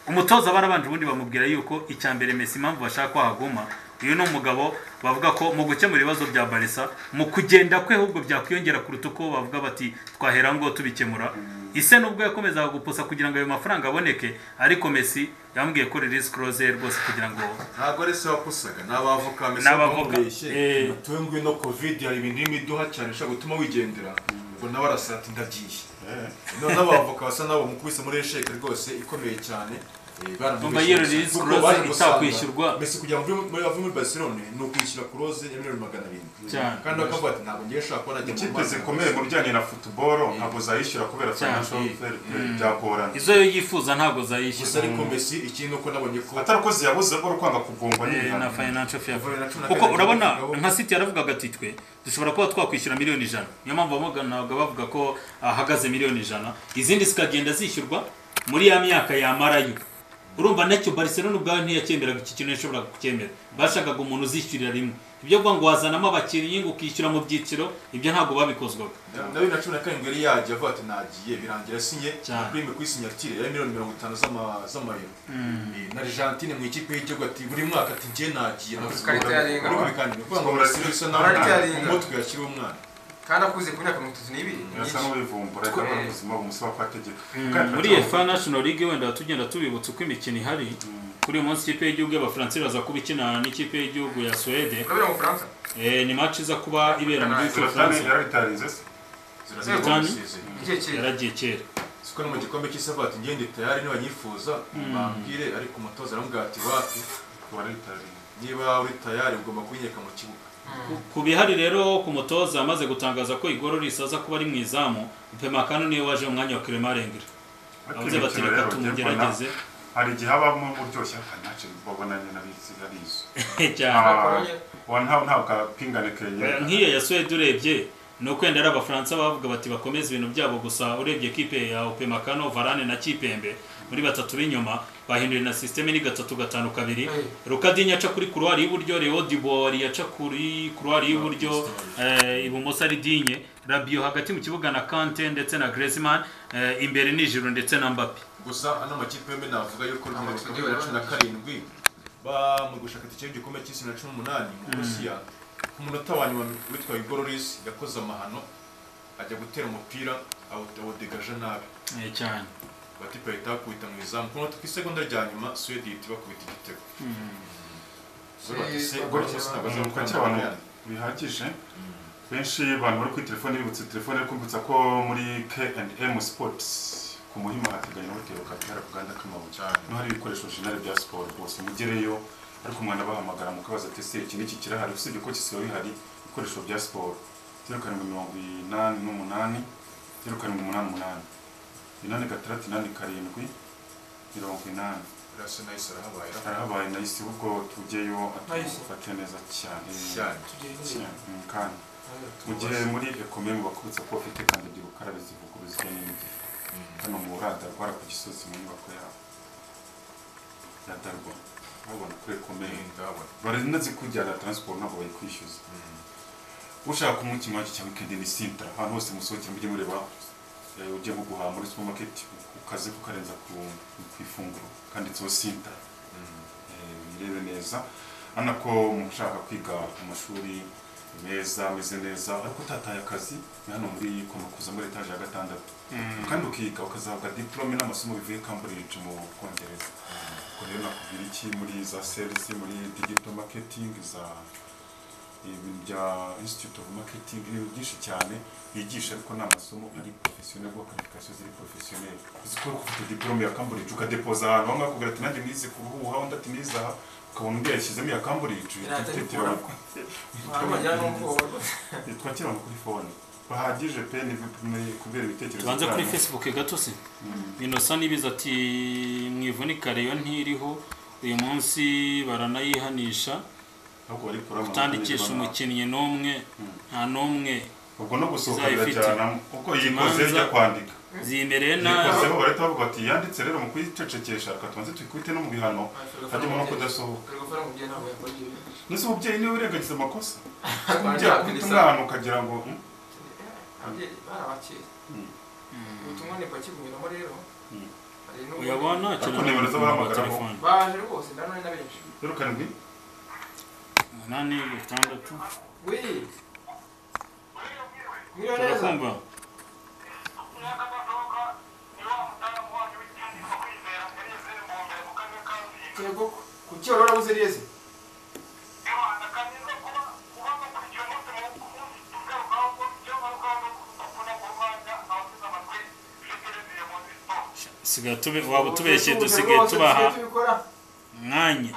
umutoza barabanje ubundi bamubwira yuko icya mbere Messi impamvu bashaka ko ahaguma uyu ni umugabo bavuga ko mu gukemura ibibazo bya Barca mu kugenda kwe ahubwo byakwiyongera kuruta uko bavuga bati twahera ngo tubikemura ise nubwo yakomezaga gupusa kugira ngo ayo mafaranga aboneke ariko Messi yambwiye ko release clause ye rwose kugira ngo ntabwo ari se wapusaga ni abavoka mbese N'abavoka. bamubeshye Eh. tuwe ngwi no covid hari ibintu y'imiduha cyane ushobora gutuma wigendera ubwo nawe arasa ati ndagiye none abavoka basa nabo mukubise muri sheke rwose ikomeye cyane Eh, baramubeshye Umva iyo gusa. release Kuko clause baje gusanga itakwishyurwa. mbese kugira ngo uve muri- ave muri barcelone ni ukwishyura kurose ya miliyoni magana arindwi Cyane. kandi bakavuga ati ntabwo ngiye nshobora kubona njya mu ikipe Rwanda." zikomeye mu bijyanye na futuboro ntabwo zayishyura kubera Cyane. financial fair play byagorana izo yo yifuza ntabwo zayishyura gusa ariko mbese ikindi uko nabonye ko atari ko ziyabuze ko kwanga kugongwa Eh, na n'ibihano financial fair Kuva bibiri na cumi na kuko karindwi urabona kugeza ubu. nka city yaravugaga ati twe dushobora kuba twakwishyura miliyoni ijana niyo mpamvu bamuganaga bavuga ko ahagaze miliyoni ijana izindi zikagenda zishyurwa muri ya myaka yamarayo urumva nacyo barcelona ubwawe ntiyacyemeraga iki kintu yashoboraga kucyemera bashakaga umuntu uzishyurira rimwe ibyo kuvuga ngo wazanamo abakinnyi ngo ukishyura mu byiciro ibyo ntabwo babikozwaga na bibiri na cumi na karindwi yari yagiye avuga ati nagiye birangira asinye Cyane. kurime kuri sinyatire ya miliyoni mirongo itanu z'ama- z'amayero Eh, na argentine mu ikipe y'igihugu ati buri mwaka ati ngiye nagiye Karita yarenga. ariko bikandida kugira ngo barasire bisa naho Karita yarenga. mu mutwe yashyira umwana kandi akuze ku myaka mirongo itatu n'ibiri birasa n'ubivumbura ariko Twe- n'ubuzima bumusaba ko ategeka Mm, muri efa national league wenda tugenda tubibutsa uko imikino ihari kuri uyu munsi ikipe y'igihugu y'abafaransa iraza kuba ikina n'ikipe y'igihugu ya suwede urabona mu bufaransa Eh, ni match iza kuba ibera mu gihugu cy'u ziratani Bufaransa. yarabitarize se zirasabwa Zidane. gusezera igihe kera yaragiye kera siko no mu gikombe cy'isi avuga ati ngiye ndi tayari nibanyifuza bambwire ariko umutoza aramubwira ati wapi warabitarize niba uri tayari ugomba kunyeka mu kibuga Ku- ku bihari rero ku mutoza amaze gutangaza ko igorora isaza kuba ari mu izamu pemakano niwe waje mu mwanya wa Clement Rengre avuze bati reka tumugerageze hari igihe habamo uryoshye akanace babona nyine arizi arizo cyane wa ntawe ntabwo apingane kenye nk'iyo ya Suwede urebye ni ukwenda ari abafaransa bavuga bati bakomeze ibintu byabo gusa urebye kipe ya pemakano varane na kipembe muri batatu b'inyuma bahinduriye na sisiteme ni gatatu gatanu kabiri rukadinya aca kuri kuruwari y'iburyo reo dibori yaca kuri kuruwari y'iburyo eh, ibumoso ari dinye rabiyo hagati mu kibuga na kante ndetse na Griezmann eh, imbere nijuru ndetse na mbappe gusa ano makipe yombi navuga yuko nta Amakipe makipe ya cumi na karindwi ba mu gushaka itike y'igikombe cy'isi na cumi n'umunani mu burusiya ku munota wa nyuma witwa igororis yakoze amahano ajya gutera umupira awu- awudegaje nabi Eh, cyane batipe bahita bakubita mu izamu ku munota ku isegonda rya nyuma suwede ihita ibakubita igitego Ubwo bati se golo cyose ntabwo aza uko gukora cyane amakosa abantu yanyu. bihagije benshi abantu bari kuri telefone bibutse telefone ari kwibutsa ko muri K&M Sports ku muhima hateganya hoteli kakihara ku gahanda k'amabuye Cyane. niho hari ibikoresho jenali bya siporo rwose mugereyo ariko umwana bahamagara mukabaza ati ese iki n'iki kirahari usibye ko kisiba bihari ibikoresho bya siporo zeru karindwi mirongo inani n'umunani zeru karindwi umunani umunani inani gatandatu inani karindwi mirongo inani Rasa nayo isa arahabaye harahabaye nahise ubwo tugeyo Nahise. atufate neza cyane cyane cyane Mm, kandi mu gihe muri ekomemu bakubutsa ko bafite kandagira ukarabe zivuguruzwa n'imbyiro hano mu rada rwara ku gisozi mu nyubako yabo ya darwa babona kuri ekomemu ndabona barinazi kujyana transport ntabwo bayikwishyuza ushaka kunywa ikinywaji cya weekend ni sintra ahantu hose musohokera mujye mureba eh, ujye mu guhaha muri supermarket ukaze kukarenza ku, ku ifunguro kanditseho sintra birebe neza urabona ko mushaka kwiga mu mashuri meza ameze neza ariko utataye akazi ni hano muri komakuza muri etaje ya gatandatu kandi ukiga ukazahabwa diplome n'amasomo bivuye Cambridge mu Bwongereza ubwo rero nakubwira iki muri za serivisi muri digital marketing za ibintu bya institute of marketing ni byinshi cyane bigisha ariko ni amasomo ari professionnel bwa qualification ziri professionnel uzikora ufite diplome ya Cambridge ukadepoza ahantu hamwe akubwira ati nanjye nize ku ruhu aha undi ati nize aha ukabona undi yashyizemo iya Cambridge Iratabikora. wajyana n'ubwoba rwose twakira kuri fone bahagije pe ni ni kubera ibitekerezo tubanze kuri byanyu. facebook gatosi Mm. inosa n'ibiza ati mwivunika reyo ntiriho uyu munsi baranayihanisha ahubwo bari kurama utandikisha umukinnyi n'umwe nta n'umwe ubwo no gusohoka izaba ifite birajyana kuko yikoze imanza- ijya kwandika zimereye nabi yikozeho barahita bavuga ati yanditse rero mu kwicecekesha reka tubanze tuyikubite no mu bihano hajyamo no kudasohoka ari gukora mu gihe ntabwo yakora ibyo bintu nese umubyeyi niwe urengagiza amakosa Abandi umubyeyi akubita bakubita- umwana ukagira ngo "Mm, ababyeyi bari abakeye ubutumwa ni bakibunyuramo rero Mm. hari n'ubu- uyabona ntakira Ariko nimero z'abahamagaraho. telefone baje rwose ndabona na benshi rero karindwi umunani gatandatu wii mwiriwe neza turakumva yego ku cyo rero uzi neza sigaye tube waba utubeshye dusigaye tubaha tubikora umwanya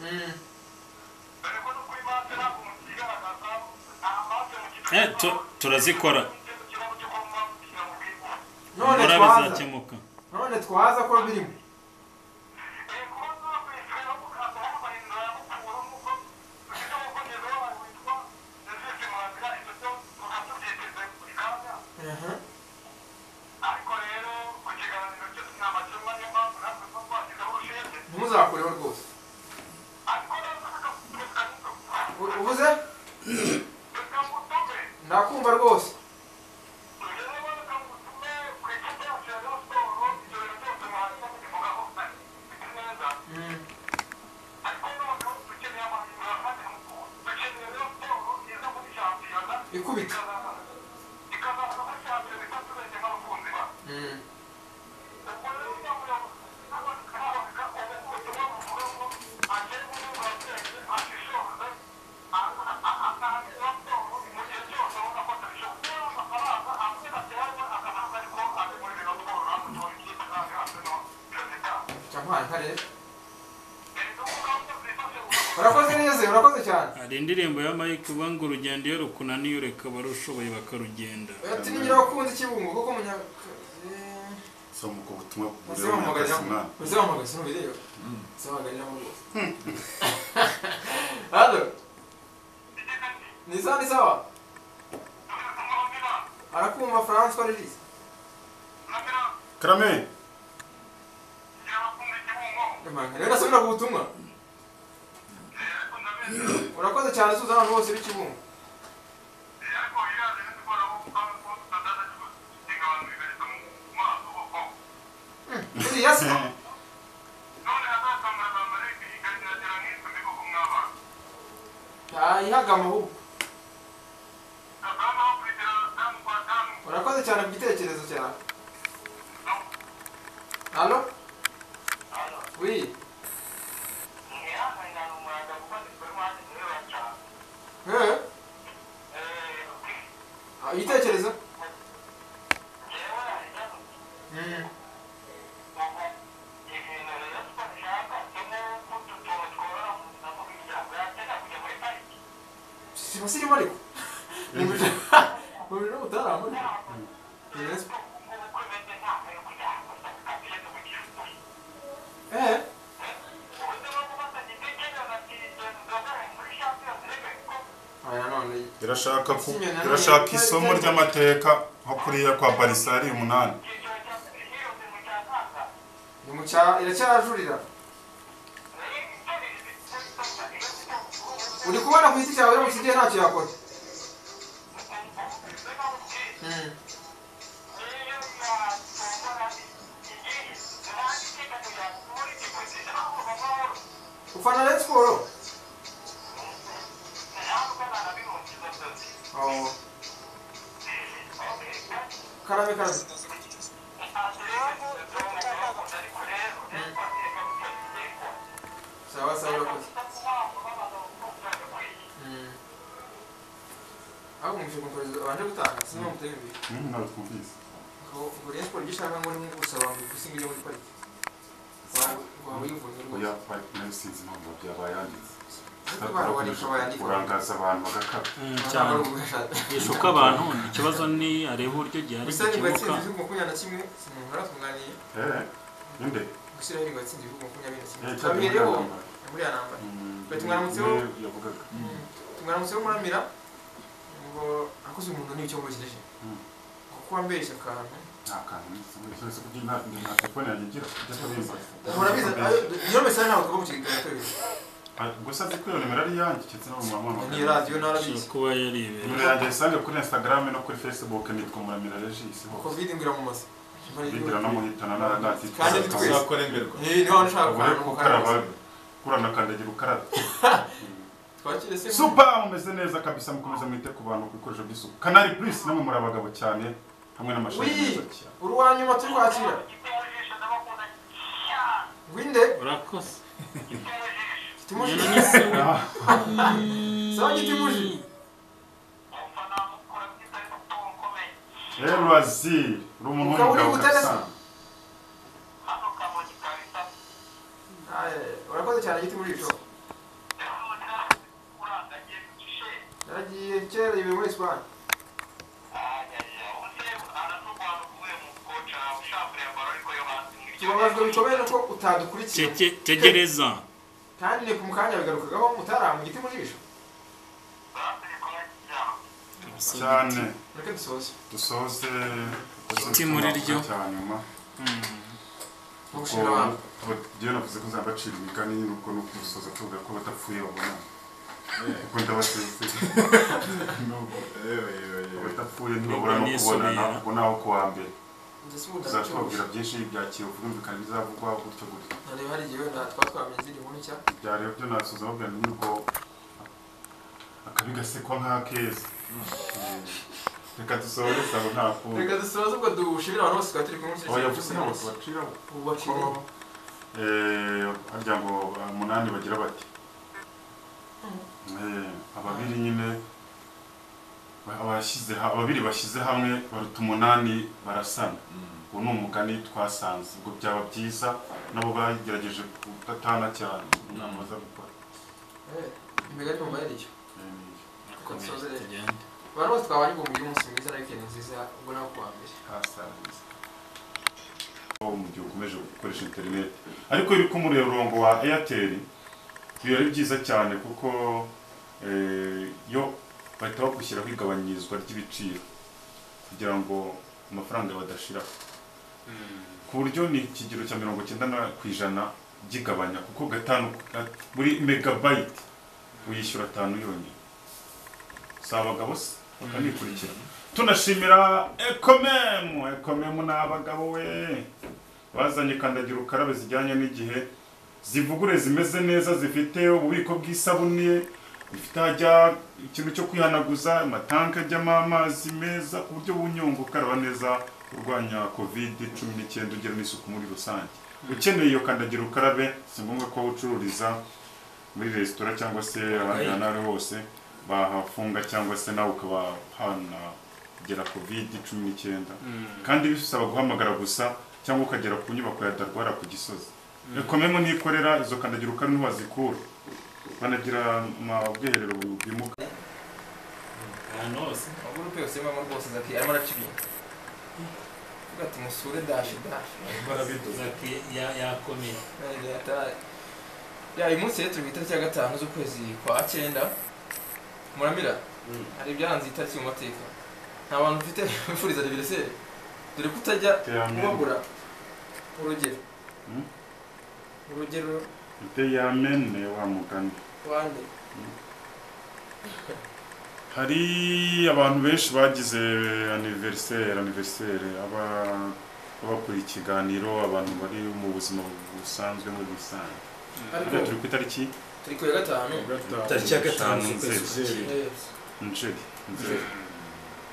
Mm. Eh, tu- turazikora none mura twaza bizakemuka none twaza ko birimo Aha. ntimuzakureho rwose U- ubuze ndakumva rwose Mm. ikubita Mm. Jamuhaye nka rero urakoze neza urakoze cyane hari indirimbo ya mike uba ngo urugendo iyo rukunaniye ureka abarushoboye bakarugenda ati nigira wakunze ikibungo kuko munyakazi si umuko ubutumwa bw'uburere uzamuhamagara bw'akazi mwana uzamuhamagara ntubireba uzahamagariraho rwose hano ni za ni sawa arakumva francois regis karame Imana, rero ndasubira ku butumwa urakoze cyane suza ahantu hose b'ikibungo buriya se ntayihagama ahubwo urakoze cyane ku gitekerezo cyawe hano wii Eh, ah, igitekerezo Mm. siba sirimo ariko mubiri n'ubutaramo nanone irashaka ku Ikinyana irashaka none- isomo ry'amateka nko kuriya kwa barisari umunani ni mu cya iracyajurira uri kubona ku giti cyawe mu kigihe ntacyo yakora Mm. ufana rero siporo Oh. karame karame sa ahubwo mwishyura umukozi wabanje gutanga sinzi impamvu utari imbere Mm, ntabwo twumvise ubwo rero siporo ibyo ishaka ngo ni gusaba ngo igusiga ijya muri pariki waba uyivuze rwose oya parike nayo sinzi impamvu byabaye yanditse ariko barwanisha bayandika urangaza abantu bagakara cyane yeshuka abantu ikibazo ni areba uburyo gihari gusa ni gikemuka gatsinzi ibihugu makumyabiri na kimwe umuntu uratunganyije eee ninde gushyiraho ni gatsinzi ibihugu makumyabiri na kimwe Eh, cyangwa twabihereho muganga. buriya namba Mm, Bati mwaramutseho? niwe yavugaga tumwaramutse muramira ngo akoze umuntu n'icyo mubashyireje Mm. kuko wambesha akantu nta kantu nzi kugira nta nta telefone yanjye ngira ujya kubimba urabizi iyo mesaje ntabwo tugomba kukigaragara tubizi gusa nzi ko iyo nimero ari iyanjye keretse no mu mamamaga niyo radiyo narabizi kuba yaribereye nimero yanjye yisange kuri instagram no kuri facebook nitwa muramira regis hose covid ingwira mu maso bigira no muhitana na Kandi ni twese. natituzakora tuzakuremerwa niyo waba ushaka ubure kubanza gukaraba kurana kandagira ukarabe twakire se supa mumeze neza kabisa mukomeza mwite ku bantu ku bikoresho by'isuku kanari plus namwe muri abagabo cyane hamwe n'amashuri Wii. meza cyane uruwa nyuma turwakira rwinde urakoze kitimuje Nyina ni se. sawa kitimuje eee ruraziri uri umuntu Ukaba uri w'umugabo gutega kabisa Aye, urakoze cyane kitimuje cyo naragiye kera ibi muri Espagne tubabajwe bikomeye nuko utadukurikiye Tege- tegereza kandi ni ku mukanya bigarukagaho mutara mu giti muri bisho cyane mureke dusoze dusoze Iti muri ryo. cyanyuma umushinga wawe iyo navuze ko uzabacira imigani nyine ubwo nuko dusoza tuvuga ko badapfuye babona kuko ndabaseze Nubwo badapfuye ntibabura no kubonana kuko naho kuwa mbere ndetse ubu tuzatubabwira byinshi bya kiyovu bumvikana ibizavugwa gutyo gutyo nareba hari igihe wenda twaba twamenye izindi nkuru nshya byareba byo nasoza babwira n'ubwo akabi gasekwa nk'akeza Mm. reka dusohore sabo nta kundi reka dusoze ubwo dushimira abantu bose twari turi kumwe muri aho iki yavuze gihe ntabwo cyose tubaciraho ubu bakiriye Eh, harya ngo ah, munani bagira bati Eh, ababiri nyine ba- abashyize ha- ababiri bashyize hamwe baruta umunani barasana uwo ni umugani twasanze ubwo byaba byiza nabo bagerageje kudatana cyane inama zo gukora imigani mu mayaricyo Eh, niyo. kuko dusoze rero tugende abantu bose twabanye ngo mugire umunsi mwiza na wikendi nziza ubwo nawe kuwa mbere hasanze aho mu gihe ukomeje gukoresha interineti ariko iyo uri ku murongo wa eyateri biba ari byiza cyane kuko eh, yo bahita bagushyiraho igabanyirizwa ry'ibiciro kugira ngo amafaranga badashiraho ku buryo ni ikigero cya mirongo cyenda na ku ijana by'igabanya kuko gatanu ga- buri megabayiti uyishyura atanu yonyine si abagabo se bakanikurikira tunashimira ekomemu ekomemu ni abagabo we bazanye kandagira ukarabe zijyanye n'igihe zivugure zimeze neza zifite ububiko bw'isabune zifite hajya ikintu cyo kwihanaguza amatanki ajyamo amazi meza ku buryo bunyungu ukaraba neza urwanya kovide cumi n'icyenda ugira n'isuku muri rusange ukeneye iyo kandagira ukarabe si ngombwa ko ucururiza muri resitora cyangwa se ahandi hantu aho ari hose bahafunga cyangwa se nawe ukaba hanagera kovide cumi n'icyenda kandi bisaba guhamagara gusa cyangwa ukagera ku nyubako ya darwara ku gisozi rekomemo nikorera izo kandagira ukarabe ntiwazikura banagira ama- ubwiherero bwimuka ahantu hose amagurupe yose y'amama rwose zaki arimo araca ibintu avuga ati musure dashi dashi Zaki ya- yakomeye ya uyu munsi rero turi ku itariki ya gatanu z'ukwezi kwa cyenda muramira hari ibyaranze iyi tariki mu mateka nta bantu mfite bifuriza aniveriseri dore ko utajya iterambere kubagura urugero Mm. urugero iterambere wa mugani wande hari abantu benshi bagize aniveriseri aniveriseri aba- abakora ikiganiro abantu bari mu buzima busanzwe muri rusange ariko Hariya turi ku itariki turi ku ya gatanu tariki ya gatanu Nzeri. eh, Nzeri. Nzeri.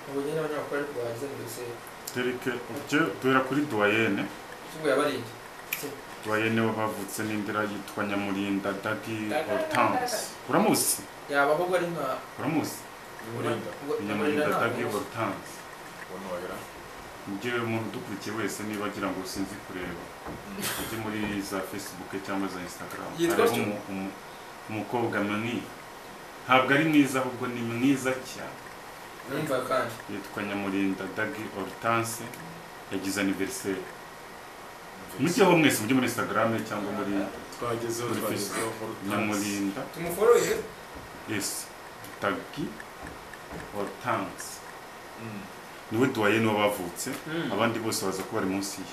ubu nyine abanyamakuru ariko bagize aniveriseri Tariki ubyo duhera kuri duwayene tuvuye abarindi duwayene wavutse n'indira yitwa nyamurinda dagi hortanse uramuzi yaba ahubwo ari nka uramuzi Burinda nyamurinda atabwirwa rutanzi wanobera njyewe umuntu udukurikiye wese niba agira ngo sinzi kureba ujye muri za facebook cyangwa za instagram Yitwa hariho atyo? umu- umu- umukobwa munini ntabwo ari mwiza ahubwo ni mwiza cyane numva kandi yitwa nyamurinda dagi hortense yagize aniveriseri mujyeho mwese mujye muri instagram cyangwa muri twagezeho Muri twagezeho Hortense. nyamurinda tumuforoye esi dagi hortense Mm. niwe duwaye n'uwabavutse Mm. abandi bose baza kuba bari munsi ye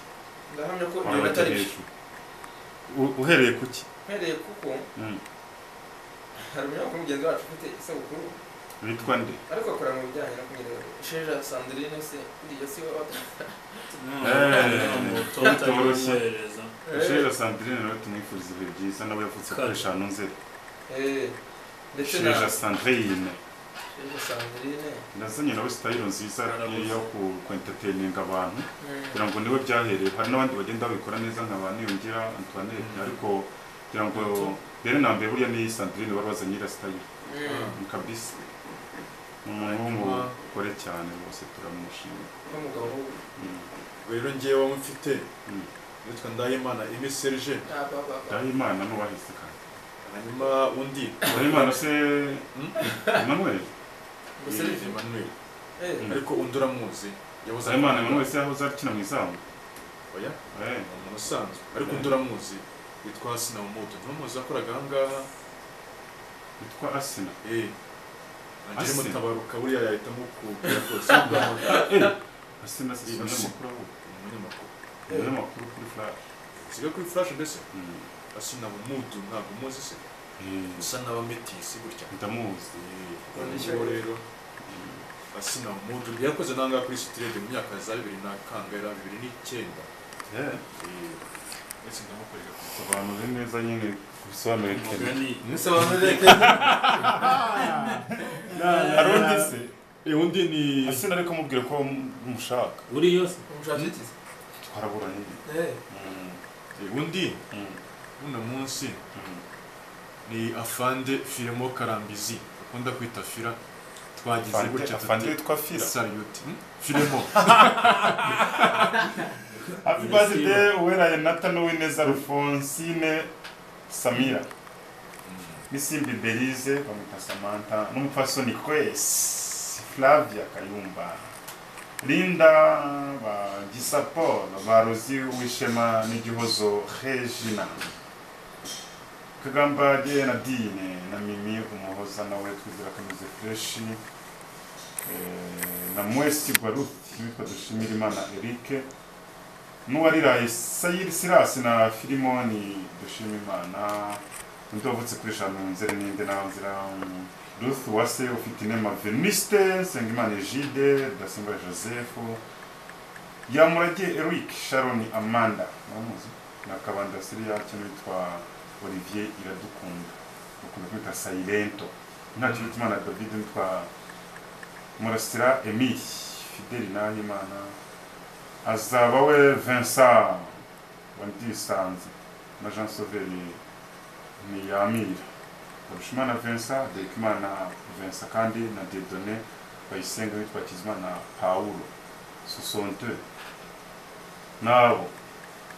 ndahamya ko ibyo waba atari byo ujya hejuru U- uhereye ku ki mpereye kuko Mm. hari umunyamakuru mugenzi wacu ufite isabukuru witwa nde ariko akora mu bijyanye no kunyerera sheja sandrine se uriya si waba bitoroshye. umwohereza Sheja Sandrine nawe tumwifuriza ibihe byiza nawe yavutse Kare. kuri eshanu nzeri Eh, ndetse na Sheja Sandrine sheja sandrine nazanye nawe sitayiro nziza Arabuze. yo ku- ku entertaininga abantu Mm. kugira ngo niwe byahereye hari n'abandi bagenda babikora neza nka ba Niyongira Antoinette ariko kugira ngo rero na mbere burya ni Sandrine wari wazanye iriya sitayiro Mm. Ni kabisa ni umuhungu ukore cyane rwose turamushimira n'umugabo Mm. rero njyewe mfite Mm. witwa ndahimana imi serge nta baba Ndahimana n'uwahise kandi hanyuma undi Ndahimana se Mm. Emmanuel ngo serivi Emmanuel eh Mm. ariko undi uramuzi yabuze Ndahimana Emmanuel se yahoze akina mu izamu oya Eh. ni umuntu usanzwe ariko undi uramuzi witwa hasina umuto ntumuzi yakoraga ahangaha witwa Asina eh Angel Hasina. mutabaruka buriya yahitamo kubwira rwose ugamagara Asina se si umunyamakuru ahubwo ni umunyamakuru ni umunyamakuru kuri Flash siga kuri flash mbese Mm. hasina umuto ntabwo umuzi se Eh, usa n'abametisi gutya ndamuzi uwo rero hasina umuto yakoze n'ahangaha kuri sitirede mu myaka za bibiri na kangera bibiri n'icyenda Eh, eh ndetse ndamukorera ku sobanura neza nyine bisobanure kera umugani mwese bamureke hari undi se eh undi ni Asina ariko amubwira ko umushaka uri yose umushakitizi twaraburanye eh Mm. eh, undi Mm. uno munsi Mm. ni afande firimo karambizi akunda kwita fira twagize Afande- gutya afande witwa Fira saluti firimo happy birthday uweraye nathan uwineza alphonsine samira n'isimbi belize bamwita samantha n'umupfasoni kwesi flavia kayumba linda bagisa paul barozi wishema n'igihozo regina kagambage na dine na mimi umuhoza nawe twizera kamize freshi eh, na mwesi baruti witwa dushimira imana erike n'uwariraye sayiri sirasi na filimoni dushima imana undi wavutse kuri eshanu nzeri n'indi nzira ruth wase ufite inema veniste nsengimana egide dasimba joseph yamurage eric sharon amanda mwamuzi na kabanda siriya kintu witwa olivier iradukunda bakunda kwita sayirento nta kintu cy'imana david witwa murasira emile fideli nahimana azaba we vincent wandisanze na jean sauveri ntiyamira barushimana vincent dekimana vincent kandi na dedone bayisenga witwa kizimana paulo sosonte nabo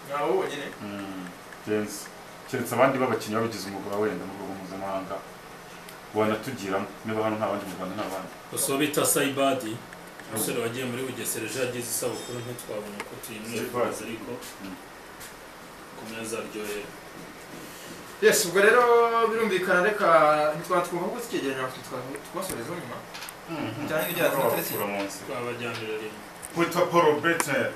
nta wowe nyine Mm, Jens. keretse abandi b'abakinnyi babigize umwuga wenda mu rwego mpuzamahanga wanatugiramo niba hano nta bandi mu rwanda nta bandi gusa bita sayibadi umusore wagiye muri bugesera ejo yagize isabukuru ntitwabona uko tuyimwifuriza ariko Mm. kumeza aryohera yes ubwo rero birumvikana reka ntitwaba twumva ko tukegeranya twasoreza nyuma cyane n'ibyaha tutaretse Bakura munsi. twabajyanira rimwe witwa paul betner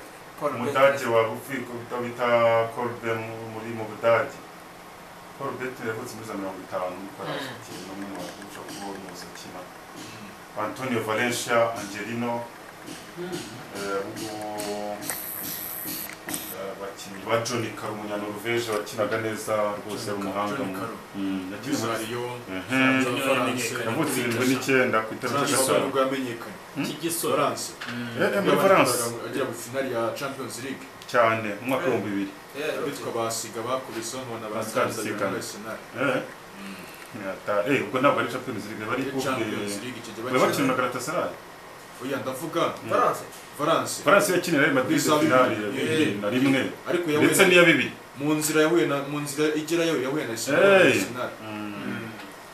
umudage wa bita bita korbe mu- muri mu budage korubete yavutse muri za mirongo itanu kwarafitiye n'umwe mu bakurusha kuba umuzi akina antonio valencia angelino eh, ubu- eh, abakinnyi ba johnny karo umunyanoruveje wakinaga neza rwose ari Johnny Caro, umuhanga Johnny mu- Caro. Mm, yakina muri- Israel Ehem. Johnny Caro yamenyekanye. yavutse irindwi n'icyenda ku itariki Francis eshanu nibwo yamenyekanye cy'igisora Florence Eh, eh, muri France agera mu finali ya Champions League cyane mu mwaka w'ibihumbi bibiri eh bitwa basiga bakubise nkabona Basiga, basanze basiga. Arsenal Eh, Ata- eh, ubwo ntabwo ari Champions League bari Coupe Champions de- League icyo gihe bari bakina na bakina Galatasaray oya ndavuga Valence Valence France yakinira Real Madrid Bizaba finale bibiri. ya bibiri na rimwe ariko yahuye ndetse na- n'iya bibiri mu nzira yahuye na mu nzira igera yo yahuye Hey. na Arsenal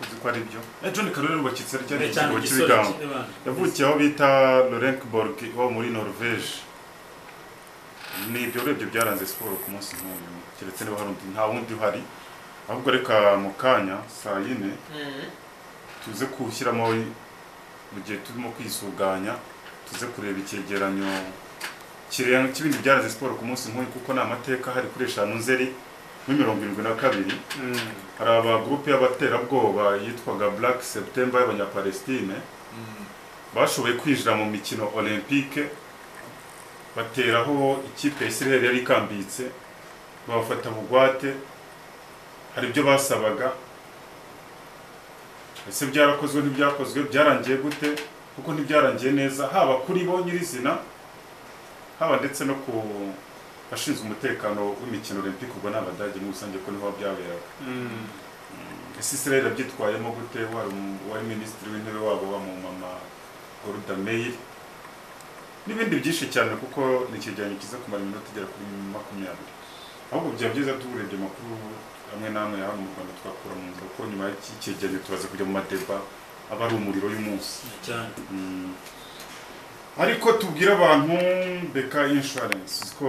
uzi ko ari byo Eh, John Carroll bakitse ari cyari cyane cyane ikigo igisore cy'ibigango cy'abana. yavukiye aho bita Lorenborg wo muri Norvège ni ibyo urebye byaranze siporo ku munsi nk'uyu keretse niba hari undi nta wundi uhari ahubwo reka mu kanya saa yine tuze kuwushyiramo mu gihe turimo kwisuganya tuze kureba icyegeranyo kirenga cy'ibindi byaraze siporo ku munsi nk'uyu kuko ni amateka hari kuri eshanu nzeri muri mirongo irindwi na kabiri hari abagurupe y'abaterabwoba yitwaga Black September y'abanyapalestine Mm. bashoboye kwinjira mu mikino olympique bateraho ikipe ya Israel yari ikambitse babafata bugwate hari ibyo basabaga ese byarakozwe ntibyakozwe byarangiye gute kuko ntibyarangiye neza haba kuri bo nyirizina haba ndetse no ku bashinzwe umutekano w'imikino olympique ubwo ni abadage muri rusange ko niho byaberaga ese Israel yabyitwayemo gute wari umu- wari minisitiri w'intebe wabo wa mu mama Golda Meir n'ibindi byinshi cyane kuko ni ikigereranyo kiza kumara iminota igera kuri makumyabiri ahubwo byaba byiza turebye amakuru amwe n'amwe ya hano mu Rwanda twakura mu nzira kuko nyuma y'iki cyegeranyo tubaza kujya mu madeba aba ari umuriro y'umunsi cyane Mm. ariko tubwire abantu beka insurance ko